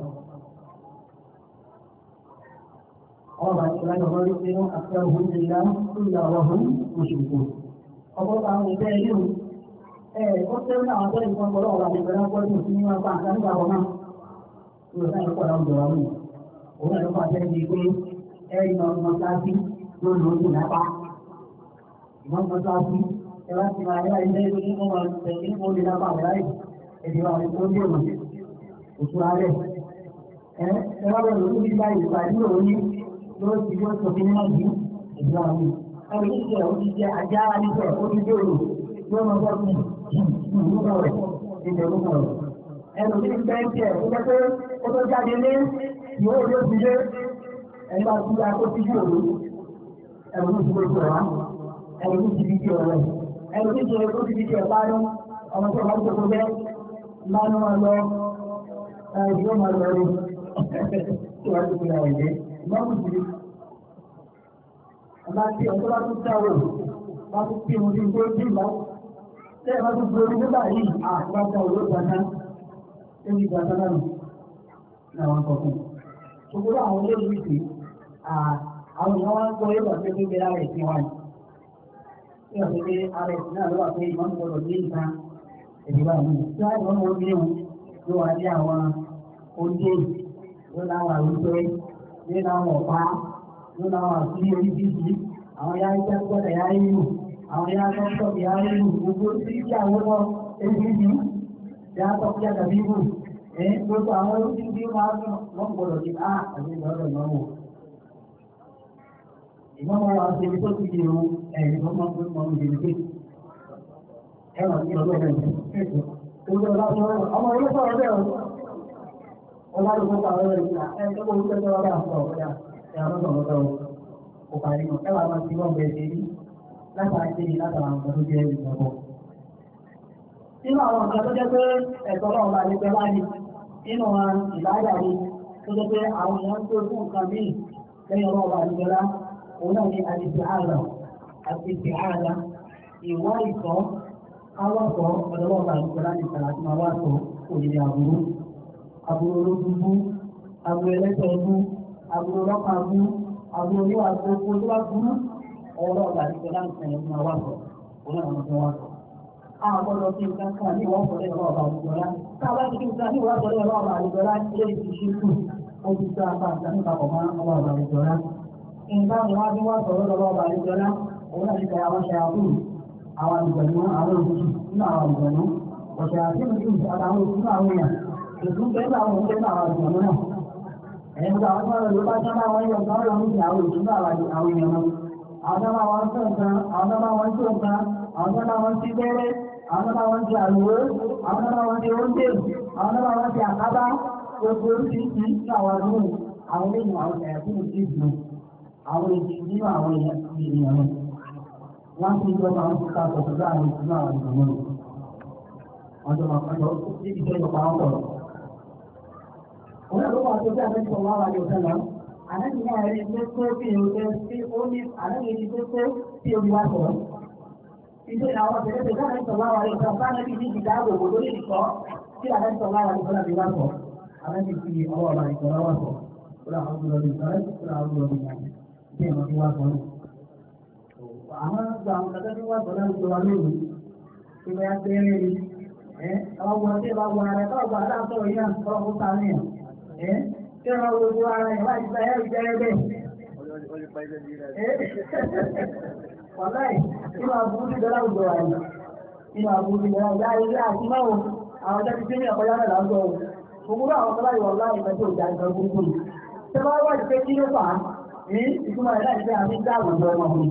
S1: ọba ìṣẹ̀lẹ̀ ìjọba ló pinnu àti ọ̀hún ìlà tó ìlà ọ̀hún oṣù ọ̀pọ̀lọpọ̀ àwọn ìfẹ́ ilé ó tẹ́ ní àwọn tẹ́lẹ̀ fún ọlọ́wọ́ àti ìgbẹ̀rẹ̀ ọkọ̀ ní òfin níwọ̀n pa àǹkan nígbà wọn náà ní ọ̀sán ìpọ̀ láwùjọ wa mú òun náà ló fà jẹ́ ní pé ẹ̀rí náà ọmọ sáàbí ló lò ó sì lápá ìmọ̀ ọmọ sáàbí ẹ wá sí máa yára ilé ní ọmọ tẹ̀lé ní olè lápá rẹ̀ láì èdè wa rẹ̀ tó ń dèrò òṣùra rẹ̀ ẹ ẹ wá bẹ̀rẹ̀ lórí bíbá ìgbà ní òní ló ti yóò sọ fún nínú ìlú ìlú àwọn ẹ̀rí ìṣẹ̀ ó ti jẹ́ ajá níbẹ̀ ó ti dèrò yóò máa bọ́ sí ìlúkọ̀ rẹ̀ ìdè ìlúkọ̀ rẹ̀. Ẹnu tí ń bẹ́ ń tiẹ̀ ó jẹ́ pé ó tó jáde lé yóò yóò fi lé ẹni bá ti ya kó ti bí òru. Ẹnu tí ti gbogbo ẹ̀ wá. Ẹnu tí ti di ti ọ̀rẹ́. Ẹnu tí ti ṣe kó ti di ti ẹ̀ bá yọ. Ọmọ tí wọ́n gbogbo bẹ́ máa ń máa lọ yóò máa lọ rí. Tí wọ́n ti fi ra ẹ̀jẹ̀. Ìmọ̀mù ti di. Ọba tí ọ̀tọ́ bá tún dáwọ̀ wọ́n tún kí wọn ní ìgbó tí ìlọ. Ṣé ẹ bá tún gbé orí nígbà yìí àgbàgbà òwe gbàgbà ẹni gbàgbà náà nù làwọn sọ fún un. Ṣùgbọ́n àwọn olóògbé ìpè àwọn èèyàn wá ń gbọ́ yóò wà pé gbé ara ẹ̀sìn wa ni. Ṣé ọ̀sẹ̀ pé ara ẹ̀sìn náà ló wà pé ìmọ̀ ń gbọdọ̀ ní nǹkan ìdìbò àwọn ènìyàn. Ṣé àwọn ọmọ orí ẹ̀hún ló wà ní àwọn oúnjẹ ló láwọn àwùjọ ló láwọn ọ̀pá ló láwọn àkúrí orí bíbí àwọn yáyí jẹ́ gbọ́dọ̀ yáyí nù àwọn ya tọ́tọ́ bí i ìlú gbogbo tí kí àwọn lọ ebi ní ya tọ́tọ́ yá tàbí ìlú ẹ̀ gbogbo àwọn olóòtú bí wọ́n á wọ́n gbọ́dọ̀ ní á àti ìgbọ́dọ̀ ìmọ̀wò. ìmọ̀wò wa ṣe ibi tó ti di irun ẹ̀yìn tó máa ń fún ọmọ ìdílé pé ẹ wà ní ọlọ́ọ̀ rẹ̀ ṣètò gbogbo ọlá tó rẹ̀ ọmọ ilé sọ̀rọ̀ bẹ́ẹ̀ o ọlá ló kópa ọ̀rọ̀ rẹ̀ nígbà ẹ̀ tó kó orúkọ tó wá bá àfọ̀ ọ̀rẹ́ ẹ̀ àwọn ọ̀rọ̀ tó kò parí mọ̀ ẹ wà máa ti wọ́n bẹ̀ẹ́ sí látara ṣe látara àwọn tó jẹ́ ìgbàgbọ́. Nínú àwọn nǹkan tó jẹ́ pé ẹ̀tọ́ náà bá lè pẹ́ láàyè nínú ìbáyà ni tó jẹ́ pé àwọn èèyàn tó fún nǹkan míì lẹ́yìn ọlọ́run bá lè pẹ́ òun náà ni àdìsí ààrà àdìsí ààrà ìwá ìsọ́ awọ́sọ̀ ọ̀dọ́wọ́ bá lè pẹ́ láti tàrà tí máa wá sọ òdìdí àbúrú àbúrú olójúbú àbúrú ẹlẹ́sẹ̀ ẹbú àbúrú ọlọ́pàá bú àbúrú oníwà tó kó tó wá burú ọwọ́ ọ̀gá àdìsẹ́ láti sẹ̀yìn fún wa sọ òun náà wọn fún wa sọ. a gbọ́dọ̀ fi nǹkan kan ní ìwọ́n sọ̀rọ̀ ẹ̀rọ ọba àdìgbọ́lá tá a bá ti fi nǹkan ní ìwọ́n sọ̀rọ̀ ẹ̀rọ ọba àdìgbọ́lá ilé ìfi ṣe kù ó ti sọ apá àti àmì papọ̀ mọ́ ọba ọba àdìgbọ́lá. nǹkan ni wọ́n fi wá sọ̀rọ̀ ẹ̀rọ ọba àdìgbọ́lá òun náà ti kẹ́ àwọn ṣe àbúrò àwọn àdìgbọ̀nú àwọn òṣìṣì nínú àwọn àdìgbọ̀nú ọ̀sẹ̀ àti ìlú àtàwọn òṣìṣì àwọn èèyàn ìdún bẹ́ẹ̀ àwọn òṣìṣì àwọn àdìgbọ̀nú náà ẹ̀yìn tó àwọn tó wà lórí bá sábà wọn yọ nǹkan lọ níbi àwọn òṣìṣì àwọn èèyàn náà àwọn ọmọ wọn tó nǹkan àwọn ọmọ wọn tó nǹkan àwọn ọmọ wọn ti bẹ́rẹ́ àwọn ọmọ wọn ti àlùwò àwọn ọmọ wọn ti oúnjẹ àwọn ọmọ wọn ti àkábá gbogbo oríṣiríṣi ní àwọn àdúgbò àwọn lẹ́yìn àwọn ẹ̀yà tó ń ti dùn àwọn èjì nínú àwọn èèyàn ti ènìyàn náà wọ́n ti jọ máa ń ká sọ̀tọ̀ láàrin ìlú àwọn ìgbìmọ̀ rẹ̀ wọ́n jọ máa kọjọ níbi tó yọ pàápọ̀ rẹ̀. Òun náà ló wà tó bí àtẹ́sọ̀ wá wà ní ọ̀sẹ̀ náà àlejò náà rí tó tó bí oúnjẹ tí ó ní àlejò ní tó tó tí omi wá sọ̀rọ̀. Ìṣe àwọn ọ̀sẹ̀ tó dáná sọ̀ wá wà ní ọ̀sẹ̀ bá lẹ́bí ní ìdáàbò bò lórí ìkọ́ tí àlejò wá wà ní ọ̀sẹ̀ bí wá sọ̀. Àlejò fi ọwọ́ ọ̀la ìkọ́ wá sọ̀. Ó lọ àwọn ọdún ọdún ìkọ́rẹ́ ó lọ àwọn ọdún ọdún ìyàgbé. Bí ẹ̀mọ́ bí wá sọ̀ àwọn gba àwọn kẹtẹ tí wọ́n sọ̀rọ̀ ìjọba wa lónìí tí wọ́n yá gbẹ́rẹ́ ni ẹ́ àwọn ọmọ tí wọ́n wọ ara ẹ̀ káwọn gba aláǹtọ̀ yìí náà kọ́ fún ta ní ẹ̀ tí wọ́n wo gbogbo ara ẹ̀ láti gba ẹ̀rù jẹ́rẹ́ bẹ́ẹ̀. wàláì nínú àbúrú ti dọ́là òjò wà yìí nínú àbúrú ti dọ́là òjò ilé àti máwo àwọn jẹ́ ti gbé ní ọ̀pọ̀lá náà láwùjọ o gbogbo àwọn ọ̀pọ̀lá yìí wọ̀lá ìfẹ́ tí ò já nǹkan gbogbo yìí tí wọ́n wá ìfẹ́ kí ló fà á ní ìtumọ̀ ẹ̀ láì fẹ́ àmì dá àwùjọ ọmọ mi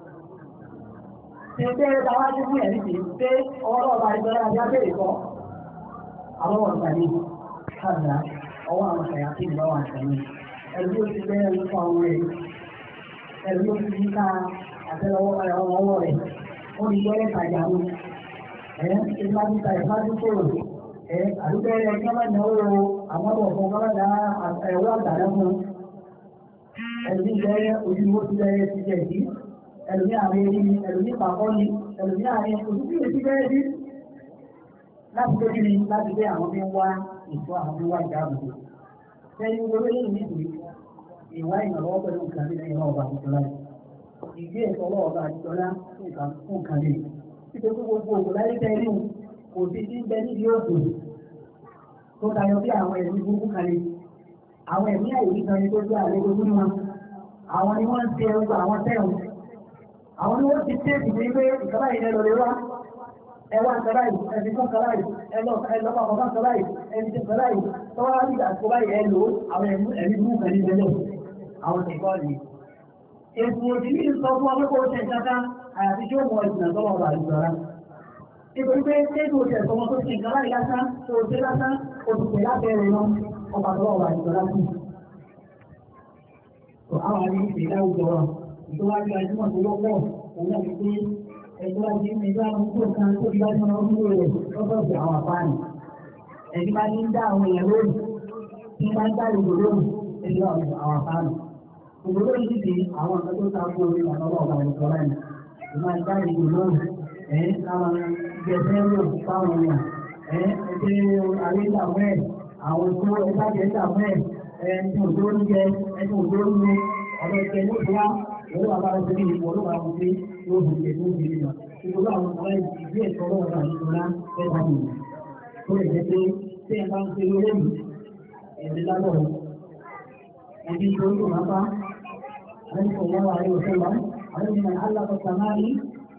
S1: Ṣé tàwa ti fún ẹ̀rí kìí pé ọwọ́ ọba ìgbẹ́rẹ́ ajá bèèrè kọ́? Àwọn ọ̀sán ní ṣáàdá ọwọ́ àwọn ṣàyà kí ìgbà wà sẹ́yìn. Ẹ̀rí ó ti bẹ́ẹ̀ ń fa ọmọ rẹ̀. Ẹ̀rí ó ti ká àtẹ́lọwọ́ ọwọ́ rẹ̀. Ó ní gbẹ́rẹ́ tàjà mú. Ẹ̀ ṣe máa ń ta ìfájú kòrò. Ẹ̀ àdúgbẹ́rẹ́ kí wọ́n náwó àwọn ọmọ fún kọ́lọ́dà ẹ̀wọ́ àgbàdá fún. Ẹ̀rí gbẹ́rẹ́ ojúmọ́ ti bẹ́rẹ́ ti jẹ̀ sí ẹlòmí àárín erí ni ẹlòmí pàpọ̀ ni ẹlòmí àárín òṣìṣẹ́ ìrètí bẹ́ẹ̀ bí láti tó kíni láti gbé àwọn bí ń wá ìtọ́ àwọn bí ń wá ìdáàbòbò sẹ́yìn gbogbo eléyìí nítorí ìwá ìrànlọ́wọ́ pẹ̀lú nǹkan ní ẹ̀yìn ọba àdìjọlá ìgbé ẹ̀kọ́ ọba àdìjọlá fún nǹkan lè títí tó gbogbo òkú láyé tẹ́lẹ̀ kò sí sí bẹ níbi òkú tó tayọ bí àwọn ẹ̀mí burúkú kan lè àwọn ẹ̀mí àìrí kan ní tó gbé àlejò fún wọn àwọn ni wọ́n ń ṣe ẹrú àwọn tẹ́wọ̀n àwọn ni wọ́n ti tẹ́ẹ̀kì ní pé ìkàlá yìí lọ lè wá ẹwà ìkàlá yìí ẹni fún ìkàlá yìí ẹlọ́pàá ọ̀gá ìkàlá yìí ẹni tí ìkàlá yìí tọ́wọ́ ní àsìkò báyìí ẹ lò àwọn ẹ̀mí mú kàní lẹ́lẹ̀ àwọn ìkọ́ ni. èsì òdì ní sọ fún ọmọkọ̀ ṣe ìkàkà àyàfi tí ó mọ ìsìnà tọ́wọ́ ọba ìjọra. nítorí pé kéèkì òṣè sọmọ tó ṣe ìkàlá yìí lásán tó ṣe lásán òṣìṣẹ́ lábẹ́rẹ̀ lọ ọba tọ́wọ́ ọba ìjọra sí. àwọn àmì ìṣẹ̀lẹ̀ àwùjọ ìtọ́wájú ajúmọ̀ tó lọ́pọ̀ òun náà wípé ẹgbẹ́ ajé ní ẹgbẹ́ àwọn tó kan tó bí wájú ọmọ ọdún rẹ̀ lọ́sọ̀ọ̀sì àwọn àpáàní. ẹ̀mí máa ń dá àwọn èèyàn lórí tí máa ń dá ìlú lórí ẹgbẹ́ àwọn àpáàní. òwúrọ̀ yìí ti àwọn nǹkan tó ta kó orí àwọn ọmọ ọba ìkọ́ láì ní máa ń dá ìlú lórí ẹ̀ káwọn gbẹ̀sẹ̀ lò fáwọn èèyàn ẹ̀ ẹgbẹ́ àríkàwọ́ ẹ̀ àwọn tó ẹgbẹ́ àjẹsàwọ́ ẹ̀ ẹ̀ tí òjò ń jẹ ẹ̀ tí òjò ń mu ọ̀dọ̀ ìkẹ́ ní ìfúnwá òun wà bára sórí ìwọ ló máa mú pé yóò bù jẹ tó ń bìrì lọ. Ìgbòho àwọn ọmọ ẹ̀ ìdí ẹ̀kọ́ lọ́wọ́ náà nítorá ẹ̀ka nù. Ó lè jẹ́ pé tí ẹ bá ń ṣe lórí èyí, ẹ̀rí lábọ̀ ẹbí tó ń lò máa bá. Àwọn ìfọ̀ wọn wà ní òṣèlú wa, àwọn ìmọ̀ alákọ̀ọ́ta máa ní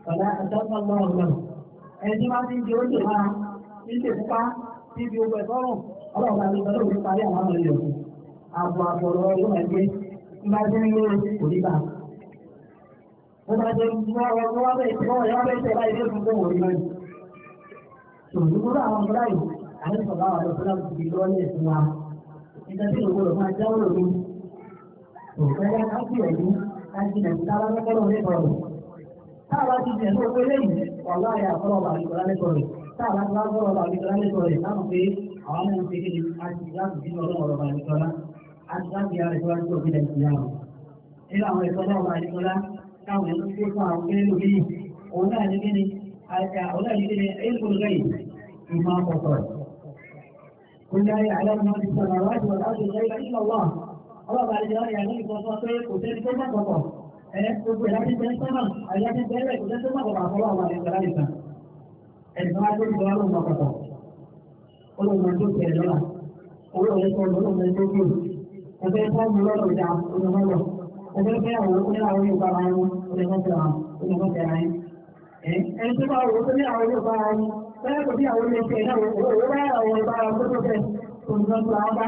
S1: ọ̀dà àtọ́kọ̀ lọ́wọ́ lọ. ẹni tí wọ́n ti ń di oúnjẹ máa ń ṣe fúnpá tí ibi ogun ẹ̀tọ́ rùn ọlọ́run àti ìgbàlódé òní parí àwọn ọmọ ilẹ̀ òkú. àbọ̀ àbọ̀ lọ́wọ́ yóò máa gbé nígbà tí ń lé òní bá. ó máa jẹ wọ́n wá bẹ́ẹ̀ tí wọ́n yá bẹ́ẹ̀ tẹ̀ láì dé fún fún òní báyìí. ṣòwò àwọn ọmọ láyò àti sọ̀rọ̀ àwọn ọ̀dọ́ fúnra ti lọ ní ẹ̀sìn wa. nígbà tí òun gbọdọ̀ máa jáwọ́ lòdì. òkèèrè ká sí ẹ̀yìn ká jìnà sí táwa lọ́kọ́lọ́ lẹ́kọ̀ọ́ táwa ti jẹ̀ ní owó lẹ́yìn wàhálà yà fọlọ́ bàbí kọ́lá lẹ́kọ̀ọ́ rẹ̀ táwa ti wá fọlọ́ bàbí kọ́lá lẹ́kọ̀ọ́ rẹ̀ láwọn pé àwọn náà ń ṣe kí ni a ti láti bí ọlọ́run ọ̀rọ̀ bàbí kọ́lá a ti láti yára ìfọwọ́ tó fi dẹ̀sí yàrá. nínú àwọn ẹ̀kọ́ náà bàbí kọ́lá táwọn ẹ̀kọ́ tó fún àwọn kéré lórí òun náà ní kí ni òun náà ní kí ni ẹ̀kọ́ lẹ́yìn ìmọ̀ àkọ́kọ́ قل لا يعلم ما في السماوات والارض الغيب الا الله الله بعد ذلك يعني يقول قلت لكم ما قطع gbogbo ìdájí jẹ́ sọ́nà àyájí bẹ́rẹ̀ ìjẹ́ tó mọ̀ àfọwọ́ àwọn ìṣẹ̀lá nìkan ẹ̀sùn wájú ìjọ ọlọ́run ọ̀pọ̀pọ̀ olóòmọ tó tẹ̀ lọ́la owó rẹ̀ sọ olóòmọ tó kù ọ̀fẹ́ fọ́ọ̀mù lọ́rọ̀ ìjà olùmọ́lọ̀ ọ̀fẹ́ fẹ́ àwọn oníláwọ̀ yóò bá wọn olùmọ́fẹ́ wọn olùmọ́fẹ́ wọn ẹni tó bá wọ́n tó ní àwọn yóò bá wọn fẹ́rẹ́ kò sí àwọn ilé iṣẹ́ náà owó bá àwọn ìbá wọn tó tó fẹ́ olùmọ́fẹ́ wọn bá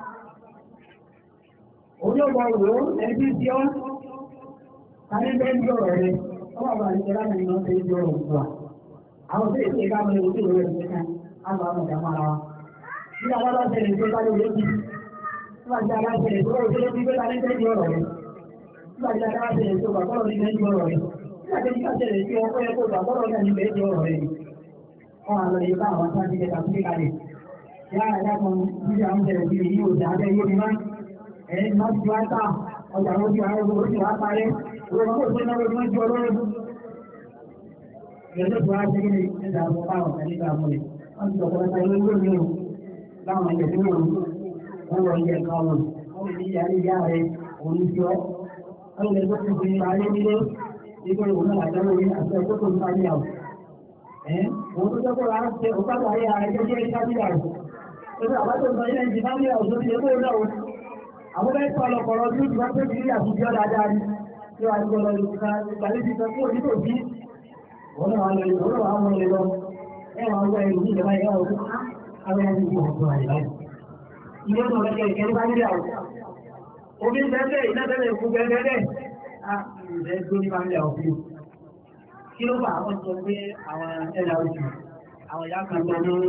S1: olóòmọ wò ẹni tí ń ṣe ọ́ Kàní bẹ́ ń jọ̀rọ̀ rẹ̀, ọwọ́ àbá àti ìjọba ní ìmọ̀ ṣe ń jọ̀rọ̀ òkú wa. Àwọn tó èsì ìka mọ̀ ojú ìwé ẹ̀sìn kan, á lọ àwọn ọ̀dà mára wa. Bí àwọn bá ṣẹlẹ̀ tó bá lóye jì, bí wàá jẹ́ aláṣẹlẹ̀ tó lóye tó bí kálí bẹ́ ń jọ̀rọ̀ rẹ̀. Bí wàá jẹ́ aláṣẹlẹ̀ tó bàbá òní bẹ́ ń jọ̀rọ̀ rẹ̀. Bí wàá jẹ́ aláṣẹlẹ̀ tó ọkọ̀ ẹ̀kọ́ bàbá òní ní bẹ́ ń jọ̀rọ̀ rẹ̀. Wọ́n á lọ yẹ bá àwọn sáà ti kẹta sí kalẹ̀. Yára ẹ̀dá kan bí àwọn ṣẹlẹ̀ sí yìí ò dá abẹ́ yé mi má. Ẹ̀ má ti wá tà ọjà ló ti àwọn ọmọ orí wa parẹ́. Ìwọ̀n kò sí náà lójú ọjọ́ ọlọ́run. Ìyẹn tó wá sí ní ẹ̀dá àwọn báwọn kan nígbà mọ́lẹ̀. Wọ́n ti sọ̀kọ́ lọ́ta ilé lórí o. Láwọn ẹ̀jẹ̀ tó wọ̀n wọ́n wọ ilé ẹ̀ka wọn. Wọ́n lè ní ìyá ìyá rẹ̀ òun ti ọ́. Wọ́n lè tó ti fi ayé nílé. Ibi òun náà àjọ lórí àti ẹ̀kọ́ tó ń bá yà o. Ẹ̀ òun tó tọ́kọ̀ rà ṣe òkàtà ayé ara ẹgbẹ́ jẹ́ ìsábíyà o. Ebi àbájọ ìgbà ilẹ̀ ìjìnlẹ̀ ìyá òṣèlú ti ẹgbẹ́ òun náà o. Àwọn bẹ́ẹ̀ tọ́ ọlọ́pọ̀lọ́ tí ó ti wá pé kiri àtijọ́ dáadáa ni tí wàá gbọ́ lọ ìka ìpàdé ti sọ fún òdìbò bí wọ́n náà lọ ìlú wọ́n náà wọ́n lè lọ ẹ wọ́n wọ ìlú ìjọba ìyá òkú àwọn ẹni tí wọ́n tó àyè báyìí. ilé tó lọ́jọ́ ìkẹ́ni bá nílẹ̀ àwọn omi bẹ́ẹ̀ iná bẹ́ẹ̀ kú bẹ́ẹ̀ bẹ́ẹ̀ á ìrẹ́ tó ní bá nílẹ̀ òkú. kí ló fà àwọn sọ pé àwọn ẹ̀dá oṣù àwọn ìyá kan tó ní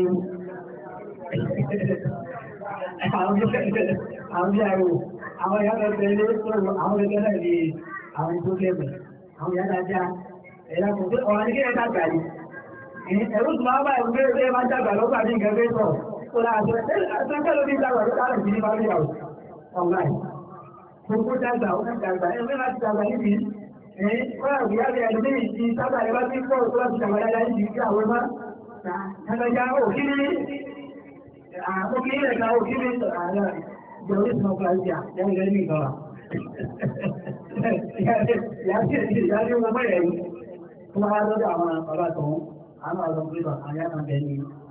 S1: àwọn ìyá rò àwọn ìyá kan tẹ̀lé sọ̀rọ̀ àwọn ẹgbẹ́ náà ní àwọn tó lẹ́gbẹ̀ẹ́ àwọn ìyá dájá ẹ̀yà kò tó ọ̀rọ̀ ní kí ẹ dàgbà ní ẹ̀rù tó máa bá ẹ̀rù pé ẹ máa dàgbà lọ́gbà ní nǹkan fẹ́ sọ tó láàjọ ẹ̀sẹ̀ ló ní dàgbà tó láàrín sí ní bá rí àwọn ọ̀gáì gbogbo dàgbà ó dàgbà ẹ̀ mẹ́ta ti dàgbà níbi ẹ̀ kọ́ra ìyá rẹ̀ ẹni ní ìdí sábà ẹ̀ bá ti pọ̀ tó láti dàgbà dáadáa níbi ìdí àwọn ẹ̀má ẹ̀lẹ́jà òkìrí àkókìrí ẹ̀ka òkìrí ìjọba ìsìn ọkọ̀ àti àwọn ilẹ̀ ní ìgbàlá ìyá tí wọ́n mẹ́rẹ̀ yìí tó máa lọ́dọ̀ àwọn ọ̀rọ̀ àtọ̀hún àwọn ọ̀rọ̀ pẹ̀lú àwọn ìyá kan tẹ̀lé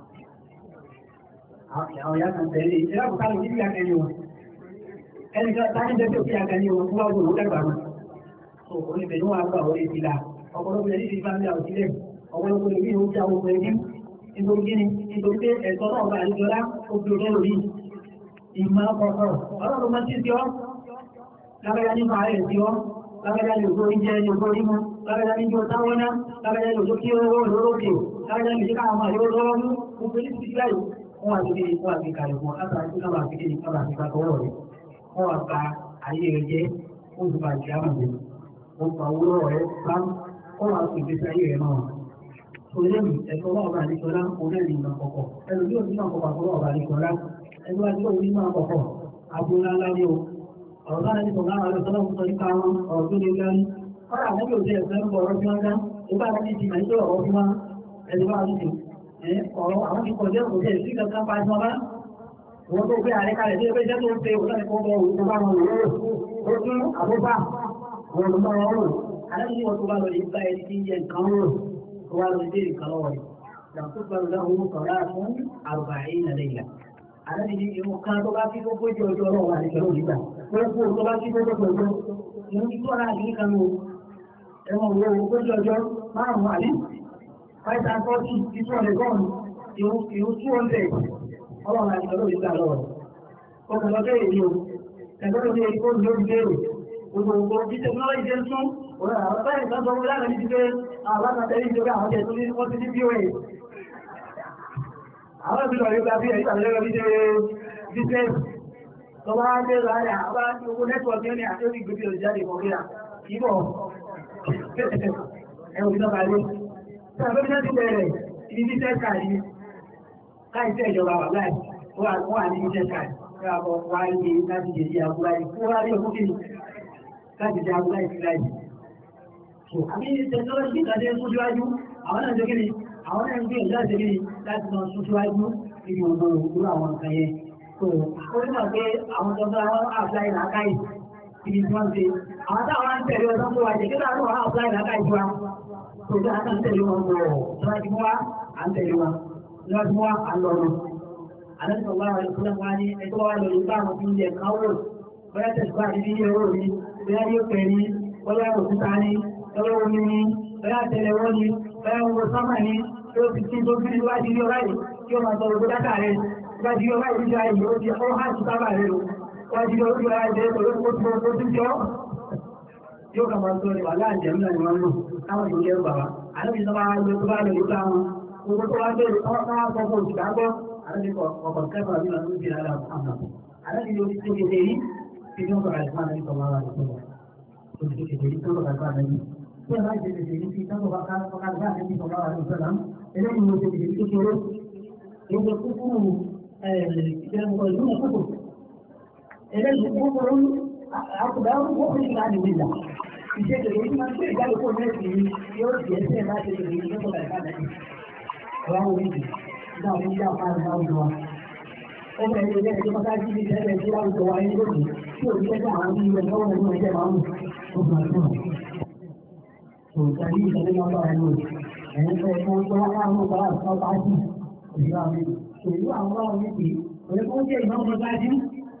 S1: àwọn ìyá kan tẹ̀lé ìṣẹ́lá kò káàlù sí ìyá kẹ́lé wọn ẹni kan tání jẹ́ tó fi àkẹ́lé wọn fún ọgbọ̀n òwúrẹ́gbà wọn so oníbẹ̀ ní wọn àgbà orí ìfìlà ọ̀pọ̀lọpọ̀ ẹni ti fáńdà òsílẹ̀ ọ̀pọ̀lọpọ̀ ẹni ó já ogun ẹni nítorí kíni nítorí pé ẹ̀tọ́ náà bá àdìjọlá ó fi ọjọ́ lórí ìmọ̀ ọkọ̀ ọlọ́run máa ti ti ọ́ lábẹ́yà ní máa rẹ̀ sí ọ́ lábẹ́yà ní ògbó oúnjẹ ní ògbó orímú lábẹ́yà ní jọ táwọ́ná lábẹ́yà ní òjò kí ó rọ́ lórókè lábẹ́yà ní ìṣẹ́ká àwọn àyíwọ́ lọ́wọ́ mú gbogbo ní ti láì wọ́n wà lórí wọ́n àti kàlẹ̀ fún látàrí tí kábà fi kéde kábà fi ká tọwọ́ rẹ̀ wọ́n wà pa ayé rẹ̀ jẹ́ ó sì bá ìṣẹ́ àmọ̀ jẹ́ wọ́n pa owó lọ́wọ́ rẹ̀ bá wọ́n wà sí ìgbésí ayé rẹ̀ náà Olóòmì ẹ̀kọ́ wà ọba àdìsọ́lá orílẹ̀ ìmọ̀ àkọ́kọ́. Ẹlò yóò ní àkọ́kọ́ àkọ́kọ́ ọba àdìsọ́lá. Ẹgbẹ́ wa tí ó ní máa kọ̀kọ́. Agbóná ńlá ní o. Ọ̀rọ̀ náà ní sọ̀rọ̀ àwọn ọ̀rọ̀ sọ́lá nípa wọn ọ̀rọ̀ tó lè gbárí. Kọ́lá àwọn yóò jẹ́ ẹ̀fẹ́ ń bọ̀ ọ̀rọ̀ tí wọ́n dá. Nígbà tí ti máa ń jẹ́ ọ̀rọ̀ tí wọ́n ẹni wá ní ti. Ọ̀rọ̀ àwọn ti kọjá òkè sí kankan pa ẹ̀sán bá. Wọ́n tó gbé àrẹ kalẹ̀ tí ó fẹ́ jẹ́ tó ń pe òun láti kọ́ bọ̀ òun tó bá wọn wò ó. Ó tún àbúbà. Wọ́n ló bá wọn rò. Àlẹ́ ní wọn tó bá lọ lè bá ẹni tí ń jẹ nǹkan rò. Tó wá lọ sí nǹkan lọ́wọ́ rẹ̀. Làkúgbà lọ́wọ́ sọ̀rọ̀ fún àrùbáyé nàlẹ́yà àlẹ́ ní ìwọ̀n kan tó bá kí tó gbójú ọjọ́ ọlọ́wọ́ àdìsọ́lọ́ nígbà wọ́n kú tó bá kí tó gbójú ọjọ́ ìwọ̀n tí tó rà ní kan ló ẹ̀wọ̀n wo gbójú ọjọ́ márùn-ún àlè five and forty two hundred gọ́ọ̀nù ìrú two hundred ọlọ́run àti ọlọ́run ìgbà lọ́wọ́ ọkàn lọ́jọ́ èyí o ẹgbẹ́ tó ní èyí kó ní orí léèrè gbogbo gbogbo bí tẹkinọ́lọ́jì ṣe ń tún òun àwọn báyìí kan sọ wọn lára ní ti pé àwọn àtàtẹ́lẹ́ ìjọba àwọn jẹ́ tó ní wọ́n ti ní pos àwọn ìbí lọ yóò bí ẹ̀yí àlẹ́rọ bí ṣe business tó bá dé láàrin àwọn àti owó nẹ́tíwọ̀kì ní àti orí gbogbo ìjáde ìmọ̀gbéra ìbọ̀ ẹ̀wọ̀n ìjọba ilé tí a bẹ́bí náà ti bẹ̀rẹ̀ ibi business card ni láì tẹ́ ìjọba wà láì wọ́n wà ní business card ní àbọ̀ wá ní láti jẹ́ sí àbúrá yìí fún wá rí òkú kìíní láti jẹ́ àbúrá yìí láì àbí technology ìtàdé sójúwájú àwọn náà jẹ́ kí ni àwọn náà ń gbé ìjọ àti kí ni láti lọ sójúwájú níbi ògbó òkú àwọn nǹkan yẹn so ó ní mọ̀ pé àwọn tó bá wọn àfláì làákàyè ibi tí wọ́n ṣe àwọn táwọn ń tẹ̀lé ọdún tó wà jẹ́ kí láàrín wọn àfláì làákàyè tiwa tó bí a kàn tẹ̀lé wọn bọ̀ tó wá ti mú wa à ń tẹ̀lé wọn ní wọ́n ti mú wa à ń lọ lọ. àlejò wa wà lóṣù náà wá ní ẹjọ́ wa lọ nípa àwọn tí ń yẹ káwọ́ bóyá tẹ̀síwá ní bí yẹ owó mi bóyá yóò pẹ̀ ní bóyá òkúta ní bóyá omi ní bóyá tẹ̀lẹ̀wọ́ ní bóyá owó sọ́mà ní tó ti tí tó fi níwájú ní ọláyìí kí ó máa sọ òkú dáta rẹ̀ níwájú ọláyìí níjọ ayé ó ti ó hàn sí sábà rẹ̀ o wájú ojú ara jẹ́ pẹ̀lú ó ti ó ti jọ yóò kà máa sọ ní wàhálà àjẹmí náà ni wọ́n lò káwọn ìlú yẹn bàbá àlejò tó bá lọ tó bá lọ yóò ká wọn owó tó wá bẹ̀rẹ̀ ọ́ náà sọ fún òṣìṣẹ́ àgbọ̀ àlejò ọkọ̀ kẹfà bí wọn ló ti rà àmà àlejò yóò ti tẹ̀lé èyí tí wọ́n bàrà ìfún àlejò tó wà lọ́wọ́ òṣìṣẹ́ kékeré tó bàrà ìfún àlejò tí wọ́n bá jẹ́ kékeré tí wọ́n bá ká ká ká àlejò tó wà lọ́wọ́ sọ́lá eléyìí ló ti kékeré kékeré èdè kúkúrú ìjẹun ìlú kúkúrú eléyìí kúkúrú àkùdá wọ́n fi ìlànà ìlà ìṣe kèrè ní máa ń gbé ìjáde kó mẹ́sì ní yóò di ẹsẹ̀ láti lè rí lọ́pọ̀ láìka náà ọ̀rọ̀ àwọn oríṣi nígbà wọn ní àwọn àrùn àwùjọ wa ó bẹ̀rẹ̀ ilé ẹjọ́ mọ́tà jí ní ìṣẹ̀lẹ̀ tí àwùjọ wa ní lónìí tí ò ní ẹgbẹ́ àwọn ilé ẹjọ́ wọn ní ẹjẹ́ máa ń ó gbà tó tó tàbí ìṣẹ̀lẹ̀ máa bá ẹnu ẹ̀yìn fẹ́ fún ọjọ́ wọn láwọn ọgbà àti ọgbà jù òṣìṣẹ́ àmì òṣìṣẹ́ àwọn ọmọ mi kì í òye kó jẹ́ ìmọ̀ ọmọ bá jí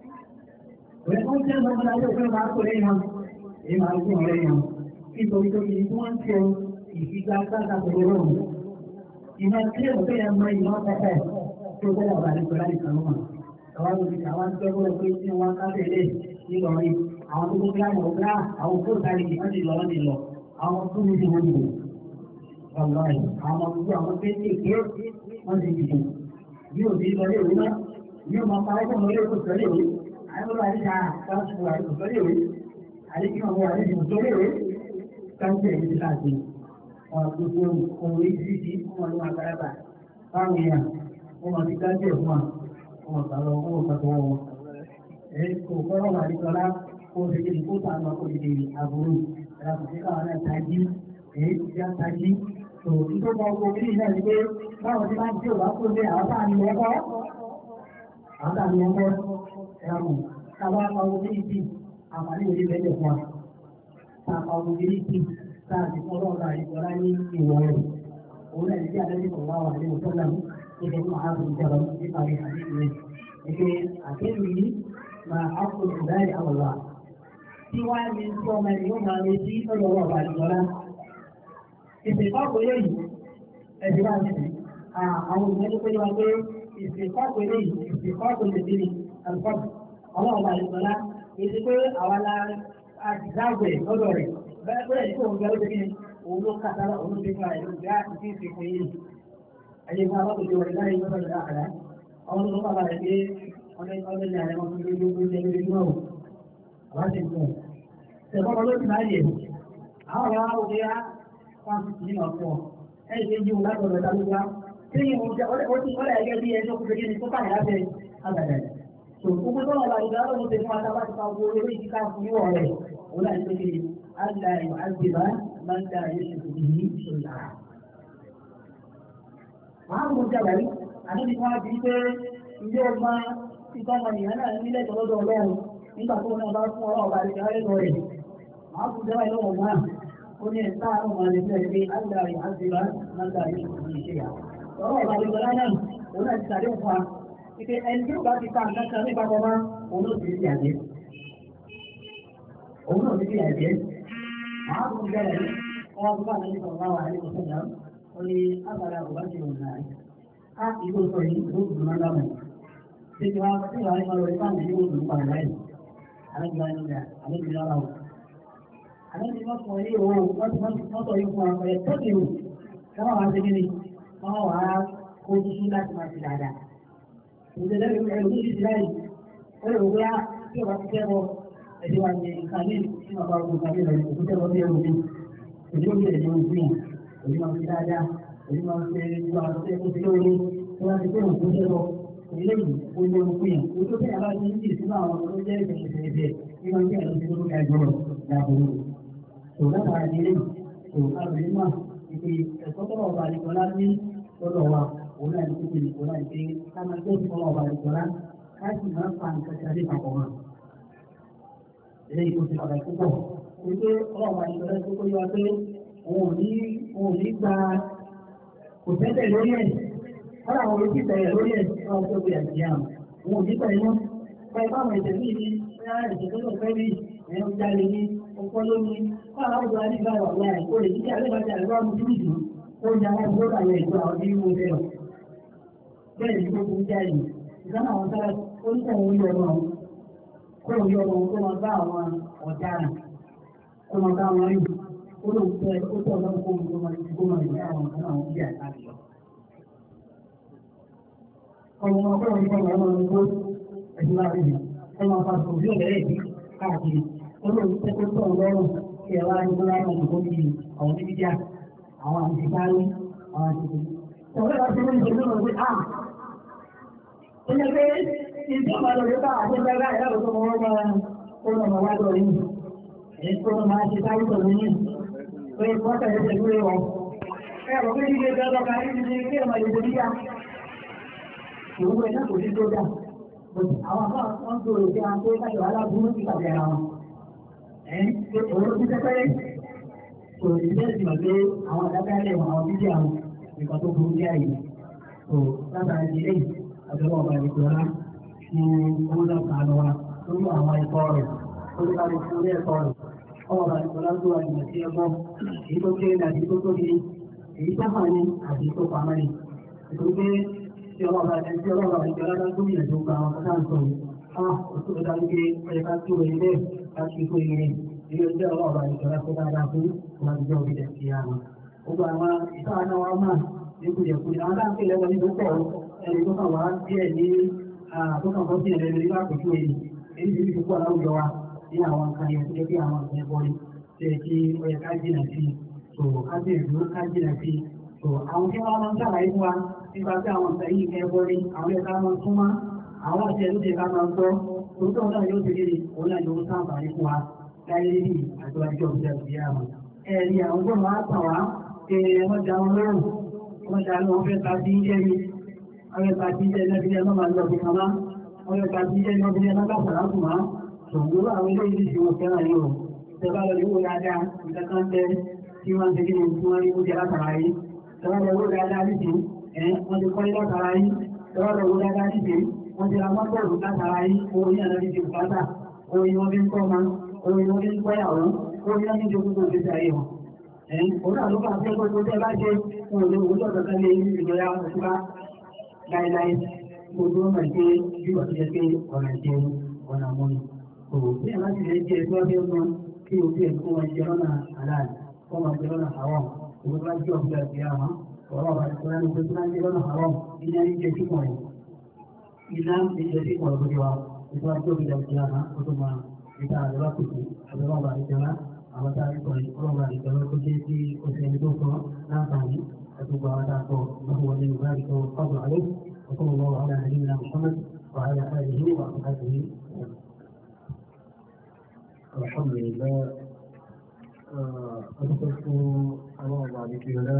S1: òye kó jẹ́ ìmọ̀ ọmọ bá jí òfin máa kó lẹ́yìn wọn èyí máa ń fún ọ̀rẹ́ yẹn nítorí tó yìí tí wọ́n ń ṣe ìfigagbága pẹ̀lú ọ̀run ìmọ̀ tí ó fẹ́ yẹn mọ ìmọ̀ pẹ̀pẹ̀ tó bẹ́ẹ̀ ọ̀rọ̀ àti pẹ̀lú àti kàlùmọ̀ àwọn olùkọ́ àwọn tó gbọ́dọ̀ pé tí wọ́n ká tẹ̀lé nílọrin àwọn tó gbọ́dọ̀ àwọn ọ̀gá àwọn tó tàbí wọ́n ti lọ wọ́n ti lọ àwọn tó ní ti wọ́n ti lọ ọ̀lọ́rin àwọn tó àwọn kéékèèké wọ́n ti dìbò bí ò sí lọlé ìwé náà bí ó máa pa ẹgbẹ́ lọlé ìwé sọlé ìwé àwọn olùwà àti àwọn àti sọlé ìwé àdékí ọmọ wa níbi ìjọba ìwé káńtì ẹ̀yìn ti láti ọ̀rọ̀ gbogbo ohun ìdíjì fún ọdún àgbàlagbà fáwọn èèyàn wọ́n máa ti káńtì ẹ̀ fún wa wọ́n máa sàlọ wọ́n máa sàtọ̀ wọn. ẹ̀ kò kọ́rọ̀ wà nítorá kó o ṣe kí ni kó tà lọ kó o ṣe àbúrò ẹ̀rọ kò sí káwọn náà tají èyí ti já tají. tó nígbà tó kọ́ omi náà ni pé báwọn ti máa ń tí òwá kó lé àwọn táà ní ẹ̀kọ́ àwọn táà ní ẹ̀kọ́ ẹ̀rọ káwá pa omi ìdí àǹfààní òní bẹ́ẹ̀ fún wa. Tàpá obìnrin ti sáàtì fún ọlọ́ọ̀dà ìjọba ní ìwọ̀ rẹ̀. Òun náà ti àlejò kan wá wà ní òtọ́lá mú. Ìjọba ní ààbò ìjọba nípa rẹ̀ àdéhùn rẹ̀. Ìgbé àkéwì yìí máa ápò ìdáyé àwọ̀wà. Tí wá ní tí ọmọ ẹni yóò máa retí lọ́dọ̀ ọwọ́ ọ̀bà ìjọba. Ìsìnkọ́kọ̀ eléyìí ẹ̀sìn wá sí. Àwọn ìmọ̀lẹ́ pé wá pé ìsìnkọ́kọ̀ eléyìí ìsìnkọ́kọ̀ lè dé ní àlùfọ́ọ̀bù. Ọlọ́ọ̀bà ìjọba èdè pé àwa la àdìsáàgbẹ̀ lọ́dọ̀ rẹ̀ bẹ́ẹ̀ bẹ́ẹ̀ ní òun gbẹ́rù bí òun ló kàtà òun ló dégbà ẹ̀ lóògbé àti ìfi fún yìí. Ẹyẹ fún àwọn òjò rẹ̀ láyé lọ́dọ̀ rẹ̀ àkàrà. Àwọn tó bàbá rẹ̀ pé ọdún ọdún ní àrẹ̀mọ́ fún lójú lójú lójú lójú náà. Àwọn ti fún un. Ṣèkọ́kọ́ ló ti láyè. Àwọn ọ̀rọ̀ àwọn òkè á wọ́n ti tì í lọ fún ọ. Ẹ̀yìn tó yíwò látọ̀ rẹ̀ dálójú wá. Tí ìwọ̀n ó ti kọ́lẹ̀ ẹgẹ́ bí ẹjọ́ kúrò kí ni tó báyìí lábẹ́ àgbàdàn gbogbo tó wà láyé dáhùn ló ti fún ata láti pa owó orí ìdíkà fún yíwọ rẹ òun láti pé kí àgbà ìwà àgbèbá máa ń dá ayé ṣètò ìyí ìṣòyà. Màá mú jàgbá yìí, àdébí wọn á di pé ilé ọmọ títọ́ ọmọ nìyẹn náà nílẹ̀ tọ́lọ́dọ̀ ọlọ́run nígbà tó náà bá fún ọlọ́run bá rẹ̀ rẹ̀ lọ rẹ̀. Màá mú jàgbá yìí lọ́wọ́ náà ó ní ẹ̀ta àwọn ọmọ rẹ̀ sílẹ̀ pé àgbà ìwà àgbèbá máa ń dá ayé ṣètò ìṣèyà. Ọlọ́run bá rẹ̀ lọ náà òun náà ti tàdé fún wa Ìpè ẹni tí ó bá ti ta nǹkan kan nípa ọmọ òun ló ti di àjẹ́. Òun náà ti di àjẹ́. Màá tún bẹ̀rẹ̀ ní wọ́n bá ní sọ̀rọ̀ wà ní ìṣẹ̀lẹ̀ ó ní àbàlà òbá ti rò náà á ìlú sọ yìí ló dùn náà lámà ṣé ti wá sí ìwà nípa lórí fáwọn ìlú òdùn padà láì àlejò wa nígbà àlejò wa láwù. àlejò wọn sọ yìí o wọ́n ti wọ́n sọ yìí fún wa ẹ̀ tó ti rò wọ́n wá sí kíni wọ́n wá kójú sí láti máa ti dáadáa. ìṣẹ̀lẹ̀ ẹ̀rù ní ìṣẹ̀lẹ̀ yìí ó lè wọ́n tí o bá ti fẹ́ bọ́ ẹ̀dí wa ní nǹkan ní tí wọ́n bá gbogbo àbí rẹ̀ kò tẹ́ bọ́ bí ẹrù mi òní ó bí ẹ̀dí wọn fún yàn òní máa ń fi dáadáa òní máa ń fi gbogbo àwọn tó yẹ kó ti lóore tí wọ́n ti fẹ́ràn kó tẹ́ bọ́ eléyìí ó lé wọn fún yàn o tó fẹ́ yàrá ní ìdí sínú àwọn tó jẹ́ ìfẹ̀yìntẹ̀ ẹ̀bẹ̀ ní wọ́n jẹ́ ẹ̀rọ tó ga jọrọ̀ dàbòrò tó látara ní eléyìí tó kábìrì náà ìpè ẹ̀kọ́ tó wà wà nìkan lá ní lọ́dọ̀ wa òun náà ní kókò nìkan náà ní pé ká máa gbé ìfọwọ́ wà nìkan lá ká sì máa fa nǹkan kan ní papọ̀ wọn eléyìí tó ti ọ̀rẹ́ púpọ̀ wípé ọlọ́run àìsọ̀rẹ́ tó kóyọ pé òun ò ní òun ò ní gba kò tẹ́tẹ̀ lórí ẹ̀ wọ́n àwọn olùkí tẹ̀yẹ̀ lórí ẹ̀ wọ́n tó gbé àti àmì òun ò ní tẹ̀yẹ̀ mọ́ pẹ̀lú àwọn ẹ̀jẹ̀ míì ní bóyá ẹ̀jẹ̀ tó lọ fẹ́ rí ẹ̀yàn jáde ní ọkọ lómi wọ́n àwọn ọ̀dọ́ adìgbà wà láì kó lè jíjẹ́ alẹ́bàjẹ́ àlẹ́bà mú síbì jù ó ń jáwọ́ fún ọ̀gá yẹn ìgbà ọdún ìwé fẹ́ lọ. bẹ́ẹ̀ ni gbogbo ń jáde ìdáná àwọn sára ó ń tẹ̀wọ́ yọ ọmọ kó o yọ ọmọ kó máa bá àwọn ọ̀daràn kó máa bá wọn rí ó lóun fẹ́ ó tọ̀ lọ́wọ́ kó kó máa kó máa rí àwọn ọ̀kan àwọn bí àtàkì lọ. ọmọ ọmọ kó wọn kó máa lọ gbó ẹ̀sìn máa rí mi kó máa fa sùn sí ọ̀rẹ́ ẹ̀bí káàkiri ó lóun fẹ́ kó tọ̀ lọ́rùn kí ẹ wá ní kó láwọn ìdìbò bíi àwọn oníbíjà àwọn àtìkárí àwọn àtìkú. ọ̀rẹ́ wa ti ní ìṣèlú náà pé ah ó yẹ pé ìjọba lọ yóò bá àjẹjẹ láì láti tó wọn máa kó lọ máa wá lọ yìí èyí tó wọn máa ṣe sáré pẹ̀lú yìí pé wọ́n tẹ̀lé pẹ̀lú rẹ̀ wọn. ẹ ọ̀ pé nílé ẹgbẹ́ ọlọ́ka ní ti kí ẹ̀ máa lè borí yá. ìwúwo ẹ̀ náà kò sí tó dà. àwọn àbá wọn tó rò pé àwọn tó kájọ aláburú ti pàdé ara wọn. ẹ̀ ń pé òun ti tẹ́tẹ́rẹ́. kò sí bẹ́ẹ̀ sì mọ̀ pé àwọn àdábẹ́rẹ́ wọn àwọn bíbí àwọn nǹkan tó burú jáì. tó látara ìdílé àjọyọ̀ ọba ìgbòrá ní ọmọdé kan wa lórí àwọn ẹ̀kọ́ rẹ̀ lórí àwọn ìfúnlẹ̀ ẹ̀kọ́ rẹ̀ ọmọ ọba ìgbòrá tó wà nínú sí ẹgbọ́ èyí tó kéré àti tó tóbi èyí sáfà ní àti tó pamọ́ ní nítorí pé tí ọmọ ọba ẹni tí ọlọ́ọ̀bà ìgbòrá bá tó yẹ̀ tó gba àwọn ọ̀tá ń sọ yìí á òtún tó dájú pé ọyẹ ká tó rẹ̀ ilé láti kó ire ilé ọjọ́ ọlọ́ọ̀bà ìgbòrá tó dáadáa fún wọn ti jẹ́ òbí dẹ̀ sí àná. gbogbo àwọn ìtàn náà wá máa ní kùjẹ̀kùjẹ̀ àwọn dáńtì lẹ́wọ̀n ní tó pọ̀ ẹni tó kàn wá díẹ̀ ní àtọ́kàn tó sí ẹ̀rẹ́ lórí lápòjú èyí èyí tí ó pọ̀ láwùjọ wa ní àwọn nǹkan yẹn tó jẹ́ bí àwọn nǹkan ẹ̀bọ ni ṣe kí ó yẹ ká jìnà sí so ká sì ìlú ká jìnà sí so àwọn tí wọ́n máa ń ṣàlàyé fún wa nípa tí àwọn nǹkan yìí kẹ́ ẹbọ ni àwọn ẹ̀ka máa tún wá àwọn àti ẹ̀rú ti ká máa gbọ́ tòótọ́ náà yóò ti rí òun náà yóò sáǹfààní fún wa láyé rí àjọyọ̀ ìjọ ìjọ àwọn ẹ̀rí àwọn tó máa tàn wá pé wọ́n jà wọn lọ́rùn wọ́n jà wọn fẹ́ ta sí ilé mi ọ̀rẹ́ ta sí ilé ẹlẹ́bí ẹ̀ máa lọ bí kàmá ọ̀rẹ́ ta sí ilé ẹlẹ́bí ẹ̀ máa bàbá láti máa ṣògbóró àwọn ilé ìdí tí wọ́n fẹ́ràn yìí o tẹ́bá lọ yóò dáadáa ìkankan tẹ́ tí wọ́n ti kíni tí wọ́n rí oúnjẹ látara yìí tẹ́bá lọ yóò dáadáa nìsí ẹ̀ wọ́n ti kọ́lé látara yìí tẹ́bá lọ yóò dáadáa nìsí wọ́n ti ra mọ́tòrò látara yìí owó ní àná ti bùkátà owó ni wọ́n fi ń kọ́ ọmọ owó ni wọ́n fi ń kọ́yàwó owó ni wọ́n fi ń jogún tó fi sàyè wọn. ẹ̀ òun náà ló fà á fẹ́ gbogbo tẹ́ bá ṣe wọn ò lè wọ́n lọ́dọ̀ kan lé ìjọya òṣùpá láíláí gbogbo ọmọ ìgbé bí wọ́n ti jẹ́ pé ọ̀nà ìjẹun ọ̀nà mọ́ni kò bí ẹ̀ láti lè jẹ́ ẹgbẹ́ ọdún ọdún kí o bí ẹ̀ kó wọn jẹ lọ́nà aláàlì kó wọn jẹ lọ́nà àwọn òun bá jẹ́ ọ̀gbẹ́ àti àwọn ọ̀rọ̀ ọ̀bà tó lẹ́nu pé tó máa ń jẹ lọ́nà àwọn iná ń jẹ sípò rẹ̀ iná ń jẹ sípò rẹ̀ lójú wa ètò àti òbí àti àwọn ó tó máa ìta àdúrà kùtù àdúrà ọ̀bà ìjọba àwọn tá a rí sọ̀rọ̀ ọlọ́ọ̀bà ìjọba tó jẹ́ sí oṣù ẹni tó sọ láǹfààní أتوب على وهو ولي ذلك والقدر عليه وصلى الله على نبينا محمد وعلى آله وأصحابه
S2: الحمد لله أتوقف الله بعد كده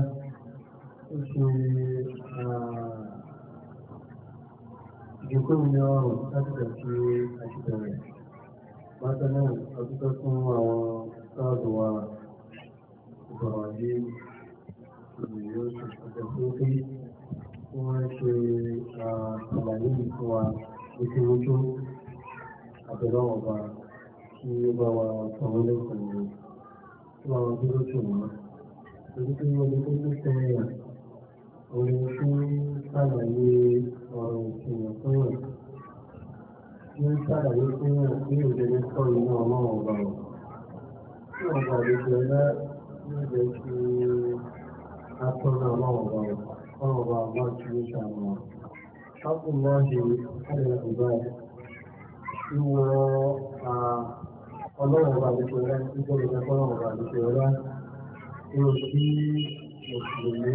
S2: ìjókòó ní ọrùn láti tẹ̀sí àṣìbẹ̀rẹ̀ bákan náà ọdúnkọ́ fún àwọn sáàdù wa ìbọ̀rọ̀ yìí yóò ṣe ṣàtẹ̀sí pé wọ́n ṣe àlàyé fún wa lójúlójú àbẹ̀lọ́wọ̀ ọba kí ó bá wa sọ̀rọ̀ lẹ́kọ̀ọ́ tí wọ́n dúró tì wọ́n torí pé ọdún tó tó tẹ̀yà orin tí sàlàyé ọ̀rọ̀ ìṣẹ̀yàn fún yàn ní sàlàyé fún yàn ní òjòjò sọ inú ọlọ́run ọba rẹ̀ tí ọba àlejò ẹlá yóò jẹ́ kí atọ́nà ọlọ́run ọba rẹ̀ ọlọ́run ọba àbá tí ó ṣàmù ṣáàpù náà ṣe ẹ̀rẹ̀ ìgbà ìwọ ọlọ́run ọba àlejò ẹlá nítorí ìjọba ọlọ́run ọba àlejò ẹlá yóò sí mùsùlùmí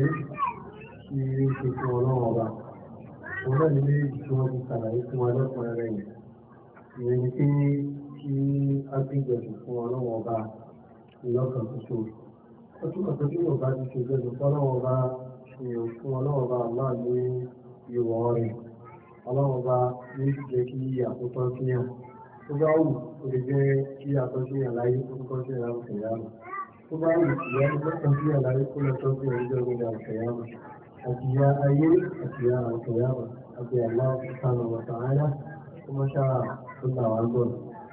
S2: tí ó ṣe fún ọlọ́run ọba òun náà nílé tí wọ́n ti ṣàlàyé fún wa lọ́kùnrin rẹ̀ yìí ìyẹn ni pé kí á gbígbẹ̀sùn fún ọlọ́run ọba ìlọ́kàn ṣoṣo ó túmọ̀ pé kí yóò bá ti ṣe gbẹ̀sùn fún ọlọ́run ọba ìyẹn fún ọlọ́run ọba máa ní ìwọ̀ rẹ̀ ọlọ́run ọba ní jẹ́ kí àkótọ́ sí yàn tó bá wù ó lè jẹ́ kí àtọ́sí yàn láyé tó kọ́ sí yàn láwùjọ yàrá tó bá wù ìyá ní lọ́kàn sí yàn láyé kó lọ tọ́jú ẹ̀jọ́ ìgbéga àwùjọ àti ìyá ayé àti ìyá àwùjọ yàrá àti àlá ìsànà wọ̀tà ayá tó mọ́ ṣáà tó là wá gbọ́.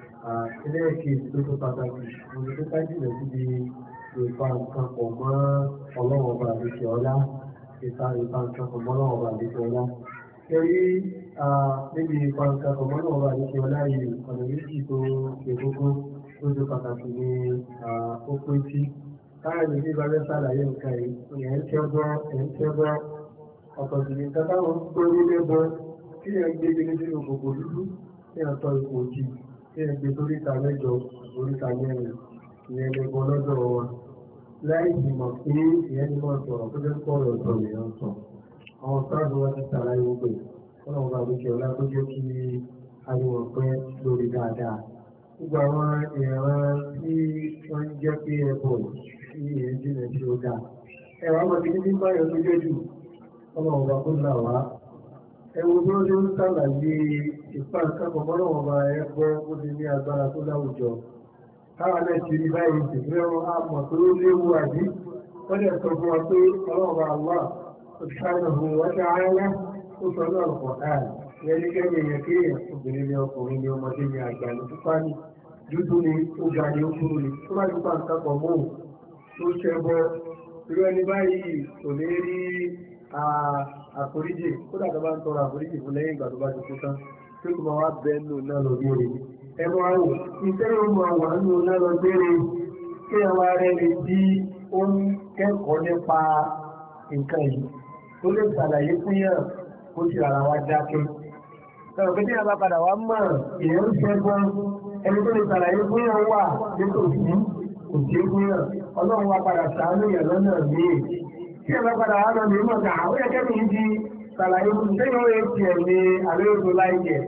S2: ilé ẹ̀kẹ́ tó tó pàtàkì mo ní tó ká jìnà síbi ìpa nǹkan pọ̀ mọ́ ọlọ́run ọba àdéṣe ọlá ìpa ìpa nǹkan pọ̀ mọ́ ọlọ́run ọba àdéṣe ọlá. Kẹrí níbi ìpa nǹkan pọ̀ mọ́ ọlọ́run ọba àdéṣe ọlá yìí ọ̀nà méjì tó ṣe kókó tó tó pàtàkì ní ó pé sí. Káyọ̀ ní bí Bàbá ṣàlàyé nǹkan yìí, ẹ̀ ń tẹ́gbọ́, ẹ̀ ń tẹ́gbọ́, ọ̀pọ̀ sì ní nǹkan táwọn ń gbé nílé bọ́ kí ẹ̀ ń gbé gbé nínú gbogbo dúdú kí ẹ̀ tọ́ ipò òjì kí ẹ̀ gbé toríta mẹ́jọ oríta mẹ́rin ìyẹn lè bọ́ lọ́dọ̀ wọn. Láì sì mọ̀ pé ìyẹn ni wọ́n sọ̀rọ̀ tó fẹ́ kọ́ ọ̀rọ̀ sọ̀rọ̀ èèyàn sọ. Àwọn sáàbù wọn ti ṣàlàyé gbogbo ẹ̀. Wọ́n náà bá lókè ọlá tó jẹ́ kí ariwo pẹ́ lórí dáadáa. Gbogbo àwọn ìran tí wọ́n ń jẹ́ pé ẹ̀bọ̀ sí ìyẹn jìnà tí ó dáa. Ẹ̀rọ àwọn ti ní báyọ̀ tó jẹ́ jù ọmọ ọba kó là wá ẹwọ bí wọ́n ṣe ń sàlàyé ìpá ìkápọ̀ mọ́lọ́wọ́ ọba ẹgbọ́ ó ti ní agbára tó láwùjọ káwa náà ti rí báyìí sì pé wọ́n á mọ̀ pé ó léwu àbí wọ́n dẹ̀ sọ fún wa pé ọlọ́ọ̀bà àwọ̀ òṣìṣẹ́ fún wọ́n ṣe ayẹyẹ ó sọ ní ọ̀pọ̀ náà ìyẹn ní kẹ́yìn èèyàn kí èèyàn obìnrin ní ọkùnrin ní ọmọdé ní àgbà ní pípa ní dúdú ni ó ga ní ó kúrú ni tó bá ti pa nǹkan pọ̀ mọ́ tó ṣẹbọ irú ẹni báyìí kò ní rí àforíjì kódà tó bá ń tọrọ àforíjì fún lẹ́yìn ìgbà tó bá ti kú tán tí kò máa wá bẹ́ẹ̀ nù náà lọ béèrè ẹ máa wò iṣẹ́ yóò máa wà nù náà lọ béèrè kí ẹ wá rẹ lè di ó ń kẹ́kọ̀ọ́ nípa nǹkan yìí tó lè ṣàlàyé fún yàn kó sì rárá wá dákẹ́. sọ̀rọ̀ pé tí a bá padà wá mọ̀ èèyàn ń ṣẹ́gun ẹni tó lè ṣàlàyé fún yàn wà nítòsí kò sí fún yàn ọlọ́run wá padà ṣàánú yàn lọ́nà míì tí ẹ bá padà wá lọ lè mọ̀ ká ó yẹ kẹ́mi ń di ṣàlàyé fún sẹ́yìn ó yẹ tiẹ̀ ní àlejò láìjẹ̀.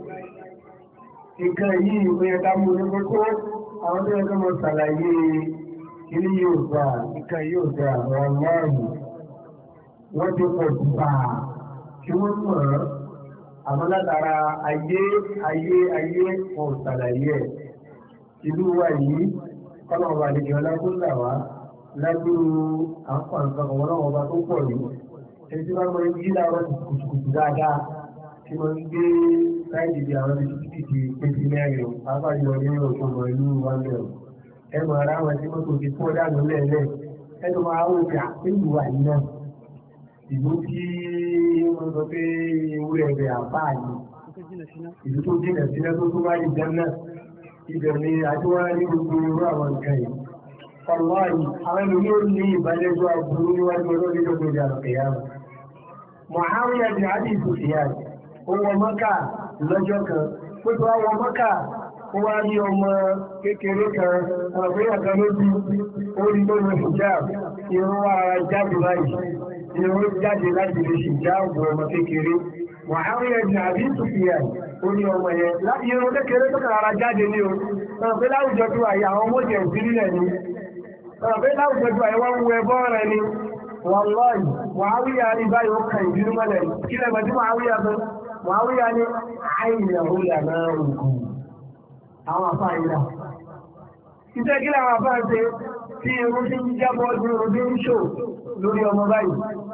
S2: nǹkan yìí ó yẹ ká mú ní kókó àwọn tó yẹ ká mọ ṣàlàyé ilé yóò gbà nǹkan yóò gbà ọ̀rọ̀ márùn wọ́n ti pọ̀ gbà kí wọ́n mọ̀ ọ́ àmọ́ látara ayé ayé ayé wọn ò ṣàlàyé ẹ̀ ìlú wa yìí kọ́nà ọba àlejò ọlágbóńlà wa lágbóró àǹfààní ọmọ náà ọba tó pọ̀ yìí ẹni tí wọ́n máa ń yí láàárọ̀ kùtùkùtù dáadáa tí wọ́n ń gbé káyìdì bí àwọn ibi títí ti pété mẹ́rin pàápàá yọ ní òṣùwọ̀n ìlú wa mẹ́rin ẹ mọ̀ ara wọn tí wọ́n tó ti fọ́ dànù lẹ́ẹ̀lẹ́ ẹ tó máa wọ́n ti àpéjù wà yìí náà ìlú tí wọ́n sọ pé ewúrẹ́ rẹ̀ àbáà ni ìlú tó jìnà sílẹ̀ tó tó wáyé jẹ́ náà ibẹ̀ ni àtiwọ́n ní gbogbo irú àwọn nǹkan yìí Ọlọ́run, àwọn ènìyàn yóò ní ìbálẹ́jọ́ àbúrú níwájú ọlọ́rin lọ́gbọ̀n ìjà àkẹyàmù. Mọ̀háwíyà di Adi Sufiyad, ó wọ Mọ́kà lọ́jọ́ kan, ó tó wọ Mọ́kà, ó wá rí ọmọ kékeré kan, ọ̀gbẹ́yà kan lójú, ó rí tó lọ hijab, irun wá ara jáde báyìí, irun jáde láti lè hijab ọmọ kékeré. Mọ̀háwíyà di Adi Sufiyad, ó ní ọmọ yẹn, irun kékeré tó kàn ara jáde ní o, ọ̀gbẹ́ láwùjọ tó àyà àwọn ọmọ jẹ̀ òsílẹ̀ ni ọ̀bẹ́ láwùjọjọ àìwá ń wẹ bọ́ọ̀rẹ̀ ni wọ́n lọ́yìn wàáwíyà ní báyìí ó kàn ìbínú mọ́lẹ̀ kí lẹ́gbẹ̀ẹ́ tí wàáwíyà bẹ́ wàáwíyà ní àìyàn òyà náà ògùn àwọn afá ìlà iṣẹ́ kí làwọn afá ṣe tí irun tí ń jábọ́ ọdún ojú ń ṣò lórí ọmọ báyìí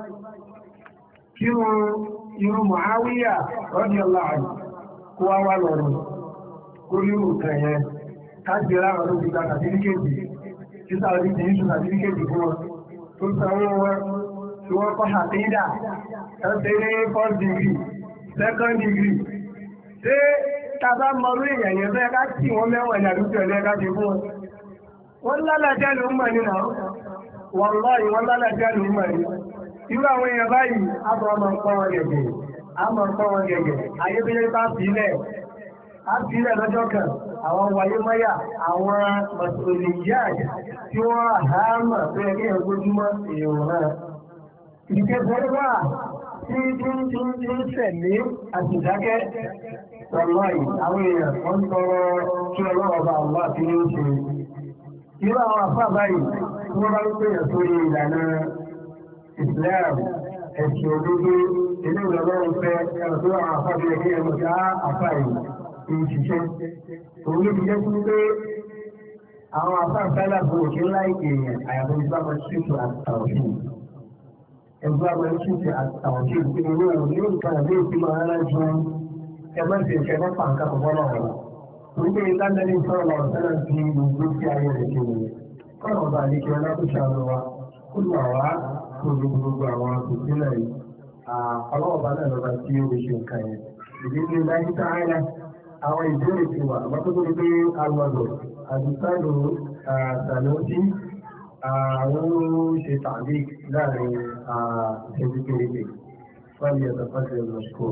S2: kí irun wàáwíyà rọ́dí ọlá kó wá wá lọ́rùn kó rí òkàn yẹn ká gbé láwọn tó ti gba sàtífíkèjì títà orí ti yíṣù sàtífíkèjì fún wọn tó sanwó wọn tí wọ́n kọ́ àtẹ́dà ẹ̀sẹ̀ ní first degree second degree ṣé tàbá mọ̀rú èèyàn yẹn fẹ́ ká tí wọ́n mẹ́wọ̀n ní àdúgbò ẹ̀lẹ́ ká ṣe fún wọn wọ́n lálàjá ló ń mọ̀ nínú wọ́n lọ́yìn wọ́n lálàjá ló ń mọ̀ ní irú àwọn èèyàn báyìí á bọ̀ ọmọ nǹkan wọn gẹ̀gẹ̀ á mọ̀ nǹkan wọn gẹ̀gẹ̀ ayébíyẹ́ bá sílẹ̀ á sílẹ̀ lọ́jọ́ kan àwọn wáyé mọ́yà àwọn mọ̀sọ̀lẹ̀yà tí wọ́n àhámà tó yẹ kí ẹ̀ gbójúmọ́ èèyàn náà ìkẹsẹ̀ wà tí tí tí tí ń tẹ̀lé àtìdákẹ́ wọ̀lọ́yì àwọn èèyàn wọ́n tọrọ kí ọlọ́wọ́ bá wà tí ó ṣe irú àwọn àfà báyìí tí wọ́n bá ń pè sórí ìlànà Islam ẹ̀sìn òdodo ilé ìlọ́lọ́run fẹ́ ẹ̀rọ tó àwọn àfà bí ẹgbẹ́ ẹ̀rọ ká àfà yìí ń ṣiṣẹ́ òun ló fi jẹ́ sí pé àwọn àfà fẹ́lá fún òkè láì èèyàn àyàfọ́ ìgbà máa ṣètò àtàwọn ẹgbẹ́ àwọn ẹ̀ṣinṣẹ́ àtàwọn tí ìpín owó òun ní nǹkan àbí ìpín máa rárá ju ẹgbẹ́ tí ìṣẹ́ bá pàǹkà pọ̀pọ̀ náà rẹ̀. Wípé lánàá ní sọ̀rọ̀ lọ́rọ̀ sẹ́lẹ̀ ti gbogbo sí ayé rẹ̀ ṣe wòye. Kọ́nà ọba àdékè ọlá tó ṣàánú wa, ó lù àwá tó lu gbogbo àwọn àtòsílẹ̀ yìí. Ọlọ́ọ̀bá náà lọ́ba tí ó lè ṣe nǹkan yẹn. Ìdí ní láyé sáárá, àwọn ìbéèrè ti wà, àmọ́ tó tó pé alọ́dọ̀, àdìsáàlù Sàlọ́sí, àwọn ṣe tàbí láàrin ìṣẹ́jú kéréje wọ́n yẹ tọ́fọ́sẹ̀ mọ̀ṣkó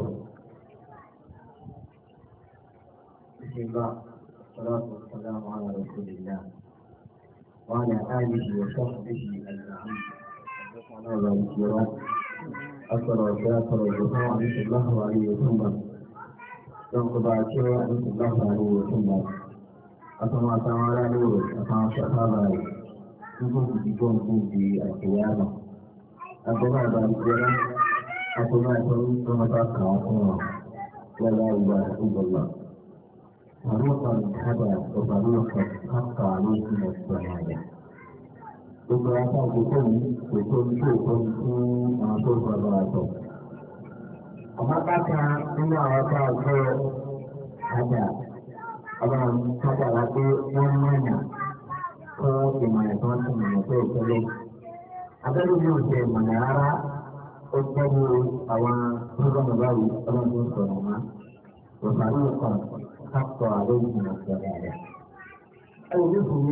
S1: بسم الله والصلاة والسلام على رسول الله وعلى آله وصحبه أجمعين حدثنا ذلك أثر وكافر الرسول عليه الله عليه وسلم ينقض عشرة عليه الله عليه وسلم أتما تعالى نور أتما شهادة يقول بكم في القيامة أتما ذلك أتما يقول كما تقع ولا إله إلا الله طريقا هدى وطريقا حق عليكم الشهادة gbogbo apá àkókò yìí kò tó ní kí òkú fún àwọn tó gbọdọ̀ àtọ̀. ọmọ bàtà nínú àwọn apá àkókò àjà ọlọ́run kájà wá pé wọ́n mọ̀nà fún ìmọ̀ràn tó ń tún ìmọ̀ tó ìtọ́lẹ̀. abẹ́rẹ́ mi ò jẹ́ ìmọ̀ràn rárá ó gbẹ́rù àwọn tó gbọ́dọ̀ báyìí ọlọ́run tó ń sọ̀rọ̀ mọ́. òṣàlù kan حق عليهم الشهادة أو مثل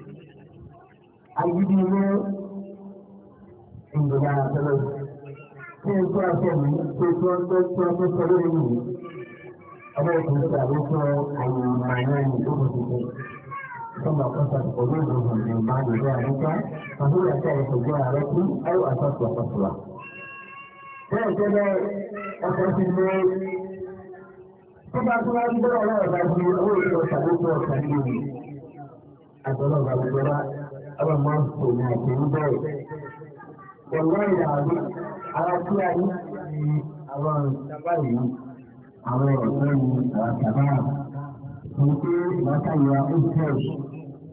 S1: الدين عندنا مثلا في القرآن في القرآن في القرآن أنا كنت أعرف أي معنى لغته ثم قصت قلوبهم من بعد ذلك فهي تعرف جارة أو أساس وقصوى هكذا أساس المال tó bá tó wá ń bọ́ ọ̀rọ̀ ọ̀gá ju owó ìṣòro tàbí tó ọ̀gá ní ìlú àtọ́lọ́ ọ̀gá gbogbo wa ọba máa ń fò ní àti ń bẹ̀rẹ̀. Ẹ̀wọ́ ìyàwó ara tí a ní ní àwọn ìjọba yìí àwọn ọ̀gbọ́n ní àwọn ìjọba ní pé ìbátayọ̀ ó fresh